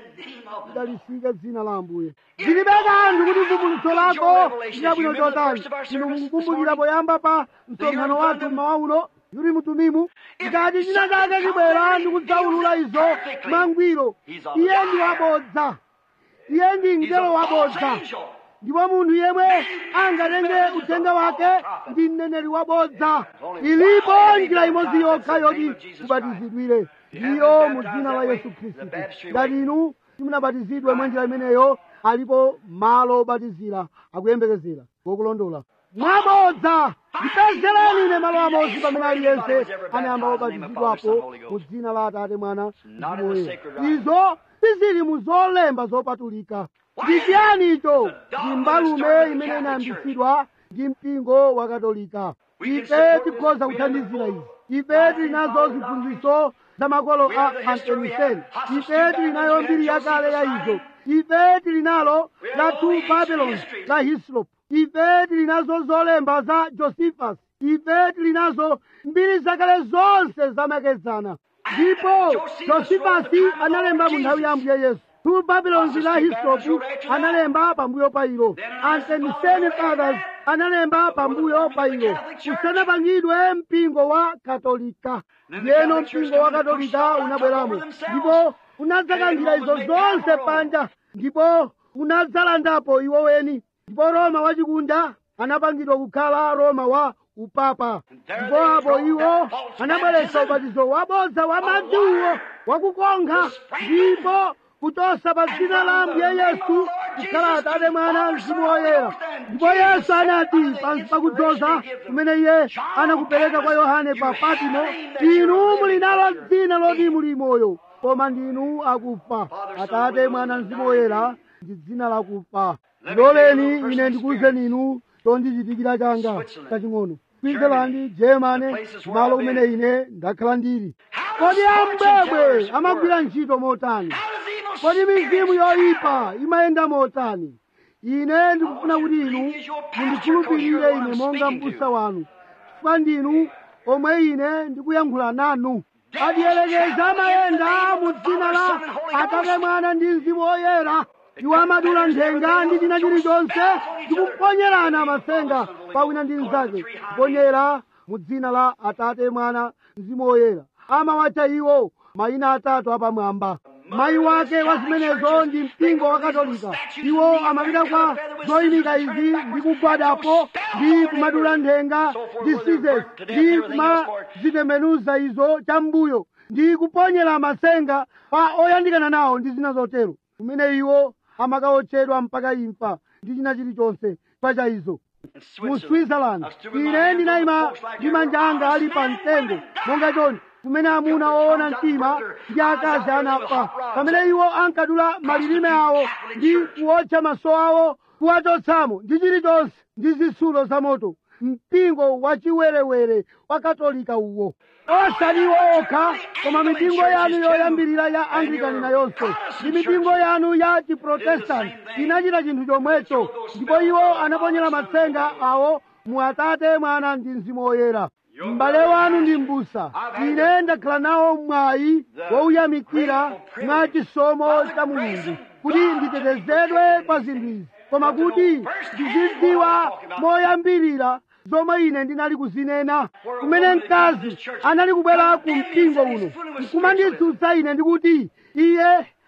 lidalisike dzina la ambuye zilibe kanthu kuti vumbulutso lako linabwino chotani inu mukukumbukira poyamba pa msonkhano wathu mmawa uno yuri mutumimu ngati china chake chibwera ndikudzaulula izo mwangwiro iye ndi wabodza iye ndi mngelo wabodza ndipo munthu yemwe angatenge uthenga wake ndi mneneri wabodza ilipo njira imodzi yokha yoti mubatizidwire ndiyo mu dzina la yesu khristu ngati inu simunabatizidwe mwa njira imeneyo alipo malo obatizira akuyembekezera ngokulondola mwabodza ndipezereni ine malo amodzi pamene aliyense anayamba obatizidwapo mu dzina la atate mwana mzimu woyera izo sizili mu zolemba zopatulika ndi chiyani icho ndi mbalume imene inayambitsidwa ndi mpingo wa katolika ife tikhoza kuthandizira izi ife tili nazo ziphunzitso za makolo a antemiseni ife tili nayo mbiri yakale ya izo ife tili nalo la two babylons la hislop ife tili nazo zolemba za josephus ife tili nazo mbiri zakale zonse zamakedzana ndipo josephasi analemba mu nthawi ya ambuye yesu two babylons la histopu analemba pambuyo pa ilo antemiseni fathers analemba pambuyo pa ilo kusanapangidwe mpingo wa katolika yeno mpingo wa katolika unabweramo ndipo unadzakangira izo zonse panja ndipo unadzalandapo iwo weni ndipo roma wachikunda anapangidwa kukhala roma wa upapa ndipo apo iwo anabweretsa ubatizo wabodza wa madziwo wakukonkha ndipo kuchosa pa dzina la ambuye yesu kukhala atate mwana mzimu woyera ndipo yesu anati pansi pakudzoza kumene iye anakupereka kwa yohane pa patimo inu muli nalo dzina loti muli moyo koma ndinu akufa atate mwana mzimu woyera ndi dzina lakufa loleni ine ndikuwuzeni inu chondichitikira changa chaching'ono switzerland germany malo kumene ine ndakhala ndili kodi ambwebwe amagwira ntchito motani kodi mizimu yoyipa imayenda motani ine ndikufuna kuti inu mundikhulupirire ine monga mbusa wanu chifukwa ndinu omwe ine ndikuyankhula nanu adiyelekeza amayenda mu dzina la atate mwana ndi mzimu woyera iwo amadula nthenga ndi china chilichonse ndikuponyerana masenga pawina ndi mnzake kuponyera mu dzina la atate mwana mzimu woyera amawatcha iwo mayina atatu apamwamba mayi wake wa zimenezo ndi mpingo wa katolika iwo amapita kwa zoyimika izi ndi kugwadapo ndi kumadula nthenga ndi sizesi ndi kumazitembenuza izo chambuyo ndi kuponyera masenga pa oyandikana nawo ndi zina zotero kumene iwo amakawotchedwa mpaka imfa ndi china chilichonse pacha izo mu switzerland ine ndinayima ndi manja anga ali pa mtengo monga choni kumene amuna woona mtima ndi akazi anafa pamene iwo ankadula malilime awo ndi kuwotcha maso awo kuwachotsamo ndi chilichonse ndi zitsulo za moto mpingo wachiwerewere wa katolika uwo osati iwo okha koma mipingo yanu yoyambirira ya anglikani nayonso ndi mipingo yanu ya chiprotestanti inachita chinthu chomwecho ndipo iwo anaponyera matsenga awo mu atate mwana ndi mzimu woyera m'bale wanu ndi m'busa ine ndakhala nawo mwayi wouyamikira mwa chisomo cha mulungu kuti nditetezedwe kwa zinthu izi koma kuti ndizidziwa moyambirira zomwe ine ndinali kuzinena kumene mkazi anali kubwera ku mpingo uno nkumanditsutsa ine ndikuti iye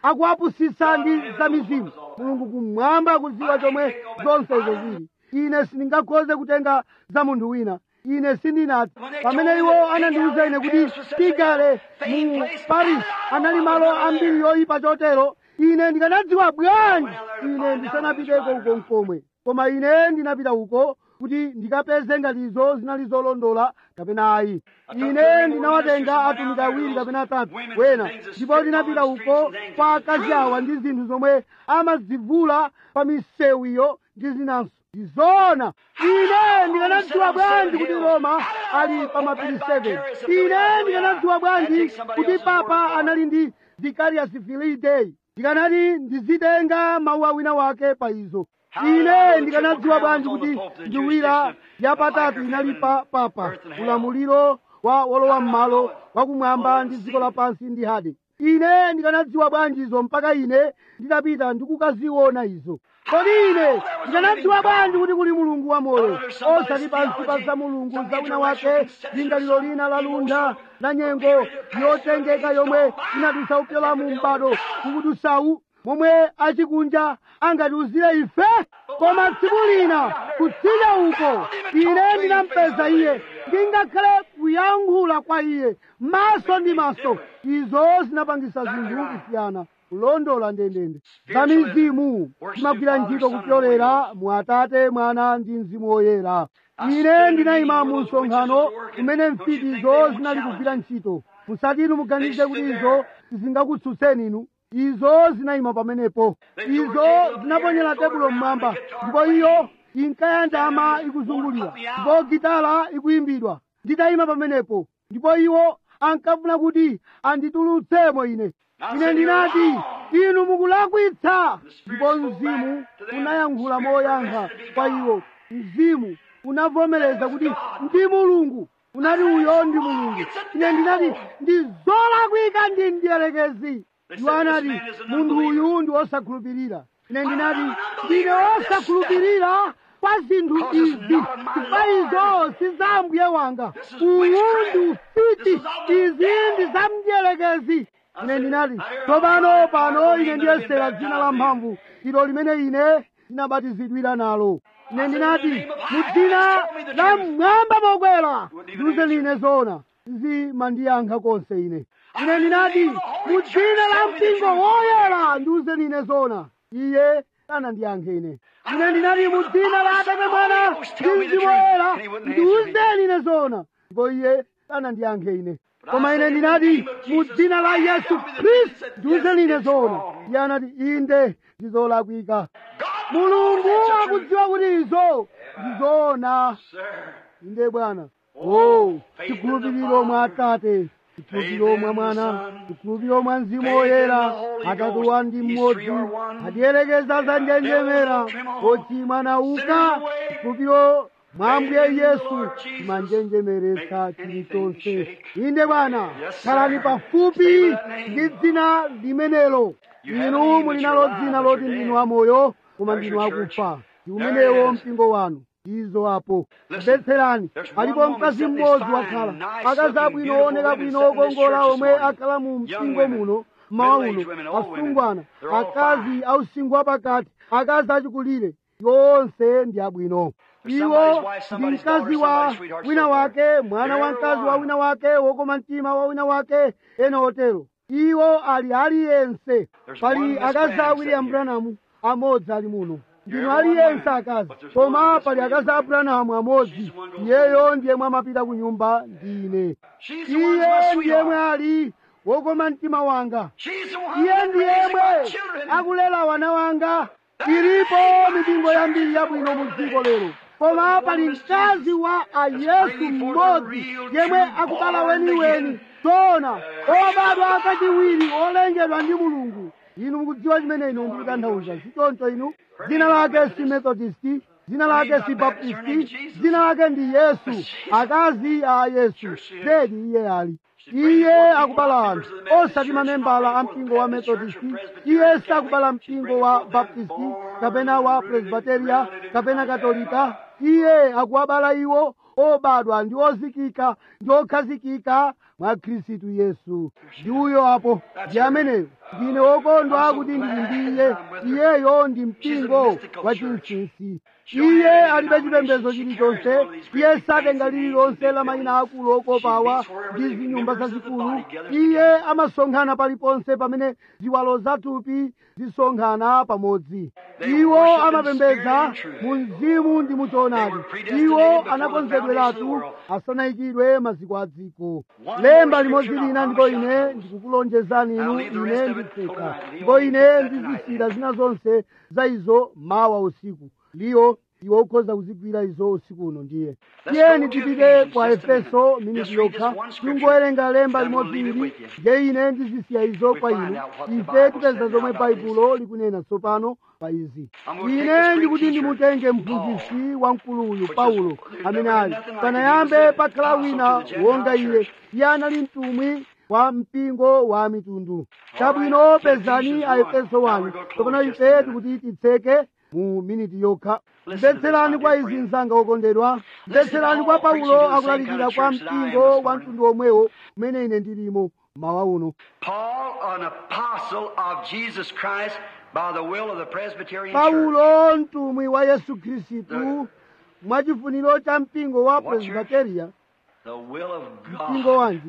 akuwapusitsa ndi za mizimu mulungu kumwamba akudziwa chomwe zonse izo zili ine sindingakhoze kutenga za munthu wina ine sindinati pamene iwo anandiwuza ine kuti tigale mu paris anali malo ambiri yoyipa chotero ine ndikanadziwa bwanji ine ndisanapiteko uko mkomwe koma ine ndinapita uko kuti ndikapeze ngati izo zinali zolondola kapena ayi ine ndinawatenga atumiki awiri kapena atatu wena ndipo ndinapita uko kwa akazi awa ndi zinthu zomwe amazivula pa misewu iyo ndi zinanso ndizona ine ndikanadziwa bwanji kuti roma ali pa mapiri 7 ine ndikanadziwa bwanji kuti papa anali ndi vicarious filii ndikanati ndizitenga mawu awina wake pa izo ine ndikanadziwa bwanji kuti nduwira yapatatu inali pa papa ulamuliro wa wolowa m'malo wakumwamba ndi dziko lapansi ndi hade ine ndikanadziwa bwanji izo mpaka ine nditapita ndikukaziona izo kodi ine ndikanadziwa bwanji kuti kuli mulungu wamoyo osati pansi pa za mulungu za wina wake lingaliro lina la lunda la nyengo yotengeka yomwe inadutsa upyola mu m'bado kukudusawu momwe achikunja angatiuzire ife koma tsiku lina kutsidya uko ine ndinampeza iye ndingakhale kuyankhula kwa iye maso ndi maso izo zinapangisa zinthu kusiyana kulondola ndendende za mizimu zimagwira ntchito kupyolera mu atate mwana ndi mzimu woyera ine ndinayima mu msonkhano kumene mfitizo zinali kugwira ntchito musatinu muganize kuti izo zingakutsutseni inu izo zinayima pamenepo izo zinaponyera tebulo mmwamba ndipo iyo inkayanjama ikuzungulira ndipo gitala ikuyimbidwa nditayima pamenepo ndipo iwo ankafuna kuti anditulutsemo ine ine ndinati inu mukulakwitsa ndipo mzimu unayankhula moyankha kwa iwo mzimu unavomereza kuti ndi mulungu unati uyo ndi mulungu ine ndinati ndi zolakwika ndi mdierekezi iwo anati munthu uyu ndi wosakhulupirira ine ndinati ndine wosakhulupirira kwa zinthu izi chifukwa izo si za mbuye wanga uwu ndi ufiti izi ndi za mdierekezi ine ndinati tsopano pano ine ndiyesera dzina la mphamvu ilo limene ine ndinabatizidwira nalo ine ndinati mu dzina la mmwamba mokwera ndiuze ine zoona zimandiyankha konse ine ine ndinati mu dzina la mpingo woyera ndiuze ine zoona iye sanandiyankhe ine ine ndinati mu dzina la atate mwana ndi mzimu woyera ndiuzeni ine zoona ndipo iye sanandiyankhe ine koma ine ndinati mu dzina la yesu khristu ndiuzeni ine zoona iye anati inde ndizolakwika mulungu akudziwa kuti izo ndizoona inde bwana o chikhulupiriro mwa atate chikhulupiriro mwa mwana chikhulupiriro mwa mzimu woyera atatu wa ndi mmodzi atiyelekeza za njenjemera ochimwa nauka chikhulupiriro mwa ambuye yesu timanjenjemeretsa chilichonse inde bwana khalani pafupi ndi dzina limenelo inu muli nalo dzina loti ndinu amoyo koma ndinu akufa ndi umenewo mpingo wanu izo apo mvetserani alipo mkazi mmodzi wakhala akazi abwino ooneka bwino okongola omwe akhala mu mpingo muno mmawa uno asungwana akazi ausinkhu wapakati akazi achikulire yonse ndi abwino iwo ndi mkazi wa wina wake mwana wa mkazi wa wina wake wokoma mtima wa wina wake ena otero iwo ali aliyense pali akazi a william branham amodzi ali muno ndinu aliyense akazi koma pali akazi a branham amodzi iyeyo ndiyemwe amapita ku nyumba ndine iye ndiyemwe ali wokoma mtima wanga iye ndiyemwe akulera wana wanga ilipo mipingo yambiri yabwino mu dziko lero koma pali mkazi wa ayesu mmodzi yemwe akubala weniweni tona obadwa kachiwiri olengedwa ndi mulungu inu mukudziwa chimene ino ndikutanthauza sichoncho inu dzina lake si methodisti dzina lake si baptisti dzina lake ndi yesu akazi a yesu zedi iye ali iye akubala anthu osati mamembala a mpingo wa methodisti iye sakubala mpingo wa baptisti kapena wa presbiteria kapena katolika iye akuwabala iwo obadwa ndi ozikika ndi okhazikika mwa khristu yesu ndi uyo apo ndi ameneyo ndine wokondwa kuti ndili ndiye iyeyo ndi mpingo wa chinsinsi iye alibe chipembedzo chilichonse iye satenga lililonse la mayina akulu okopawa ndi zinyumba zazikulu iye amasonkhana paliponse pamene ziwalo zathupi zisonkhana pamodzi iwo amapembedza mu mzimu ndi mu choonadi iwo anakonzedweratu asanayikidwe maziko a dziko lemba limodzi lina ndipo ine ndikukulonjezani inu ine nditseka ndipo ine ndizisira zina zonse za izo mawa usiku liyo iwe ukhoza kuzigwira izo usiku uno ndiye tiyeni tipite kwa efeso miniti yokha tingowerenga lemba limodzi ili nde ine ndizisiya izo kwa inu ife tipeza zomwe baibulo likunena tsopano pa izi ine ndikuti ndimutenge mphunzitsi wamkuluyu paulo amene ali panayambe pakhala wina wonga iye iye anali mtumwi wa mpingo wa mitundu chabwino pezani a efeso 1 tsopano ife tikuti titseke mu miniti yokha mvetserani kwa izi mzanga wokondedwa mvetserani kwa paulo akulalikira kwa mpingo wa mtundu omwewo umene ine ndilimo mawa uno Paul, an apostle of Jesus Christ by the will of the Presbyterian Church. paulo mtumwi wa yesu khristu mwachifuniro cha mpingo wa What's your- presbiteria The will of mpingo God. wanji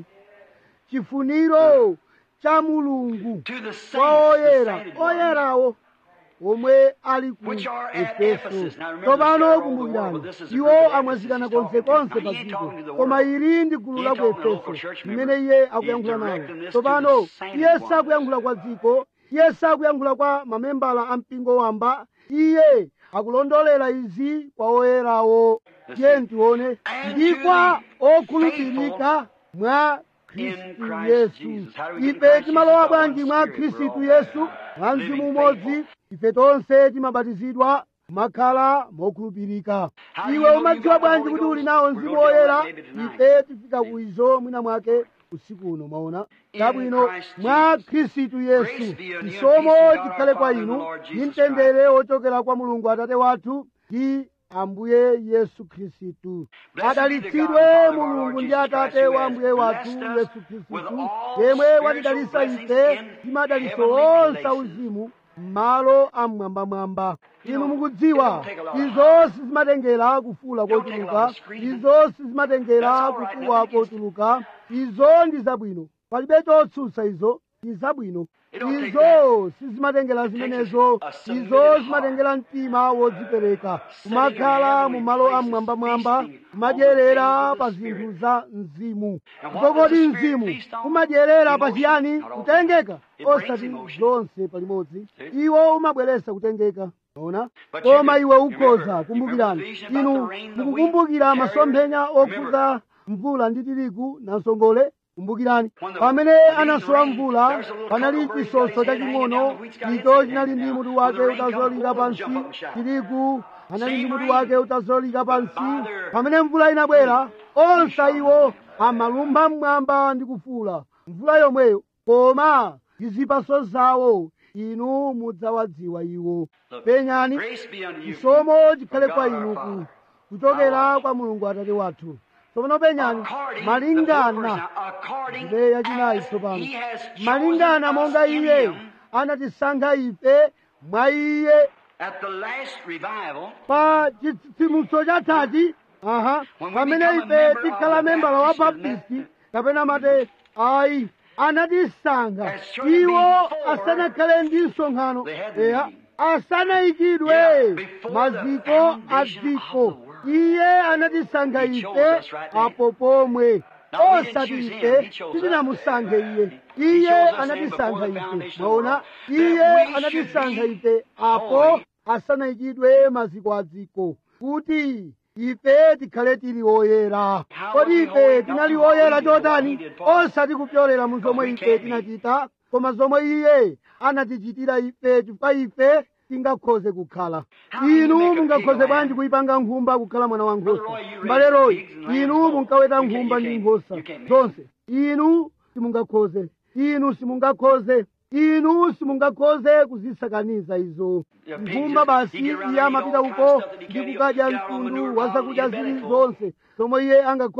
chifuniro cha mulungu To the saints, kwa the oyera sainted ones, oyerawo omwe ali ku Which are at efeso Ephesus. Now remember, tsopano they're all over the kumbukirani world, but this is a iwo group of amwazikana Ephesus he's konsekonse talking to. pa He ain't dziko talking to the koma world. ili ndi gulu He la ain't ku talking to local efeso church limene members. iye He's akuyankhula nawo directing this to tsopano the sainted iye ones. sakuyankhula kwa dziko iye sakuyankhula kwa mamembala a mpingo wamba iye akulondolera izi kwa oyerawo tiye ntione And ndi to kwa the okhulupirika mwa in khristu Christ yesu Jesus. How do we get in ife Christ timalowa Jesus? By bwanji one mwa Spirit. We're khristu all yesu mwa living mzimu umodzi faithful. ife tonse timabatizidwa makhala mokhulupirika How do you iwe know umadziwa you got the bwanji Holy kuti Ghost? uli nawo We're mzimu gonna deal with woyera that maybe tonight. ife tifika kuizo mwina mwake usiku uno maona In chabwino Christ mwa Jesus. khristu Grace yesu be unto you and chisomo peace from God chikhale our kwa Father and the inu Lord ndi Jesus mtendere wochokera kwa mulungu atate wathu ndi ambuye yesu khristu Blessed be the God adalitsidwe and Father of our mulungu Lord ndi Jesus atate Christ, who wa has ambuye wathu blessed us yesu with khristu all yemwe spiritual watidalitsa blessings ife in ndi madalitso heavenly onse places. auzimu m'malo amwambamwamba You inu know, it mukudziwa don't take a lot of izo hours. sizimatengera kufuula It don't take a lot kotuluka of screaming. izo sizimatengera That's all right. kukuwa Nothing against kotuluka izo ndi zabwino palibe chotsutsa izo ndi zabwino It don't take izo sizimatengera It takes zimenezo a submitted izo heart. zimatengera mtima wodzipereka Sitting kumakhala in mu heavenly malo places, amwambamwamba feasting on kumadyerera the pa things of the zinthu za mzimu And what kodi does the Spirit mzimu feast on? kumadyerera pa Emotion? chiyani Not all. kutengeka It brings osati emotion. zonse palimodzi See? iwo umabweretsa kutengeka ona But koma you iwe can- ukhoza remember- kumbukirani remember the vision about inu the rain, the mukukumbukira wheat, the masomphenya chariot? okhuza mvula ndi tirigu na nsongole kumbukirani When the- pamene when the anasowa rain, mvula there's a little panali cockle bird, chisoso he's got his head chaching'ono hanging down, the wheat's got his icho head chinali hanging ndi down. mutu When wake the rain comes, utazolika both of them jump pansi up and shout. tirigu anali ndi Same mutu rain, wake utazolika pansi by their pamene mvula inabwera onse shall iwo know. amalumpha mmwamba ndi kufuula mvula yomweyo koma ndi zipatso zawo inu mudzawadziwa iwo Look, penyani Grace be unto you chisomo chikhale from kwa God our inu ku Father. kuchokera kwa mulungu atate wathu tsopano penyani According- the fourth malingana verse now, according ndiye yachinayi as tsopano he has chosen malingana us monga in iye him anatisankha ife mwa iye at the last revival pa chitsitsimutso chatati aha When we pamene become a ife member of tikhala the membala wa Baptist baptisti kapena mate ayi anatisankha As surely iwo before asanakhale ndi msonkhano they had the eya meeting. asanayikidwe Yeah, before the maziko a foundation dziko of the world. iye anatisankha He ife chose us right there. apo pomwe Now, we didn't osati choose him, ife he chose us. titinamusankhe iye He iye chose us in anatisankha before the ife foundation of the maona world, iye that we anatisankha should be ife apo holy. asanayikidwe maziko a dziko kuti ife tikhale tili oyera How kodi was we ife holy? tinali Not what we oyera did, what chotani he did for us. osati kupyolera mu zomwe we ife can't be. tinachita koma zomwe iye anatichitira ife chifukwa ife tingakhoze kukhala How do you inu make a mungakhoze pig bwanji lamb? kuyipanga nkhumba kukhala mwana wa Brother nkhosa Roy, you raised mbale royi pigs and lambs inu both. munkaweta You can't- nkhumba you ndi can't- nkhosa you can't make zonse inu simungakhoze inu simungakhoze inu simungakhoze kuzisakaniza izo Yeah, pigs nkhumba just- basi he get around iye and eat amapita all kinds uko of stuff that he ndi can't eat. kukadya Get all mtundu manure, wa all zakudya in belly zili full. zonse zomwe iye angakhoze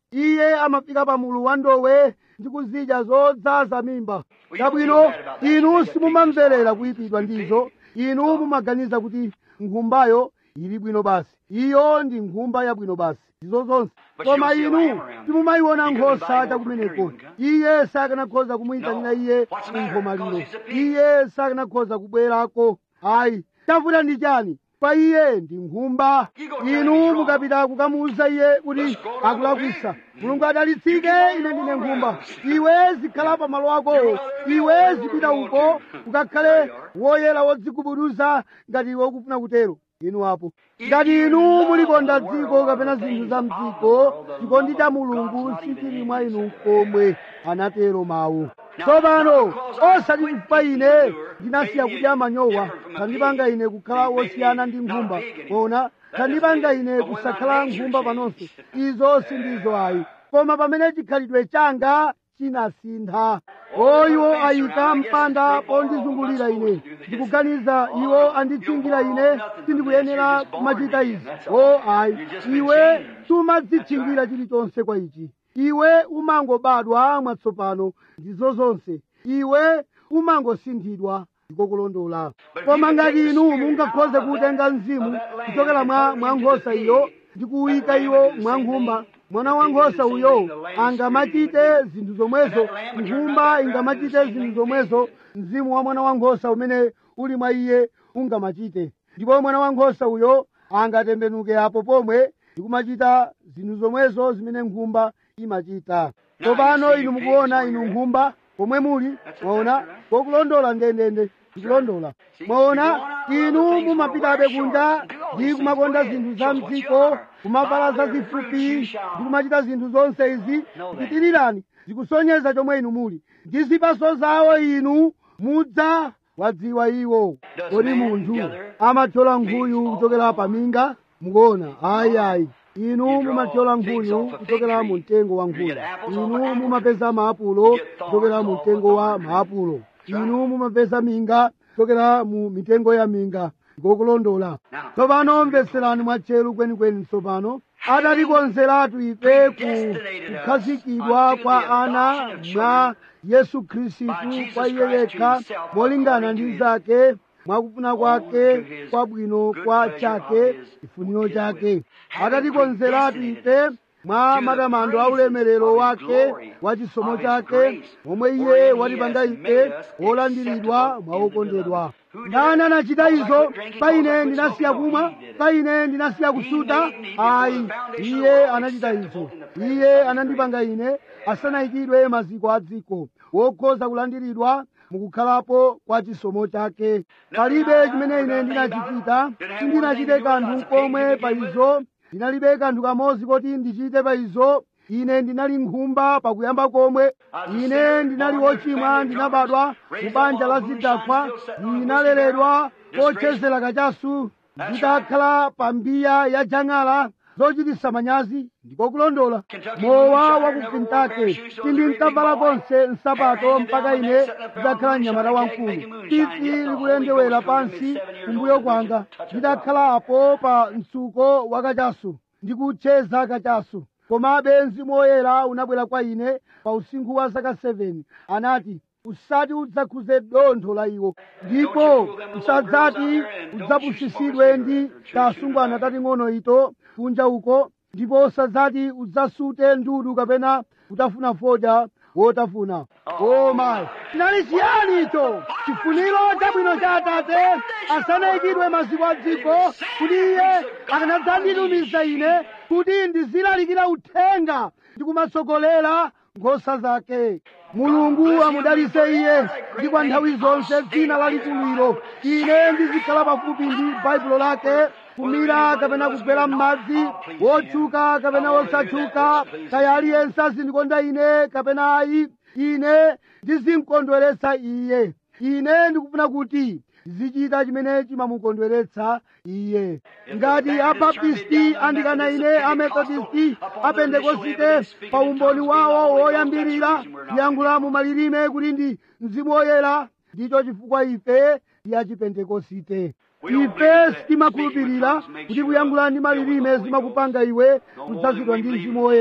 iye amafika pa mulu wa ndowe ndi kuzidya zodzaza mimba chabwino inu simumamverera kuyipidwa ndizo inu mumaganiza kuti nkhumbayo ili bwino basi iyo ndi nkhumba yabwino basi ndizo zonse koma inu simumayiona nkhosa chakumeneko iye sakanakhoza kumuyitanira iye kunkhomaliro iye sakanakhoza kubwerako ayi chavuta ndi chani kwa iye ndi nkhumba inu mukapita kukamuwuza iye kuti akulakwisa mulungu adalitsike ine ndine nkhumba iwe zikhala pa malo akowo iwe zipita uko ukakhale woyera wodzigubuduza ngati iwe ukufuna kutero inu apo ngati inu mulikonda dziko kapena zinthu za mdziko chikondi cha mulungu sichili mwa inu komwe anatero mawu tsopano osati chifukwa ine ndinasiya kudya manyowa kandipanga ine kukhala wosiyana ndi nkhumba kona kandipanga ine kusakhala nkhumba panonso izo sindizo ayi koma pamene chikhalidwe changa chinasintha oyiwo ayika mpanda pondizungulira ine ndikuganiza iwo anditchingira ine sindikuyenera kumachita izi o ayi iwe sumadzitchingira chilichonse kwa ichi iwe umangobadwa mwatsopano ndizo zonse iwe umangosinthidwa ndikokulondola koma ngati inu mungakhoze kutenga mzimu kuchokera mwa mwa nkhosa iyo ndi kuwuyika iwo mwa nkhumba mwana wa nkhosa uyo angamachite zinthu zomwezo nkhumba ingamachite zinthu zomwezo mzimu wa mwana wa nkhosa umene uli mwa iye ungamachite ndipo mwana wa nkhosa uyo angatembenuke apo pomwe ndi kumachita zinthu zomwezo zimene nkhumba imachita tsopano inu mukuona inu nkhumba pomwe muli mwaona kokulondola ndendende ndikulondola mwaona inu mumapitabe kunja ndi kumakonda zinthu za mdziko kumavala zazifupi ndi kumachita zinthu zonse izi zitirirani zikusonyeza chomwe inu muli ndi zipaso zawo inu mudza wadziwa iwo kodi munthu amathyola nkhuyu kuchokera paminga mukuona ayi ayi inu mumathyola nkhuyu kuchokera mu mtengo wa nkhuyu inu mumapeza maapulo kuchokera mu mtengo wa maapulo inu mumapeza minga kuchokera mu mitengo ya minga ngokulondola tsopano mveserani mwatcheru kwenikweni tsopano adatikonzeratu ife ku kukhazikidwa kwa ana mwa yesu khristu kwa iye yekha molingana ndi zake mwakufuna kwake kwabwino kwa chake chifuniro chake adatikonzeratu ife mwa matamando a ulemerero wake wa chisomo chake momwe iye watipanga ife wolandiridwa mwawokondedwa ndani anachita izo pa ine ndinasiya kumwa pa ine ndinasiya kusuta ayi iye anachita izo iye anandipanga ine asanayikidwe maziko a dziko wokhoza kulandiridwa mukukhalapo kwa chisomo chake palibe chimene ine ndinachichita sindinachite kanthu komwe pa izo ndinalibe kanthu kamodzi koti ndichite pa izo ine ndinali nkhumba pakuyamba komwe ine ndinali wochimwa ndinabadwa mu banja la zidakwa ndinaleredwa kochezera kachasu ndidakhala pa mbiya ya jang'ala zochititsa manyazi ndikokulondola mowa wa ku kentucky sindinkavala konse nsapato mpaka ine ndidakhala mnyamata wamkulu tsitsi likulendewera pansi kumbuyo kwanga ndidakhala apo pa mtsuko wa kachasu ndikucheza kachasu komabe mzimu woyera unabwera kwa ine pa usinkhu wa zaka 7 anati usati udzakhuze dontho la iwo ndipo usadzati udzapusisidwe ndi tasungwana tating'ono ito kunja uko ndipo usadzati udzasute ndudu kapena kutafuna fodya wotafuna koma chinali chiyani icho chifuniro chabwino cha atate asanayikidwe maziko a dziko kuti iye akanadzanditumiza ine kuti ndizilalikira uthenga ndi kumatsogolera nkhosa zake mulungu amudalitse iye ndi kwa nthawi zonse dzina lalikululo ine ndizikhala pafupi ndi baibulo lake kumira kapena kugwera m'madzi wotchuka kapena wosatchuka kaya aliyense azindikonda ine kapena ayi ine ndizimkondweretsa iye ine ndikufuna kuti zichita chimene chimamukondweretsa iye ngati abaptisti andikana ine amethodisti apentekosite pa umboni wawo woyambirira kuyankhula mu malilime kuti ndi mzimu woyera ndicho chifukwa ife ndi achipentekosite ife sitimakhulupirira kuti kuyankhula ndi malilime zimakupanga iwe kudzazidwa ndi mzimu woyera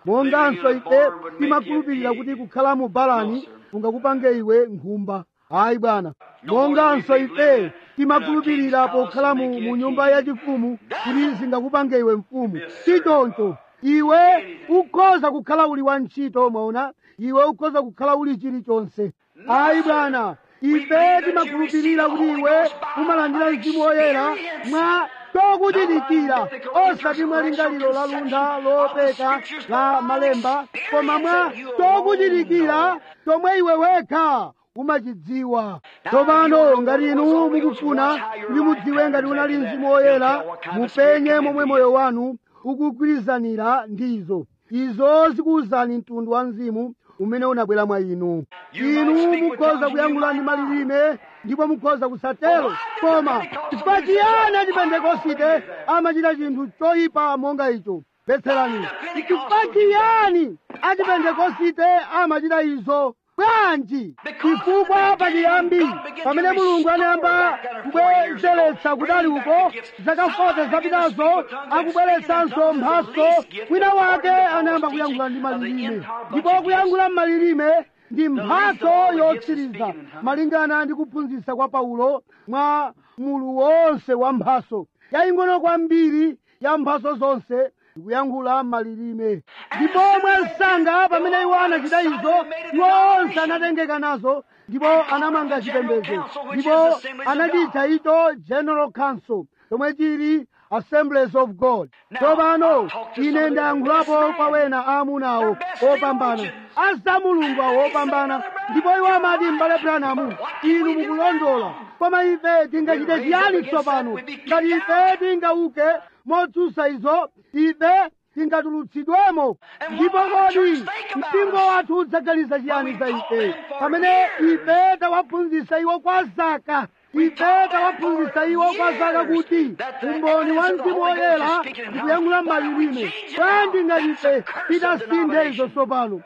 monganso ife timakhulupirira kuti kukhala mu balani kungakupange iwe nkhumba ayi bwana monganso ife timakhulupirira pokhala mu, mu nyumba yachifumu kuti zingakupange iwe mfumu sichoncho iwe ukhoza kukhala uli wantchito mwaona iwe ukhoza kukhala uli chilichonse ayi bwana ife timakhulupirira kuti iwe umalandira mzimu woyera mwa chokuchitikira osati mwa lingaliro la luntha lopeka la malemba koma mwa chokuchitikira chomwe iwe wekha umachidziwa tsopano ngati inu mukufuna kuti mudziwe ngati unali mzimu woyera mupenye momwe moyo wanu ukugwirizanira ndizo izo zikuwuzani mtundu wa mzimu umene unabwera mwa inu inu mukhoza kuyankhula ndi malilime ndipo mukhoza kusatero koma chifukwa chiyani achipentekosite amachita chinthu choyipa monga icho betserani chifukwa chiyani achipentekosite amachita izo bwanji chifukwa pachiyambi pamene mulungu anayamba kubwezeretsa kudali uko zaka 40 zapitazo akubweretsanso mphaso wina wake anayamba kuyankhula ndi malilime ndipo kuyankhula m'malilime ndi mphatso yotsiriza malingana ndi kuphunzitsa kwa paulo mwa mulu wonse wa mphaso yaying'ono kwambiri ya mphaso zonse ndikuyankhula malilime ndipo mwansanga pamene iwo anachita izo iwo onse anatengeka nazo ndipo anamanga chipembedzo ndipo anachitcha icho general council chomwe chili assemblies of god tsopano ine ndayankhulapo kwa wena aamunawo opambana aza mulungu awo opambana ndipo iwo amati m'bale branamu inu mukulondola koma ife tingachite chiyani tsopano ngati ife tingauke motsutsa izo ife tingatulutsidwemo ndipo kodi mpingo wathu udzaganiza chiyani za ife pamene ife tawaphunzitsa iwo kwa zaka ife tawaphunzitsa iwo kwa zaka kuti umboni wa mzimu woyera ndikuyankhula m'malilime bwanji ngati ife titasinthe izo tsopano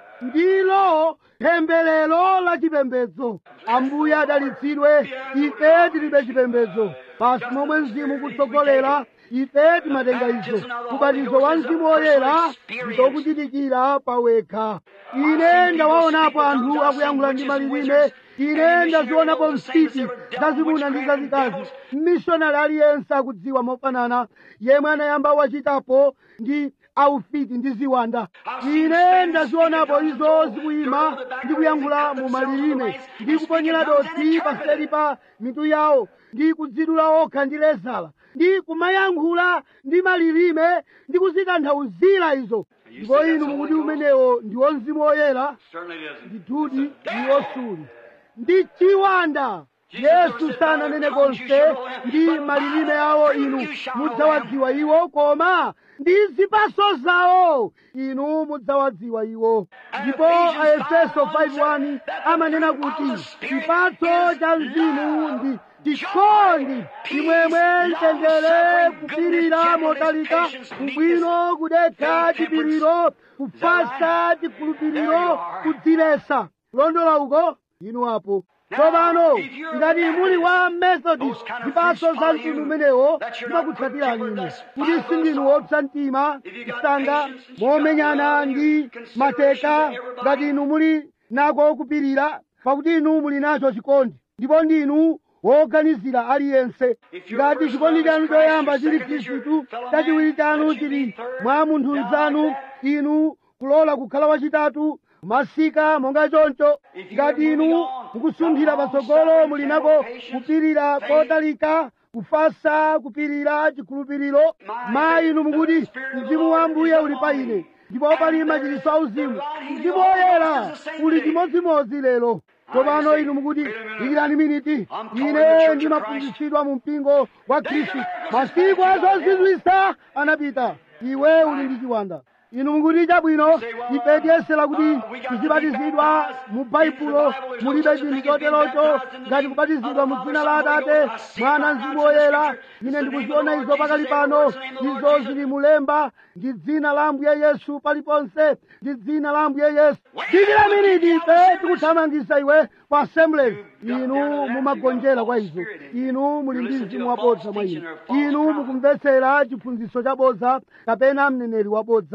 ndilo pembelero la chipembedzo ambuye adalitsidwe ife tilibe chipembedzo pasi momwe mzimu kutsogolera ife timatenga izo ubatizo wa mzimu woyera ndikuchitikira pawekha ine ndawaonapo anthu akuyankhula ndi malilime ine ndazionapo msiti zazimuna ndi zazikazi mmishonari aliyense akudziwa mofanana yemwe anayamba wachitapo ndi aufiti ndi ziwanda ine ndazionapo izo zikuyima ndi kuyankhula mu malilime ndi kuponyera dothi paseri pa mitu yawo ndi kudzidula okha ndi lezala ndi kumayankhula ndi malilime ndi kuzitanthauzira izo ndipo inu mukuti umenewo ndiwo mzimu woyera ndithudi ndi wosuli ndi chiwanda yesu sananene konse ndi malilime awo inu mudzawadziwa iwo koma ndi zipaso zawo inu mudzawadziwa iwo ndipo aefeso 5:1 amanena kuti chipatso cha mzimu ndi chikondi chimwemwe mtendere kupirira motalika ubwino kudekha chipiriro kufasa chikhulupiriro kudziletsa kulondola uko inu apo tsopano ngati muli wa methodist zipatso za mtundu umenewo zimakutsatirani inu kuti sindinu wopsa mtima msanga momenyana ndi mateka ngati inu muli nako kupirira pakuti inu muli nacho chikondi ndipo ndinu woganizira aliyense ngati chikondi chanu choyamba chili khristu chachiwiri chanu chili mwa munthu mzanu inu kulola kukhala wachitatu masika monga choncho ngati inu mukusunthira patsogolo muli nako kupirira kotalika kufasa kupirira chikhulupiriro mayi inu mukuti mzimu wa ambuye uli pa ine ndipo pali machiritso auzimu mzimu woyera uli chimodzimodzi lero tsopano inu mukuti dikirani miniti ine ndimaphunzitsidwa mu mpingo wa khristu masiku azozizwisa anapita iwe uli ndi chiwanda inu mukuti chabwino ife tiyesera kuti tizibatizidwa mu baibulo mulibe chinthu choterocho ngati kubatizidwa mu dzina la atate mwana mzimu woyera ine ndikuziona izo pakali pano izo zili mulemba ndi dzina la ambuye yesu paliponse ndi dzina la ambuye yesu dikira miniti ife tikuthamangisa iwe pa assemblies inu mumagonjera kwa izo inu muli ndi mzimu wabodza mwa inu inu mukumvetsera chiphunzitso chabodza kapena mneneri wabodza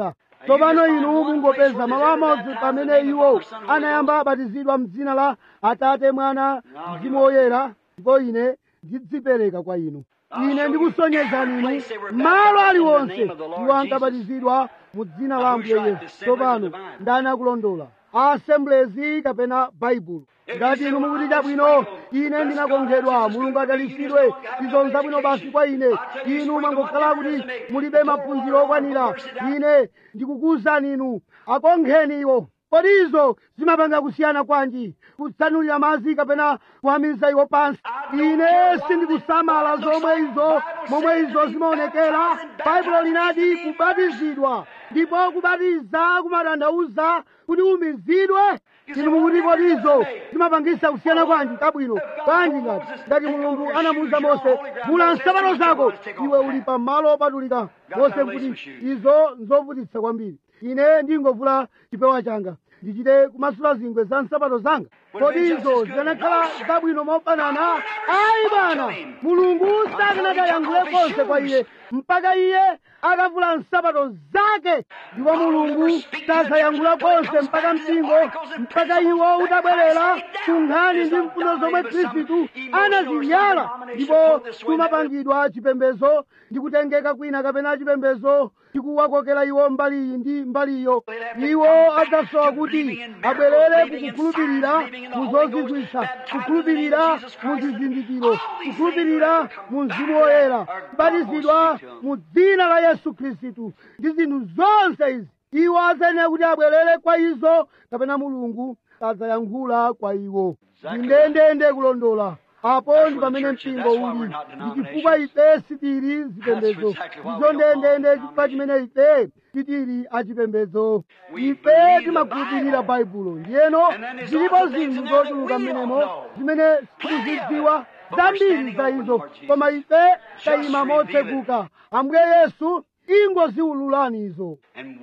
tsopano inu mungopeza malo amodzi pamene iwo anayamba abatizidwa m'dzina la atate mwana mzimu woyera ndipo ine ndidzipereka kwa inu ine ndikusonyezani inu malo aliwonse iwo ankabatizidwa mu dzina la ambuye yesu tsopano ndani akulondola assemblies kapena baibulo ngati inu mukuti chabwino ine ndinakonkhedwa mulungu adalitsidwe izo nzabwino basi kwa ine inu mwangokhala kuti mulibe maphunziro okwanira ine ndikukuwuzani inu akonkheni iwo kodi izo zimapanga kusiyana kwanji kutsanulira madzi kapena kuwamiza iwo pansi ine sindikusamala zomwe izo momwe izo zimaonekera baibulo linati kubatizidwa ndipo kubatiza kumatanthauza kuti umizidwe inu mukuti kodi izo zimapangisa kusiyana kwanji kabwino kwanji ngati ngati mulungu anamuwuza mose vula nsapato zako iwe uli pamalo opatulika mose kuti izo nzovutitsa kwambiri ine ndingovula chipewa changa ndichite kumasula zingwe za nsapato zanga kodi izo zikanakhala zabwino mofanana ayi bwana mulungu sakanakayankhule konse kwa iye mpaka iye akavula nsapato zake ndipo mulungu sasayankhula konse mpaka mpingo mpaka iwo utabwerera ku nkhani ndi mfundo zomwe khristu anazinyala ndipo kumapangidwa chipembezo ndi kutengeka kwina kapena chipembezo chikuwakokera iwo mbali iyi ndi mbali iyo iwo adzasowa kuti abwerere kukukhulupirira mu zozizwitsa kukhulupirira mu zizindikiro kukhulupirira mu mzimu woyera kubatizidwa mu dzina la yesu khristu ndi zinthu zonse izi iwo azayenera kuti abwerere kwa izo kapena mulungu adzayankhula kwa iwo ndendende kulondola apo ndi pamene mpingo uli ndi chifukwa ife sitili zipembedzo izo ndendende chifukwa chimene ife sitili achipembedzo ife timakhulupirira baibulo ndiyeno zilipo zinthu zochuluka mmenemo zimene tikuzidziwa zambiri za izo koma ife tayima motseguka ambuye yesu ingoziwululani izo And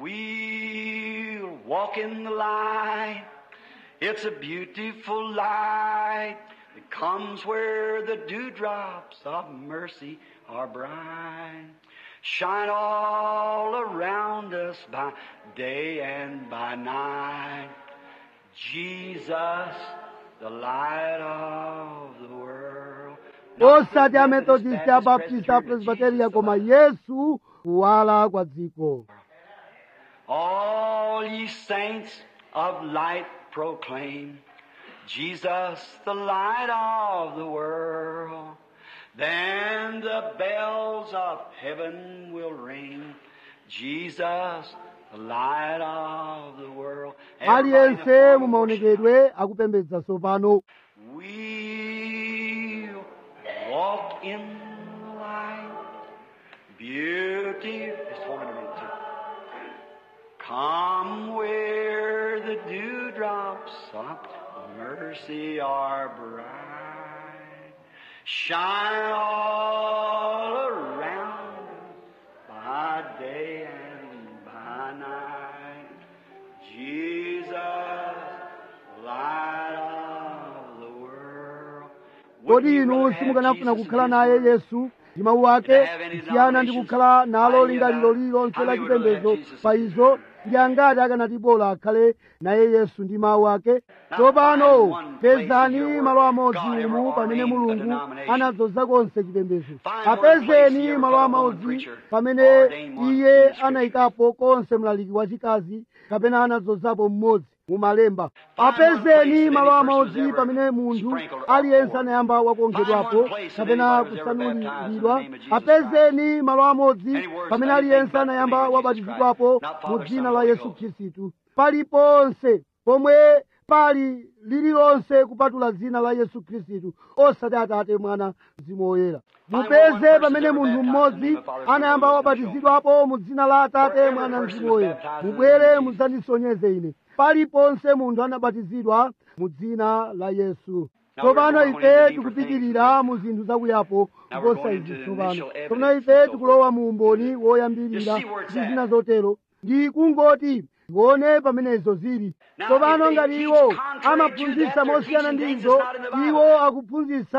we'll walk in the light. It's a beautiful light that comes where the dewdrops of mercy are bright. Shine all around us by day and by night. Jesus, the light of the world. osati amethodist abaptist apresbiteria koma yesu kuwala kwa dziko All ye saints of light proclaim Jesus, the light of the world. Then the bells of heaven will ring. Jesus, the light of the world. Everybody in the aliyense form mu of worship. maonekedwe akupembedza tsopano We'll walk in the light. Beauty. Just hold it a minute, too. Come where the dewdrops of mercy are bright. Shine all around by day and by night. Jesus, light of the world. kodi inu simukanafuna kukhala naye yesu ndi mawu ake kusiyana ndi kukhala nalo lingaliro lililonse la chipembedzo pa izo ndi angati akanati bola akhale naye yesu ndi mawu ake tsopano pezani malo amodzi umu pamene mulungu anadzoza konse chipembedzo apezeni malo amodzi pamene iye anayikapo konse mlaliki wachikazi kapena anadzozapo mmodzi mumalemba apezeni malo amodzi pamene munthu aliyense anayamba wakonkhedwapo kapena kusanuliridwa apezeni malo amodzi pamene aliyense anayamba wabatizidwapo mu dzina la yesu khristu paliponse pomwe pali lililonse kupatula dzina la yesu khristu osati atate mwana mzimu woyera mupeze pamene munthu mmodzi anayamba wabatizidwapo mu dzina la atate mwana mzimu woyera mubwere mudzandisonyeze ine paliponse munthu anabatizidwa mu dzina la yesu tsopano ife tikupitirira mu zinthu zakuyapo kuposa izi tsopano tsopano ife tikulowa mu umboni woyambirira ndi zina zotero ndi kungoti tione pamenezo zili tsopano ngati iwo amaphunzitsa mosiyana ndi izo iwo akuphunzitsa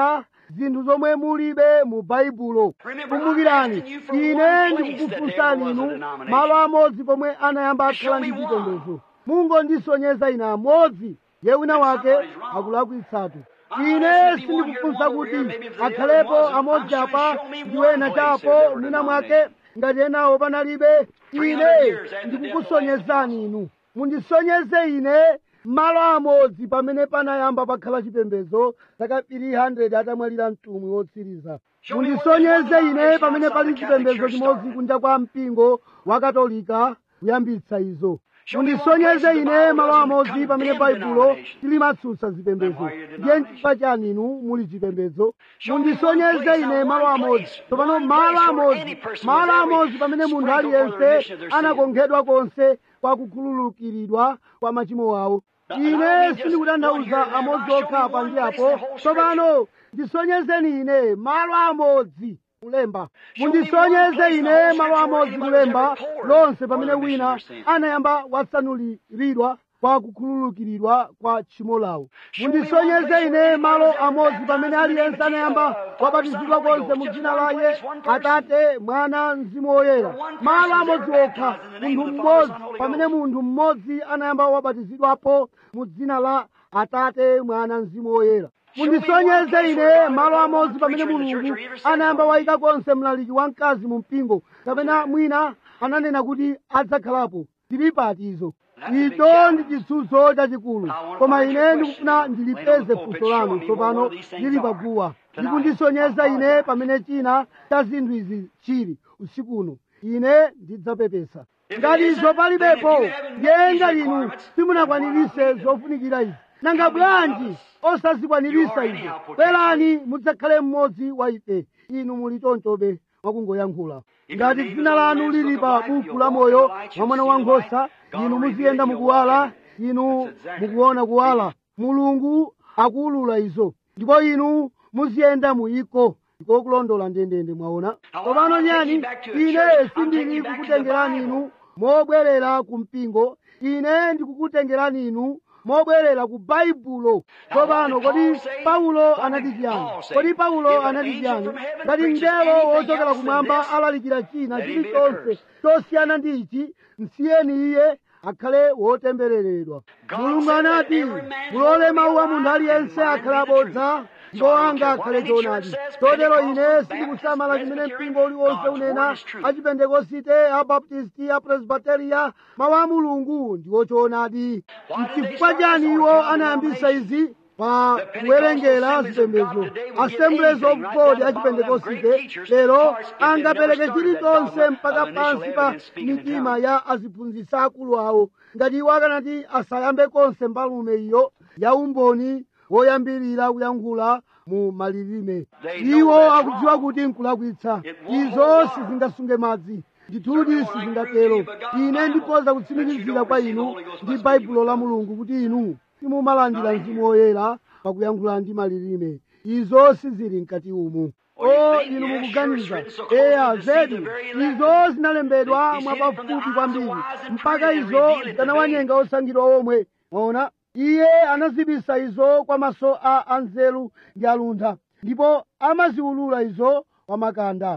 zinthu zomwe mulibe mu baibulo kumbukirani ine ndikukufunsani inu malo amodzi pomwe anayamba akhala ndi chipembedzo mungondisonyeza ine amodzi ye wina wake akulakwitsatu ine sindikufunsa kuti akhalepo amodzi apa ndi wena chapo mwina mwake ngati enawo panalibe ine ndikukusonyezani inu mundisonyeze ine malo amodzi pamene panayamba pakhala chipembedzo zaka 300 atamwalira mtumwi wotsiriza mundisonyeze ine pamene pali chipembedzo chimodzi kunja kwa mpingo wa katolika kuyambitsa izo mundisonyeze ine malo amodzi pamene baibulo tilimatsutsa zipembedzo ndiye nchifukwa chani inu muli chipembedzo mundisonyeze ine malo amodzi tsopano malo amodzi malo amodzi pamene munthu aliyense anakonkhedwa konse kwa kukhululukiridwa kwa machimo awo ine sindikutanthauza amodzi okha apa ndi apo tsopano ndisonyezeni ine malo amodzi kulemba mundisonyeze ine malo amodzi kulemba lonse pamene wina anayamba watsanuliridwa kwa kukhululukiridwa kwa tchimo lawo mundisonyeze ine malo amodzi pamene aliyense anayamba wabatizidwa konse mu dzina laye atate mwana mzimu woyera malo amodzi okha munthu mmodzi pamene munthu mmodzi anayamba wabatizidwapo mu dzina la atate mwana mzimu woyera mundisonyeze ine malo amodzi pamene mulungu anayamba wayika konse mlaliki wamkazi mu mpingo kapena mwina ananena kuti adzakhalapo tili pati izo icho ndi chitsutso chachikulu koma ine ndikufuna ndilipeze funso lanu tsopano lili paguwa ndikundisonyeza ine pamene china cha zinthu izi chili usikuno ine ndidzapepesa ngati izo palibepo ndiyenga inu simunakwanirise zofunikira izi nanga bwanji osazikwanirisa izo bwerani mudzakhale mmodzi wa ife inu muli chonchobe mwakungoyankhula ngati dzina lanu lili pa buku la moyo wa mwana wankhosa inu muziyenda mukuwala inu mukuona kuwala mulungu akuwulula izo ndipo inu muziyenda muyiko ndiko kulondola ndendende mwaona tsopano nyani ine sindili kukutengerani inu mobwerera ku mpingo ine ndikukutengerani inu mobwerera ku baibulo tsopano kodi paulo anati chiyani kodi paulo anati chiyani ngati mngelo wochokera kumwamba alalikira china chilichonse chosiyana ndi ichi msiyeni iye akhale wotembereredwa mulungu anati mulole mawu a munthu aliyense akhale abodza ndipo anga akhale choonadi chotero ine sindikusamala chimene mpingo uliwonse unena achipentekosite abaptisti apresbiteriya mawu a mulungu ndiwo choonadi mchifukwa chani iwo anayambisa izi pa kuwerengera zipembedzo assemblies of god achipentekosite lero angapereke chilichonse mpaka pansi pa mitima ya aziphunzitsi akulu awo ngati iwo akanati asayambe konse mbalume iyo ya umboni woyambirira kuyankhula mu malilime iwo akudziwa kuti nkulakwitsa izo sizingasunge madzi ndithudi sizingatero ine ndikhoza kutsimikizira kwa inu ndi baibulo la mulungu kuti inu simumalandira mzimu woyera pakuyankhula ndi malilime izo sizili mkati umu o inu mukuganiza eya zedi izo zinalembedwa mwapafupi kwambiri mpaka izo zikanawanyenga osankhidwa omwe mwaona iye anazibisa izo kwa maso a anzeru ndi aluntha ndipo amaziwulula izo kwa makanda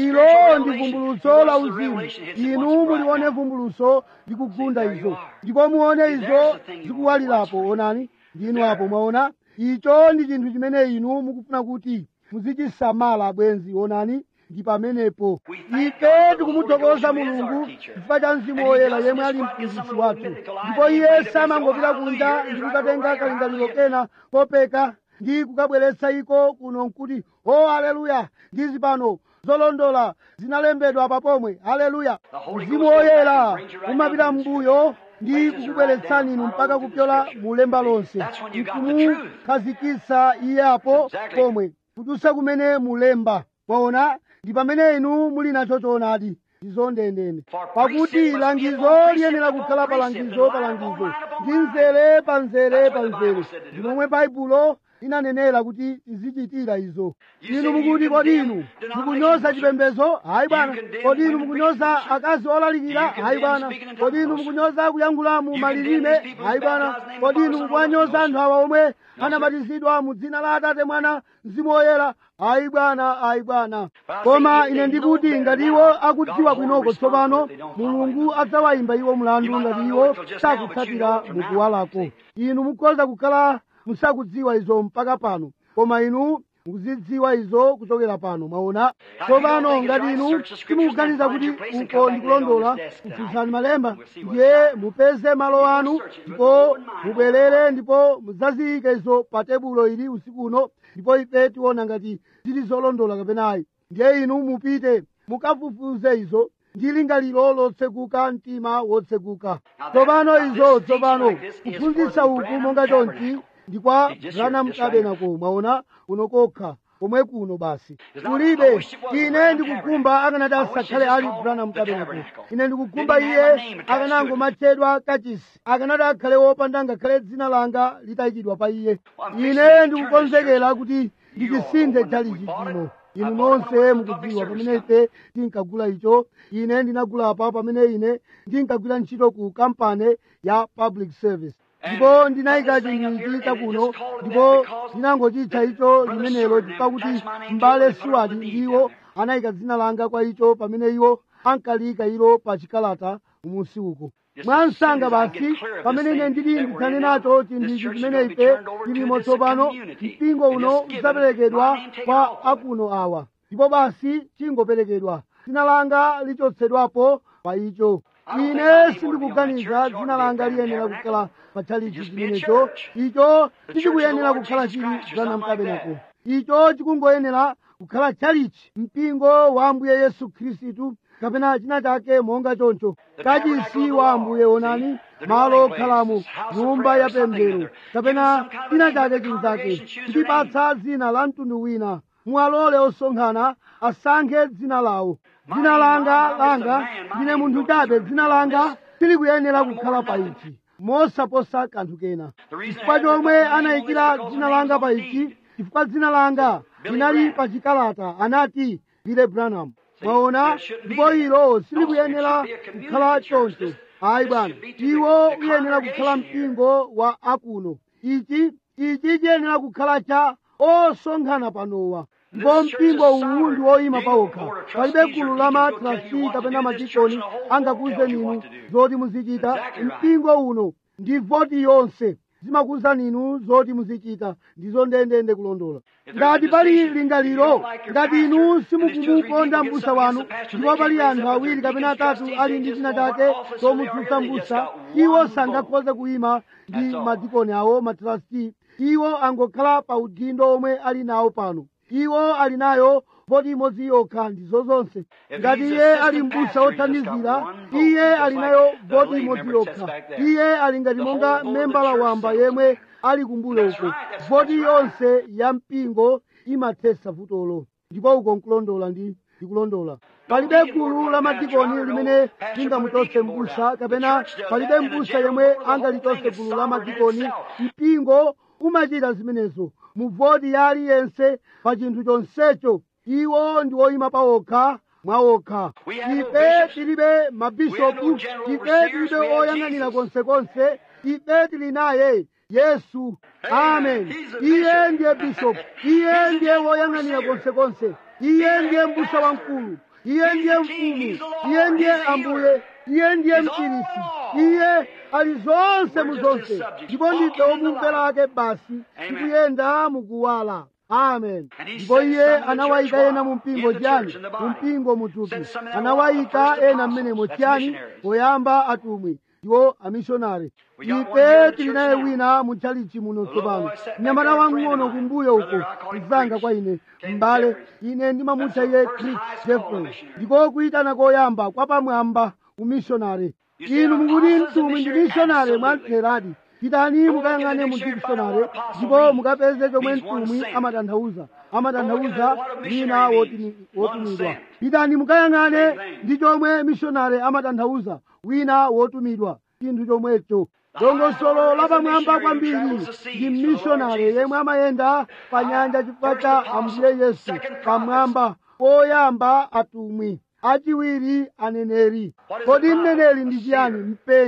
ilo ndi vumbulutso la uzimu inu mulione vumbulutso ndi kugunda izo ndipo muone izo zikuwalirapo onani ndinu apo mwaona icho ndi chinthu chimene inu mukufuna kuti muzichisamala bwenzi onani ndi pamenepo ife tikumuthokoza mulungu chifukwa cha mzimu woyera yemwe ali mphunzitsi wathu ndipo iye samangopita kunja ndi kukatenga kalingaliro kena kopeka ndi kukabweretsa iko kuno nkuti o haleluya ndizi pano zolondola zinalembedwa papomwe haleluya mzimu woyera umapita m'mbuyo ndi kukubweretsani inu mpaka kupyola mulemba lonse nkumukhazikitsa iye apo pomwe kudutsa kumene mulemba mwaona ndi pamene inu muli nacho choonadi ndizo ndendende pakuti langizo liyenera kukhala palangizo palangizo ndi mzere pa mzere pa mzere ndi momwe baibulo linanenera kuti tizichitira izo inu mukuti kodi inu mukunyoza chipembedzo hayi bwana kodi inu mukunyoza akazi olalikira hayi bwana kodi inu mukunyoza kuyankhula mu malilime hayi bwana kodi inu mukuwanyoza anthu awa omwe anabatizidwa mu dzina la atate mwana mzimu woyera ayi bwana ayi bwana koma ine ndikuti ngati iwo akudziwa bwinoko tsopano mulungu adzawayimba iwo mlandu ngati iwo sakutsatira mukuwalako inu mukhoza kukhala musakudziwa izo mpaka pano koma inu mukuzidziwa izo kuchokera pano mwaona tsopano ngati inu simukuganiza kuti uko ndikulondola kufunsani malemba ndiye mupeze malo anu ndipo mubwerere ndipo mudzaziyike izo pa tebulo ili usiku uno ndipo ife tiona ngati zili zolondola kapenayi ndiye inu mupite mukafufuze izo ndi lingaliro lotsekuka mtima wotsekuka tsopano izo tsopano kuphunzitsa uku monga chonchi ndi kwa branham tabernacle mwaona kuno kokha komwe kuno basi kulibe ine ndikukumba akanati asakhale ali branham tabernacle ine ndikukumba iye akanangomatchedwa kachisi akanati akhale wopanda ngakhale dzina langa litayikidwa pa iye ine ndikukonzekera kuti ndichisinthe chalichi chino inu nonse mukudziwa pamene ife tinkagula icho ine ndinagulapa pamene ine ndinkagwira ntchito ku kampani ya public service ndipo ndinayika chinthu chakuno ndipo ndinangochitcha icho limenelo pakuti m'bale siwati ndiwo anayika dzina langa kwa icho pamene iwo ankaliyika ilo pa chikalata umunsi uko mwansanga basi pamene ine ndili ndikhale nacho chinthu ichi chimene ife tilimo tsopano mpingo uno udzaperekedwa kwa akuno awa ndipo basi chingoperekedwa dzina langa lichotsedwapo pa icho ine sindikuganiza dzina langa liyenera kukhala pa chalichi chimenecho icho sichikuyenera kukhala chili branham tabernacle icho chikungoyenera kukhala chalichi mpingo wa ambuye yesu khristu kapena china chake monga choncho kachisi wa ambuye onani malo okhalamo nyumba ya pemphero kapena china chake chinzake kutipatsa dzina la mtundu wina muwalole osonkhana asankhe dzina lawo dzina langa langa ndine munthu chabe dzina langa silikuyenera kukhala pa ichi mosaposa kanthu kena chifukwa chomwe anayikira dzina langa pa ichi chifukwa dzina langa linali pa chikalata anati bile branham mwaona ndipo ilo silikuyenera kukhala choncho ayi bwana iwo uyenera kukhala mpingo wa akuno ichi ichi chiyenera kukhala cha osonkhana panowa ndipo mpingo uwu ndi woyima pawokha palibe gulu la matrasti kapena machikoni angakuwuzeni inu zoti muzichita mpingo uno ndi voti yonse zimakuwuzani inu zoti muzichita ndizo ndendende kulondola ngati pali lingaliro ngati inu simukumukonda mbusa wanu ndipo pali anthu awiri kapena atatu ali ndi china chake chomutsutsa mbusa iwo sangakhoze kuyima ndi madikoni awo matrasti iwo angokhala pa udindo omwe ali nawo pano iwo ali nayo voti imodzi yokha ndizo zonse ngati iye ali mbusa wothandizira iye ali nayo voti imodzi yokha iye ali ngati monga membala wamba yemwe ali kumbuyo uko voti yonse ya mpingo imathesa vutolo ndipo uko nkulondola ndi ndikulondola palibe gulu la madikoni limene lingamuchotse mbusa kapena palibe mbusa yemwe angalichotse gulu la madikoni mpingo umachita zimenezo muvoti ya aliyense pa chinthu chonsecho iwo ndi woyima pawokha mwawokha ife tilibe mabishopu ife tilibe oyang'anira konsekonse ife tili naye yesu amen iye ndiye bishopu iye ndiye woyang'anira konsekonse iye ndiye mbusa wamkulu iye ndiye mfumu iye ndiye ambuye iye ndiye mchirisi iye ali zonse mu zonse ndipo ndife omumvera ake basi tikuyenda mukuwala amen ndipo iye anawayika ena mu mpingo chiyani mu mpingo muthupi anawayika ena mmenemo chiyani poyamba atumwi ndiwo amishonari ife tili naye wina mutchalichi muno tsopano mnyamata wang'ono kumbuyo uko mzanga kwa ine m'bale ine ndimamutcha iye chris jeffrey ndiko kuyitana koyamba kwa pamwamba umishonari inu mukuti mtumwi ndi mishonari mwamtheradi pitani mukayang'ane mu dikisonari ndipo mukapeze chomwe mtumwi amatanthauza amatanthauza wina wotumidwa pitani mukayang'ane ndi chomwe mishonari amatanthauza wina wotumidwa chinthu chomwecho dongosolo lapamwamba kwambiri ndi mmishonari yemwe amayenda pa nyanja chifukwa cha ambuye yesu pamwamba poyamba atumwi achiwiri aneneri kodi mneneri ndi chiyani mpenyi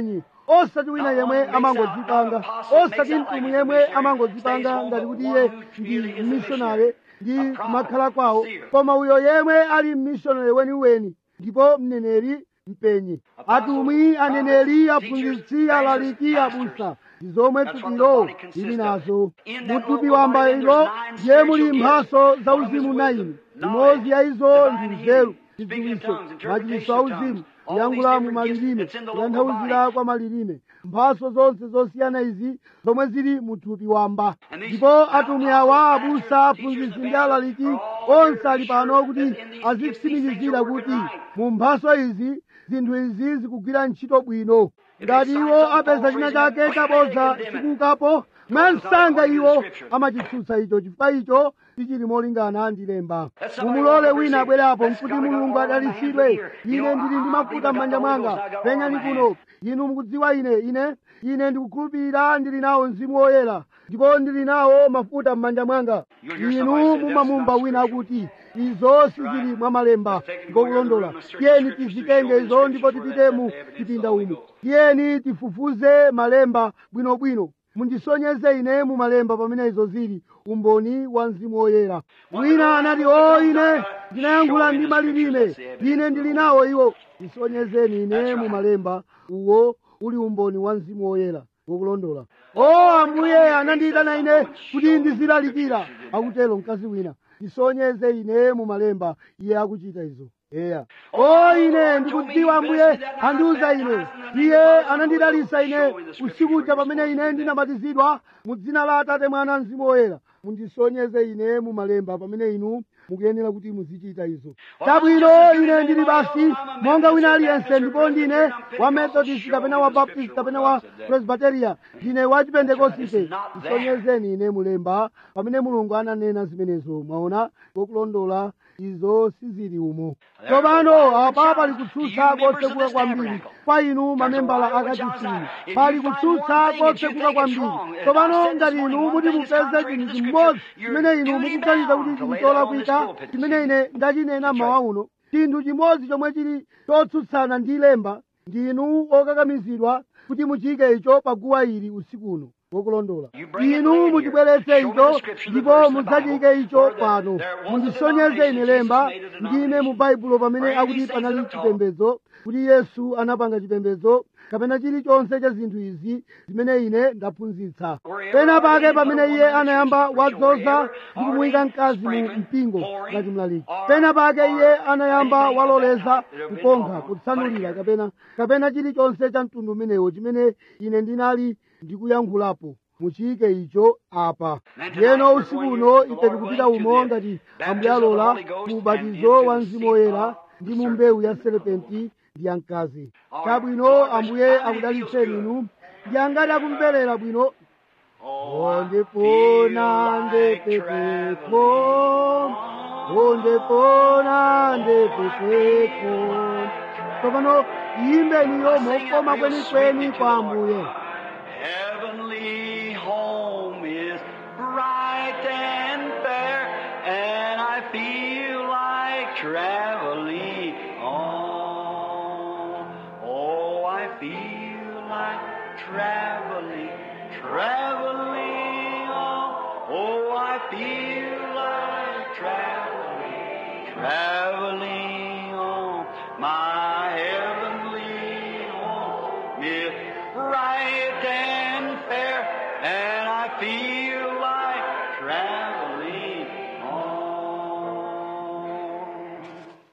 osati wina yemwe amangodzipanga osati mtumwi yemwe amangodzipanga ngati kuti iye ndi missionary ndi kumakhala kwawo koma uyo yemwe ali missionary weniweni ndipo mneneri mpenyi atumwi aneneri aphunzitsi alaliki abusa ndi zomwe thupilo lili nazo muthupi wamba ilo ndiye muli mphaso za uzimu naini imodzi ya izo ndi nzeru chidziwitso machiritso auzimu kuyankhula mu malilime kutanthauzira kwa malilime mphaso zonse zosiyana izi zomwe zili mu thupi wamba ndipo atumwi awa abusa aphunzitsi ndi alaliki onse ali pano kuti azitsimikizira kuti mu mphaso izi zinthu izi zikugwira ntchito bwino ngati iwo apeza china chake chabodza chikukapo mwansanga iwo amachitsutsa icho chifukwa icho sichili molingana ndi lemba mumulole wina abwerapo nkuti mulungu adalitsidwe ine ndili ndi mafuta m'manja mwanga penyani kuno inu mukudziwa ine ine ine ndikukhulupirira ndili nawo mzimu woyera ndipo ndili nawo mafuta m'manja mwanga inu mumamumva wina akuti izo sizili mwa malemba ngokulondola tiyeni tizitenge izo ndipo tipite mu chipinda umu tiyeni tifufuze malemba bwinobwino mundisonyeze ine mu malemba pamene izo zili umboni wa mzimu woyera wina anati o ine ndinayankhula ndi malilime ine ndili nawo iwo ndisonyezeni ine mu malemba uwo uli umboni wa mzimu woyera ngokulondola o ambuye anandiyitana ine kuti ndizilalikira akutero mkazi wina ndisonyeze ine mu malemba iye akuchita izo eya o ine ndikudziwa ambuye andiuza ine iye anandidalitsa ine usiku uja pamene ine ndinabatizidwa mu dzina la atate mwana mzimu woyera mundisonyeze ine mu malemba pamene inu mukuyenera kuti muzichita izo chabwino ine ndili basi monga wina aliyense ndipo ndine wa methodist kapena wa baptist kapena wa presbyteria ndine wa chipentekosite ndisonyezeni ine mulemba pamene mulungu ananena zimenezo mwaona ngokulondola izo sizili umo tsopano apa pali kutsutsa kotsekuka kwambiri kwa inu mamembala akachisimu pali kutsutsa kotsekuka kwambiri tsopano ngati inu muti mupeze chinthu chimodzi chimene inu mukuganiza kuti chili cholakwika chimene ine ndachinena mawa uno chinthu chimodzi chomwe chili chotsutsana ndi lemba ndinu okakamizidwa kuti muchike icho paguwa ili usiku uno wokulondola inu muchibweretse icho ndipo mudzachike icho pano mundisonyeze ine lemba ndime mu baibulo pamene akuti panali chipembedzo kuti yesu anapanga chipembedzo kapena chilichonse cha zinthu izi zimene ine ndaphunzitsa pena pake pamene iye anayamba wadzoza ndi kumuyika mkazi mu mpingo ngati mlaliki pena pake iye anayamba waloleza kukonkha kutsanulira kapena kapena chilichonse cha mtundu umenewo chimene ine ndinali ndikuyankhulapo muchiyike icho apa ndiyeno usiku uno ife tikupita umo ngati ambuye alola mu ubatizo wa mzimu woyera ndi mu mbewu ya serepenti ndi ya mkazi chabwino ambuye akudalitseni inu ndi angati akumverera bwino ondepona ndepepepo ondepona ndepepepo tsopano iyimbeniyo mokoma kwenikweni kwa ambuye Heavenly home is bright and fair, and I feel like traveling on. Oh, I feel like traveling, traveling on. Oh, I feel like traveling, traveling on. My heavenly home is bright and fair, and I feel like traveling on.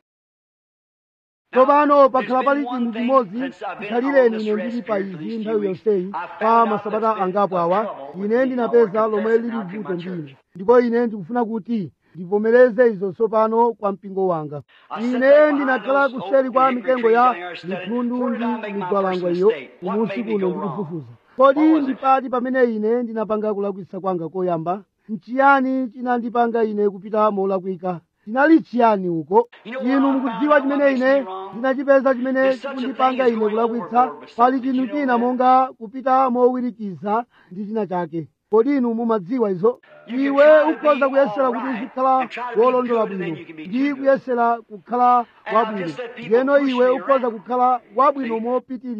tsopano pakhala pali chinthu chimodzi khalireni ine ndili pa izi nthawi yonseyi pa masabata angapo awa ine ndinapeza lomwe lili vuto ndine ndipo ine ndikufuna kuti ndivomereze izo tsopano kwa mpingo wanga ine ndinakhala kuseri kwa mitengo ya mitundu ndi migwalangwa iyo kumunsi kuno ndikufufuza kodi ndipati pamene ine ndinapanga kulakwitsa kwanga koyamba nchiyani chinandipanga ine kupita molakwika chinali chiyani uko inu mukudziwa chimene ine ndinachipeza chimene chikundipanga ine kulakwitsa pali chinthu china monga kupita mowirikiza ndi china chake kodi inu mumadziwa izo iwe ukhoza kuyesera kuti uzikhala wolondola bwino ndi kuyesera kukhala wabwino ndiyeno iwe ukhoza kukhala wabwino mopitirira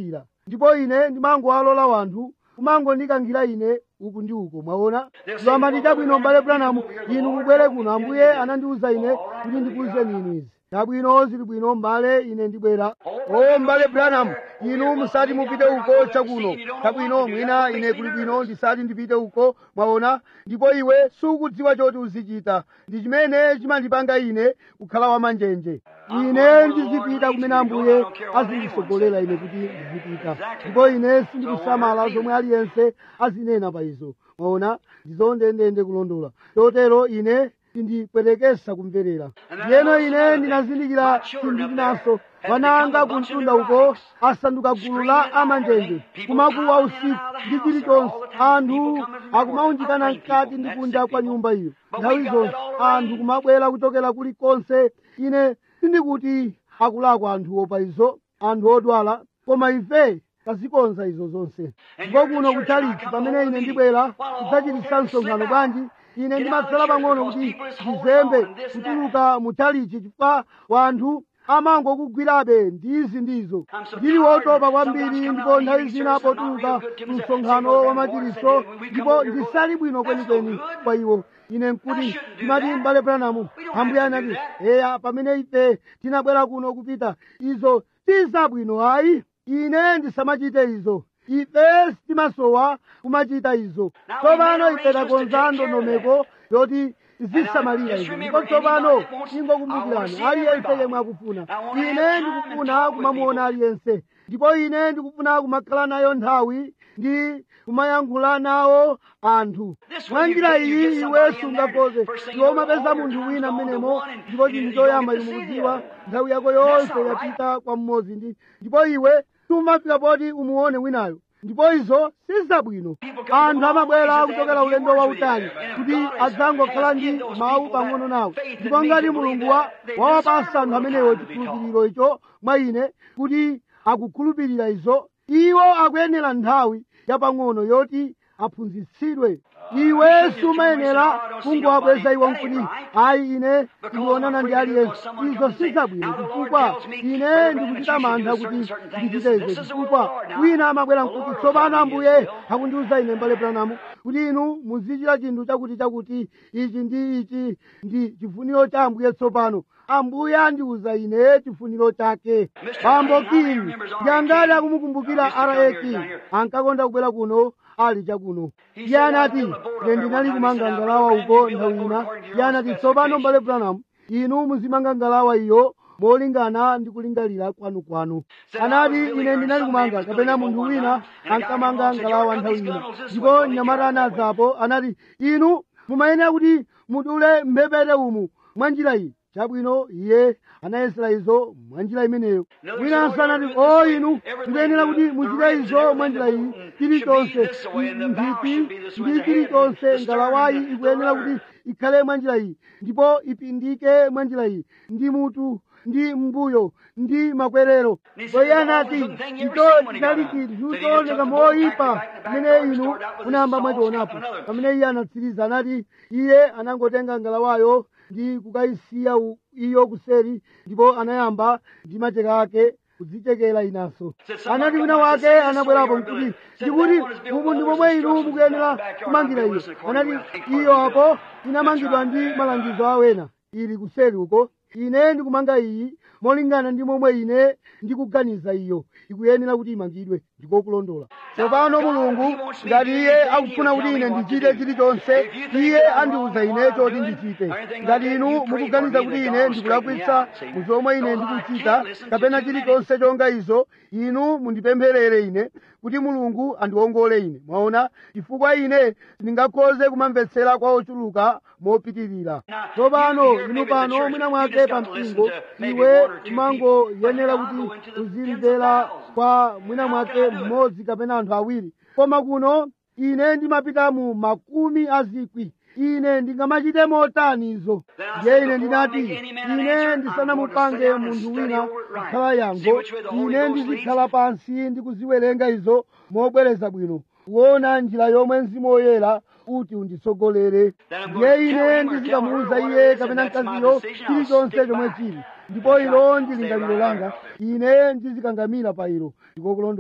ndipo ine ndimangowalola wanthu kumangondikankhira ine uku ndi uko mwaona ndiwamati chabwino m'bale branamu inu mubwere kuno ambuye anandiwuza ine kuti ndikuwuzeni inu izi chabwino zili bwino m'bale ine ndibwera o m'bale branamu inu musati mupite uko chakuno chabwino mwina ine kuli bwino ndisati ndipite uko mwaona ndipo iwe sukudziwa choti uzichita ndi chimene chimandipanga ine kukhala wamanjenje ine ndizipita kumene ambuye azindisogolera ine kuti ndizipita ndipo ine sindikusamala zomwe aliyense azinena pa izo mwaona ndizondendende kulondola chotero ine sindipwetekesa kumverera ndiyeno ine ndinazindikira chinthu chinaso wananga kumtunda uko asanduka gulu la amanjenje kumakuwa usiku ndi chilichonse anthu akumaunjikana mkati ndi kunja kwa nyumba iyo nthawi zonse anthu kumabwera kuchokera kulikonse ine sindikuti akulakwa anthuwo pa izo anthu odwala koma ife tazikonza izo zonse ndipo kuno kutalitsi pamene ine ndibwera kudzachititsa msonkhano bwanji ine ndimatsala pang'ono kuti ndizembe kutuluka mutalichi chifukwa wanthu amangokugwirabe ndizi ndizo ndili wotopa kwambiri ndipo nthawi zina potuluka msonkhano wa machiritso ndipo ndisali bwino kwenikweni kwa iwo ine nkuti ndimati m'bale branamu ambuye anati eya pamene ife tinabwera kuno kupita izo sizabwino ayi ine ndisamachite izo ife sitimasowa kumachita izo tsopano ife takonza ndondomeko yoti zisamalira izo ndipo tsopano ingokumbukirani aliyense yemwe akufuna ine ndikufuna kumamuona aliyense ndipo ine ndikufuna kumakhala nayo nthawi ndi kumayankhula nawo anthu mwa njira iyi iwe sungakhoze iwe umapeza munthu wina mmenemo ndipo chinthu choyamba chimukudziwa nthawi yako yonse yapita kwa mmodzi ndi ndipo iwe sumafika poti umuone winayo ndipo izo sizabwino anthu amabwera kuchokera ulendo wautali kuti adzangokhala ndi mawu pang'ono nawo ndipo ngati mulungu wawapasa anthu amenewo chikhulupiriro icho mwa ine kuti akukhulupirira izo iwo akuyenera nthawi yapang'ono yoti aphunzitsidwe iwe sumayenera kungowabweza iwo nkuti ayi ine ndionana ndi aliyense izo sizabwino chifukwa ine ndikuchita mantha kuti ndichite izo chifukwa wina amabwera nkuti tsopano ambuye akundiwuza ine mbale branamu kuti inu muzichita chinthu chakuti chakuti ichi ndi ichi ndi chifuniro cha ambuye tsopano ambuye andiwuza ine chifuniro chake bambo kini ndiyangati akumukumbukira raki ankakonda kubwera kuno ali chakuno iye anati ine ndinali kumanga ngalawa uko nthawi ina iye anati tsopano mbale branamu inu muzimanga ngalawa iyo molingana ndi kulingalira kwanukwanu anati ine ndinali kumanga kapena munthu wina ankamanga ngalawa nthawi ina ndipo mnyamata anadzapo anati inu mumayenera kuti mudule mphepete umu mwa njira iyi chabwino iye anayesera izo mwa njira imeneyo winanso anati o inu mukuyenera kuti muchite izo mwa njira iyi chilichonse nthiti ndi chilichonse ngalawayi ikuyenera kuti ikhale mwa njira iyi ndipo ipindike mwa njira iyi ndi mutu ndi mbuyo ndi makwerero iye anati icho chinali chinthu chooneka moyipa pamene inu munayamba mwachionapo pamene iye anatsiriza anati iye anangotenga ngalawayo ndi kukayisiya iyo kuseri ndipo anayamba ndi macheka ake kudzichekera inanso anati wina wake anabwerapo nkuti ndikuti umu ndi momwe inu mukuyenera kumangira iyo anati iyo apo inamangidwa ndi malangizo awena ili kuseri uko ine ndikumanga iyi molingana ndi momwe ine ndikuganiza iyo ikuyenera kuti imangidwe ndikokulondola tsopano mulungu ngati iye akufuna kuti ine ndichite chilichonse iye andiwuza ine choti ndichite ngati inu mukuganiza kuti ine ndikulakwitsa mu zomwe ine ndikuchita kapena chilichonse chonga izo inu mundipempherere ine kuti mulungu andiwongole ine mwaona chifukwa ine ndingakhoze kumamvetsera kwa ochuluka mopitirira tsopano inu pano mwina mwake pa mpingo iwe umangoyenera kuti uzimvera kwa mwina mwake mmodzi kapena anthu awiri koma kuno ine ndimapita mu makumi azikwi ine ndingamachite motani izo ndiye ine ndinati ine ndisanamupange munthu wina kukhala yango ine ndizikhala pansi ndikuziwerenga izo mobwereza bwino kuona njira yomwe mzimu woyera kuti unditsogolere ndiye ine ndizikamuwuza iye kapena mkaziyo chilichonse chomwe chili ndipo ilo ndi lingaliro langa ine ndizikangamira pa ilo ndikokulondola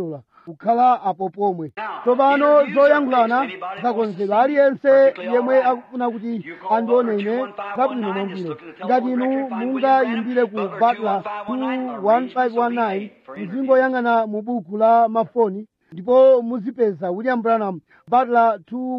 kukhala apo pomwe tsopano zoyankhulana zakonzedwa aliyense yemwe akufuna kuti andione ine zabwino mwambwino ngati inu mungayimbire ku batla 21519 muzingoyang'ana mu buku la mafoni ndipo muzipeza william branham batla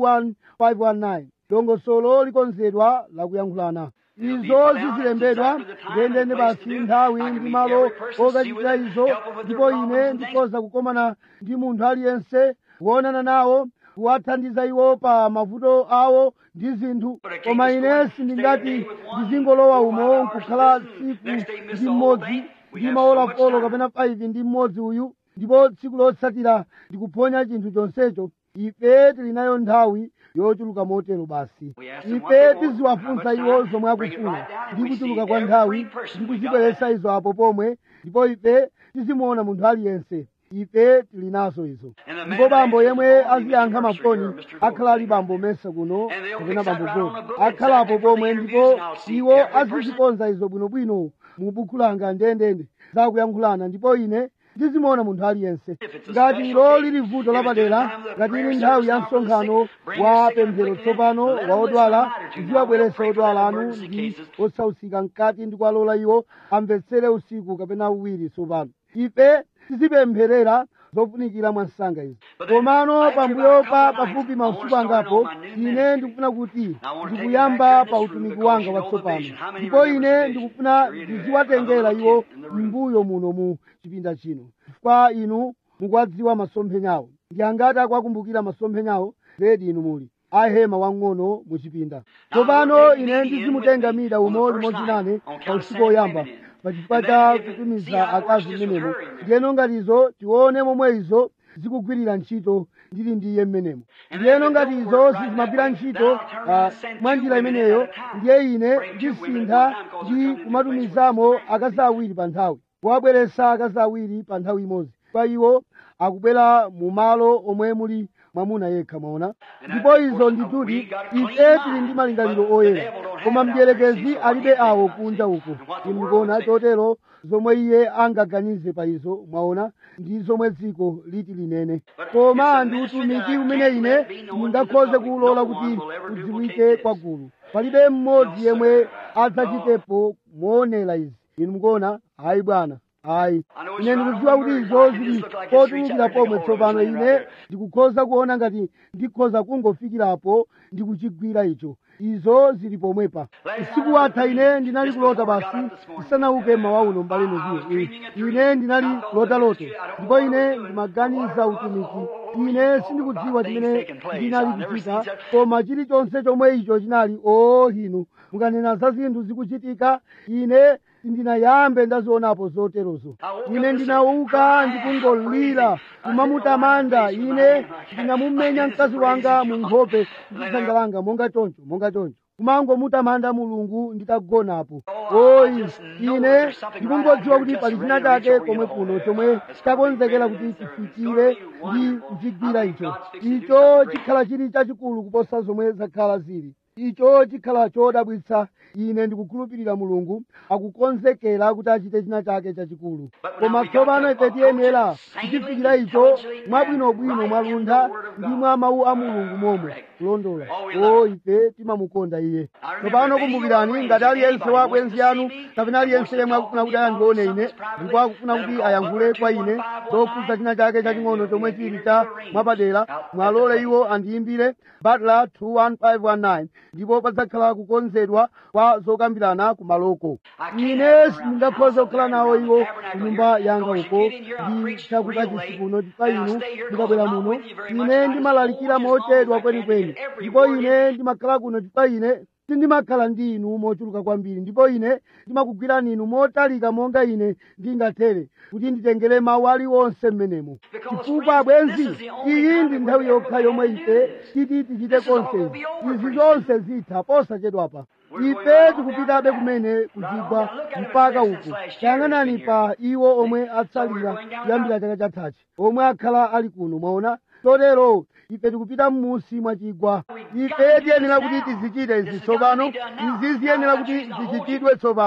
21519 dongosolo likonzedwa lakuyankhulana izo zizilembedwa ndendende basi nthawi ndi malo okachitira izo ndipo ine ndikhoza kukomana ndi munthu aliyense kuonana nawo kuwathandiza iwo pa mavuto awo ndi zinthu koma ine sindingati ndizingolowa umo nkukhala tsiku ndi mmodzi ndi maola folo kapena 5 ndi mmodzi uyu ndipo tsiku lotsatira ndikuphonya chinthu chonsecho ife tili nayo nthawi yochuluka motero basi ife tiziwafunsa iwo zomwe akufuna ndi kuchuluka kwa nthawi ndi kuzibweretsa izo apo pomwe ndipo ife tizimuona munthu aliyense ife tili nazo izo ndipo bambo yemwe aziyankha mafoni akhala ali bambo mesa kuno kapena bambo godi akhalapo pomwe ndipo iwo azizikonza izo bwinobwino mu buku langa ndendende zakuyankhulana ndipo ine ndizimuona munthu aliyense ngati ilo lili vuto lapadera ngati ili nthawi ya msonkhano wa pemphero tsopano wa odwala ndiziwabweretsa odwala anu ndi osausika mkati ndi kuwalola iwo amvetsere usiku kapena uwiri tsopano ife tizipempherera zofunikira mwa nsanga izi komano pambuyo pa pafupi mausiku angapo ine ndikufuna kuti ndikuyamba pa utumiki wanga watsopano ndipo ine ndikufuna ndiziwatengera iwo mbuyo muno mu chipinda chino chifukwa inu mukuwadziwa masomphenyawo ndi angati akuwakumbukira masomphenyawo zedi inu muli ahema wang'ono mu chipinda tsopano ine ndizimutenga mida umo limodzi nane pa usiku woyamba pachifukwa cha kutumiza akazi mmenemo ndiyeno ngatizo tione momwe izo zikugwirira ntchito ndili ndi iye mmenemo ndiyeno ngati izo sizimagwira ntchito mwa njira imeneyo ndiye ine ndisintha ndi kumatumizamo akazi awiri pa nthawi kuwabweretsa akazi awiri pa nthawi imodzi kwa iwo akubwera mu malo omwe muli mwamuna yekha mwaona ndipo izo ndituti ife tili ndi malingaliro oyera koma mdierekezi alibe awo kunja uko inu mukuona chotero zomwe iye angaganize pa izo mwaona ndi zomwe dziko liti linene koma ndi utumiki umene ine ndingakhoze kuwulola kuti udziwike kwagulu palibe mmodzi yemwe adzachitepo moonera izi inu mukuona ayi bwana ayi ine ndikudziwa kuti izo zili potulukira pomwe tsopano ine ndikukhoza kuona ngati ndikhoza kungofikirapo ndikuchigwira icho izo zili pomwepa usiku watha ine ndinali kulota basi ndisanauke mawa uno mbale noziyo ine ndinali lotalota ndipo ine ndimaganiza utumiki ine sindikudziwa chimene ndinali kuchita koma chilichonse chomwe icho chinali oo inu mukanena za zinthu zikuchitika ine sindinayambe ndazionapo zoterozo ine ndinauka ndikungolira kumamutamanda ine ndinamumenya mkazi wanga mu nkhope ndi dzanja langa monga choncho monga choncho kumangomutamanda mulungu nditagonapo oyi ine ndikungodziwa kuti pali china chake komwe kuno chomwe chakonzekera kuti chifikire ndi kuchigwira icho icho chikhala chili chachikulu kuposa zomwe zakhala zili icho chikhala chodabwitsa ine ndikukhulupirira mulungu akukonzekera kuti achite china chake chachikulu koma tsopano ife tiyenera kuchifikira icho mwabwinobwino mwaluntha ndi mwa mawu a mulungu momwe kulondola o ife timamukonda iye tsopano kumbukirani ngati aliyense wa abwenzi anu kapena aliyense yemwe akufuna kuti ayandione ine ndipo akufuna kuti ayankhule kwa ine zofunsa china chake chaching'ono chomwe chili cha mwapadera mwalole iwo andiyimbire batla 21519 ndipo padzakhala kukonzedwa kwa zokambirana ku maloko ine sindingakhoza kukhala nawo iwo ku nyumba yanga uko ndi chakukachisi kuno pa inu ndikabwera muno ine ndimalalikira mochedwa kwenikweni ndipo ine ndimakhala kuno pa ine sindimakhala ndi inu mochuluka kwambiri ndipo ine ndimakugwirani inu motalika monga ine ndingathere kuti nditengere mawu aliwonse mmenemo chifukwa abwenzi iyi ndi nthawi yokha yomwe ife titi tichite konse izi zonse zitha posachedwapa ife tikupitabe kumene kuchigwa mpaka uku tayang'anani pa iwo omwe atsalira kuyambira chaka chathachi omwe akhala ali kuno mwaona chotero ife tikupita m'munsi mwa chigwa ife tiyenera kuti tizichite izi tsopano izi ziyenera kuti zichitidwe tsopano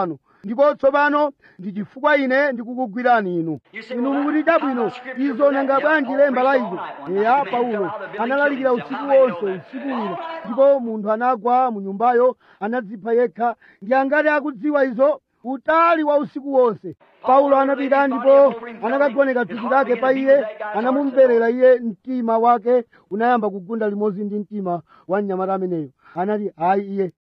ndipo tsopano ndi chifukwa ine ndikukugwirani inu inu mukuti chabwino izo nanga bwanji lemba la izo eya paulo analalikira usiku wonse usiku wina ndipo munthu anagwa mu nyumbayo anadzipha yekha ndi angati akudziwa izo utali wa usiku wonse paulo anapita ndipo anakagoneka thupi lake pa iye anamumverera iye mtima wake unayamba kugunda limodzi ndi mtima wa mnyamata ameneyo anati ayi iye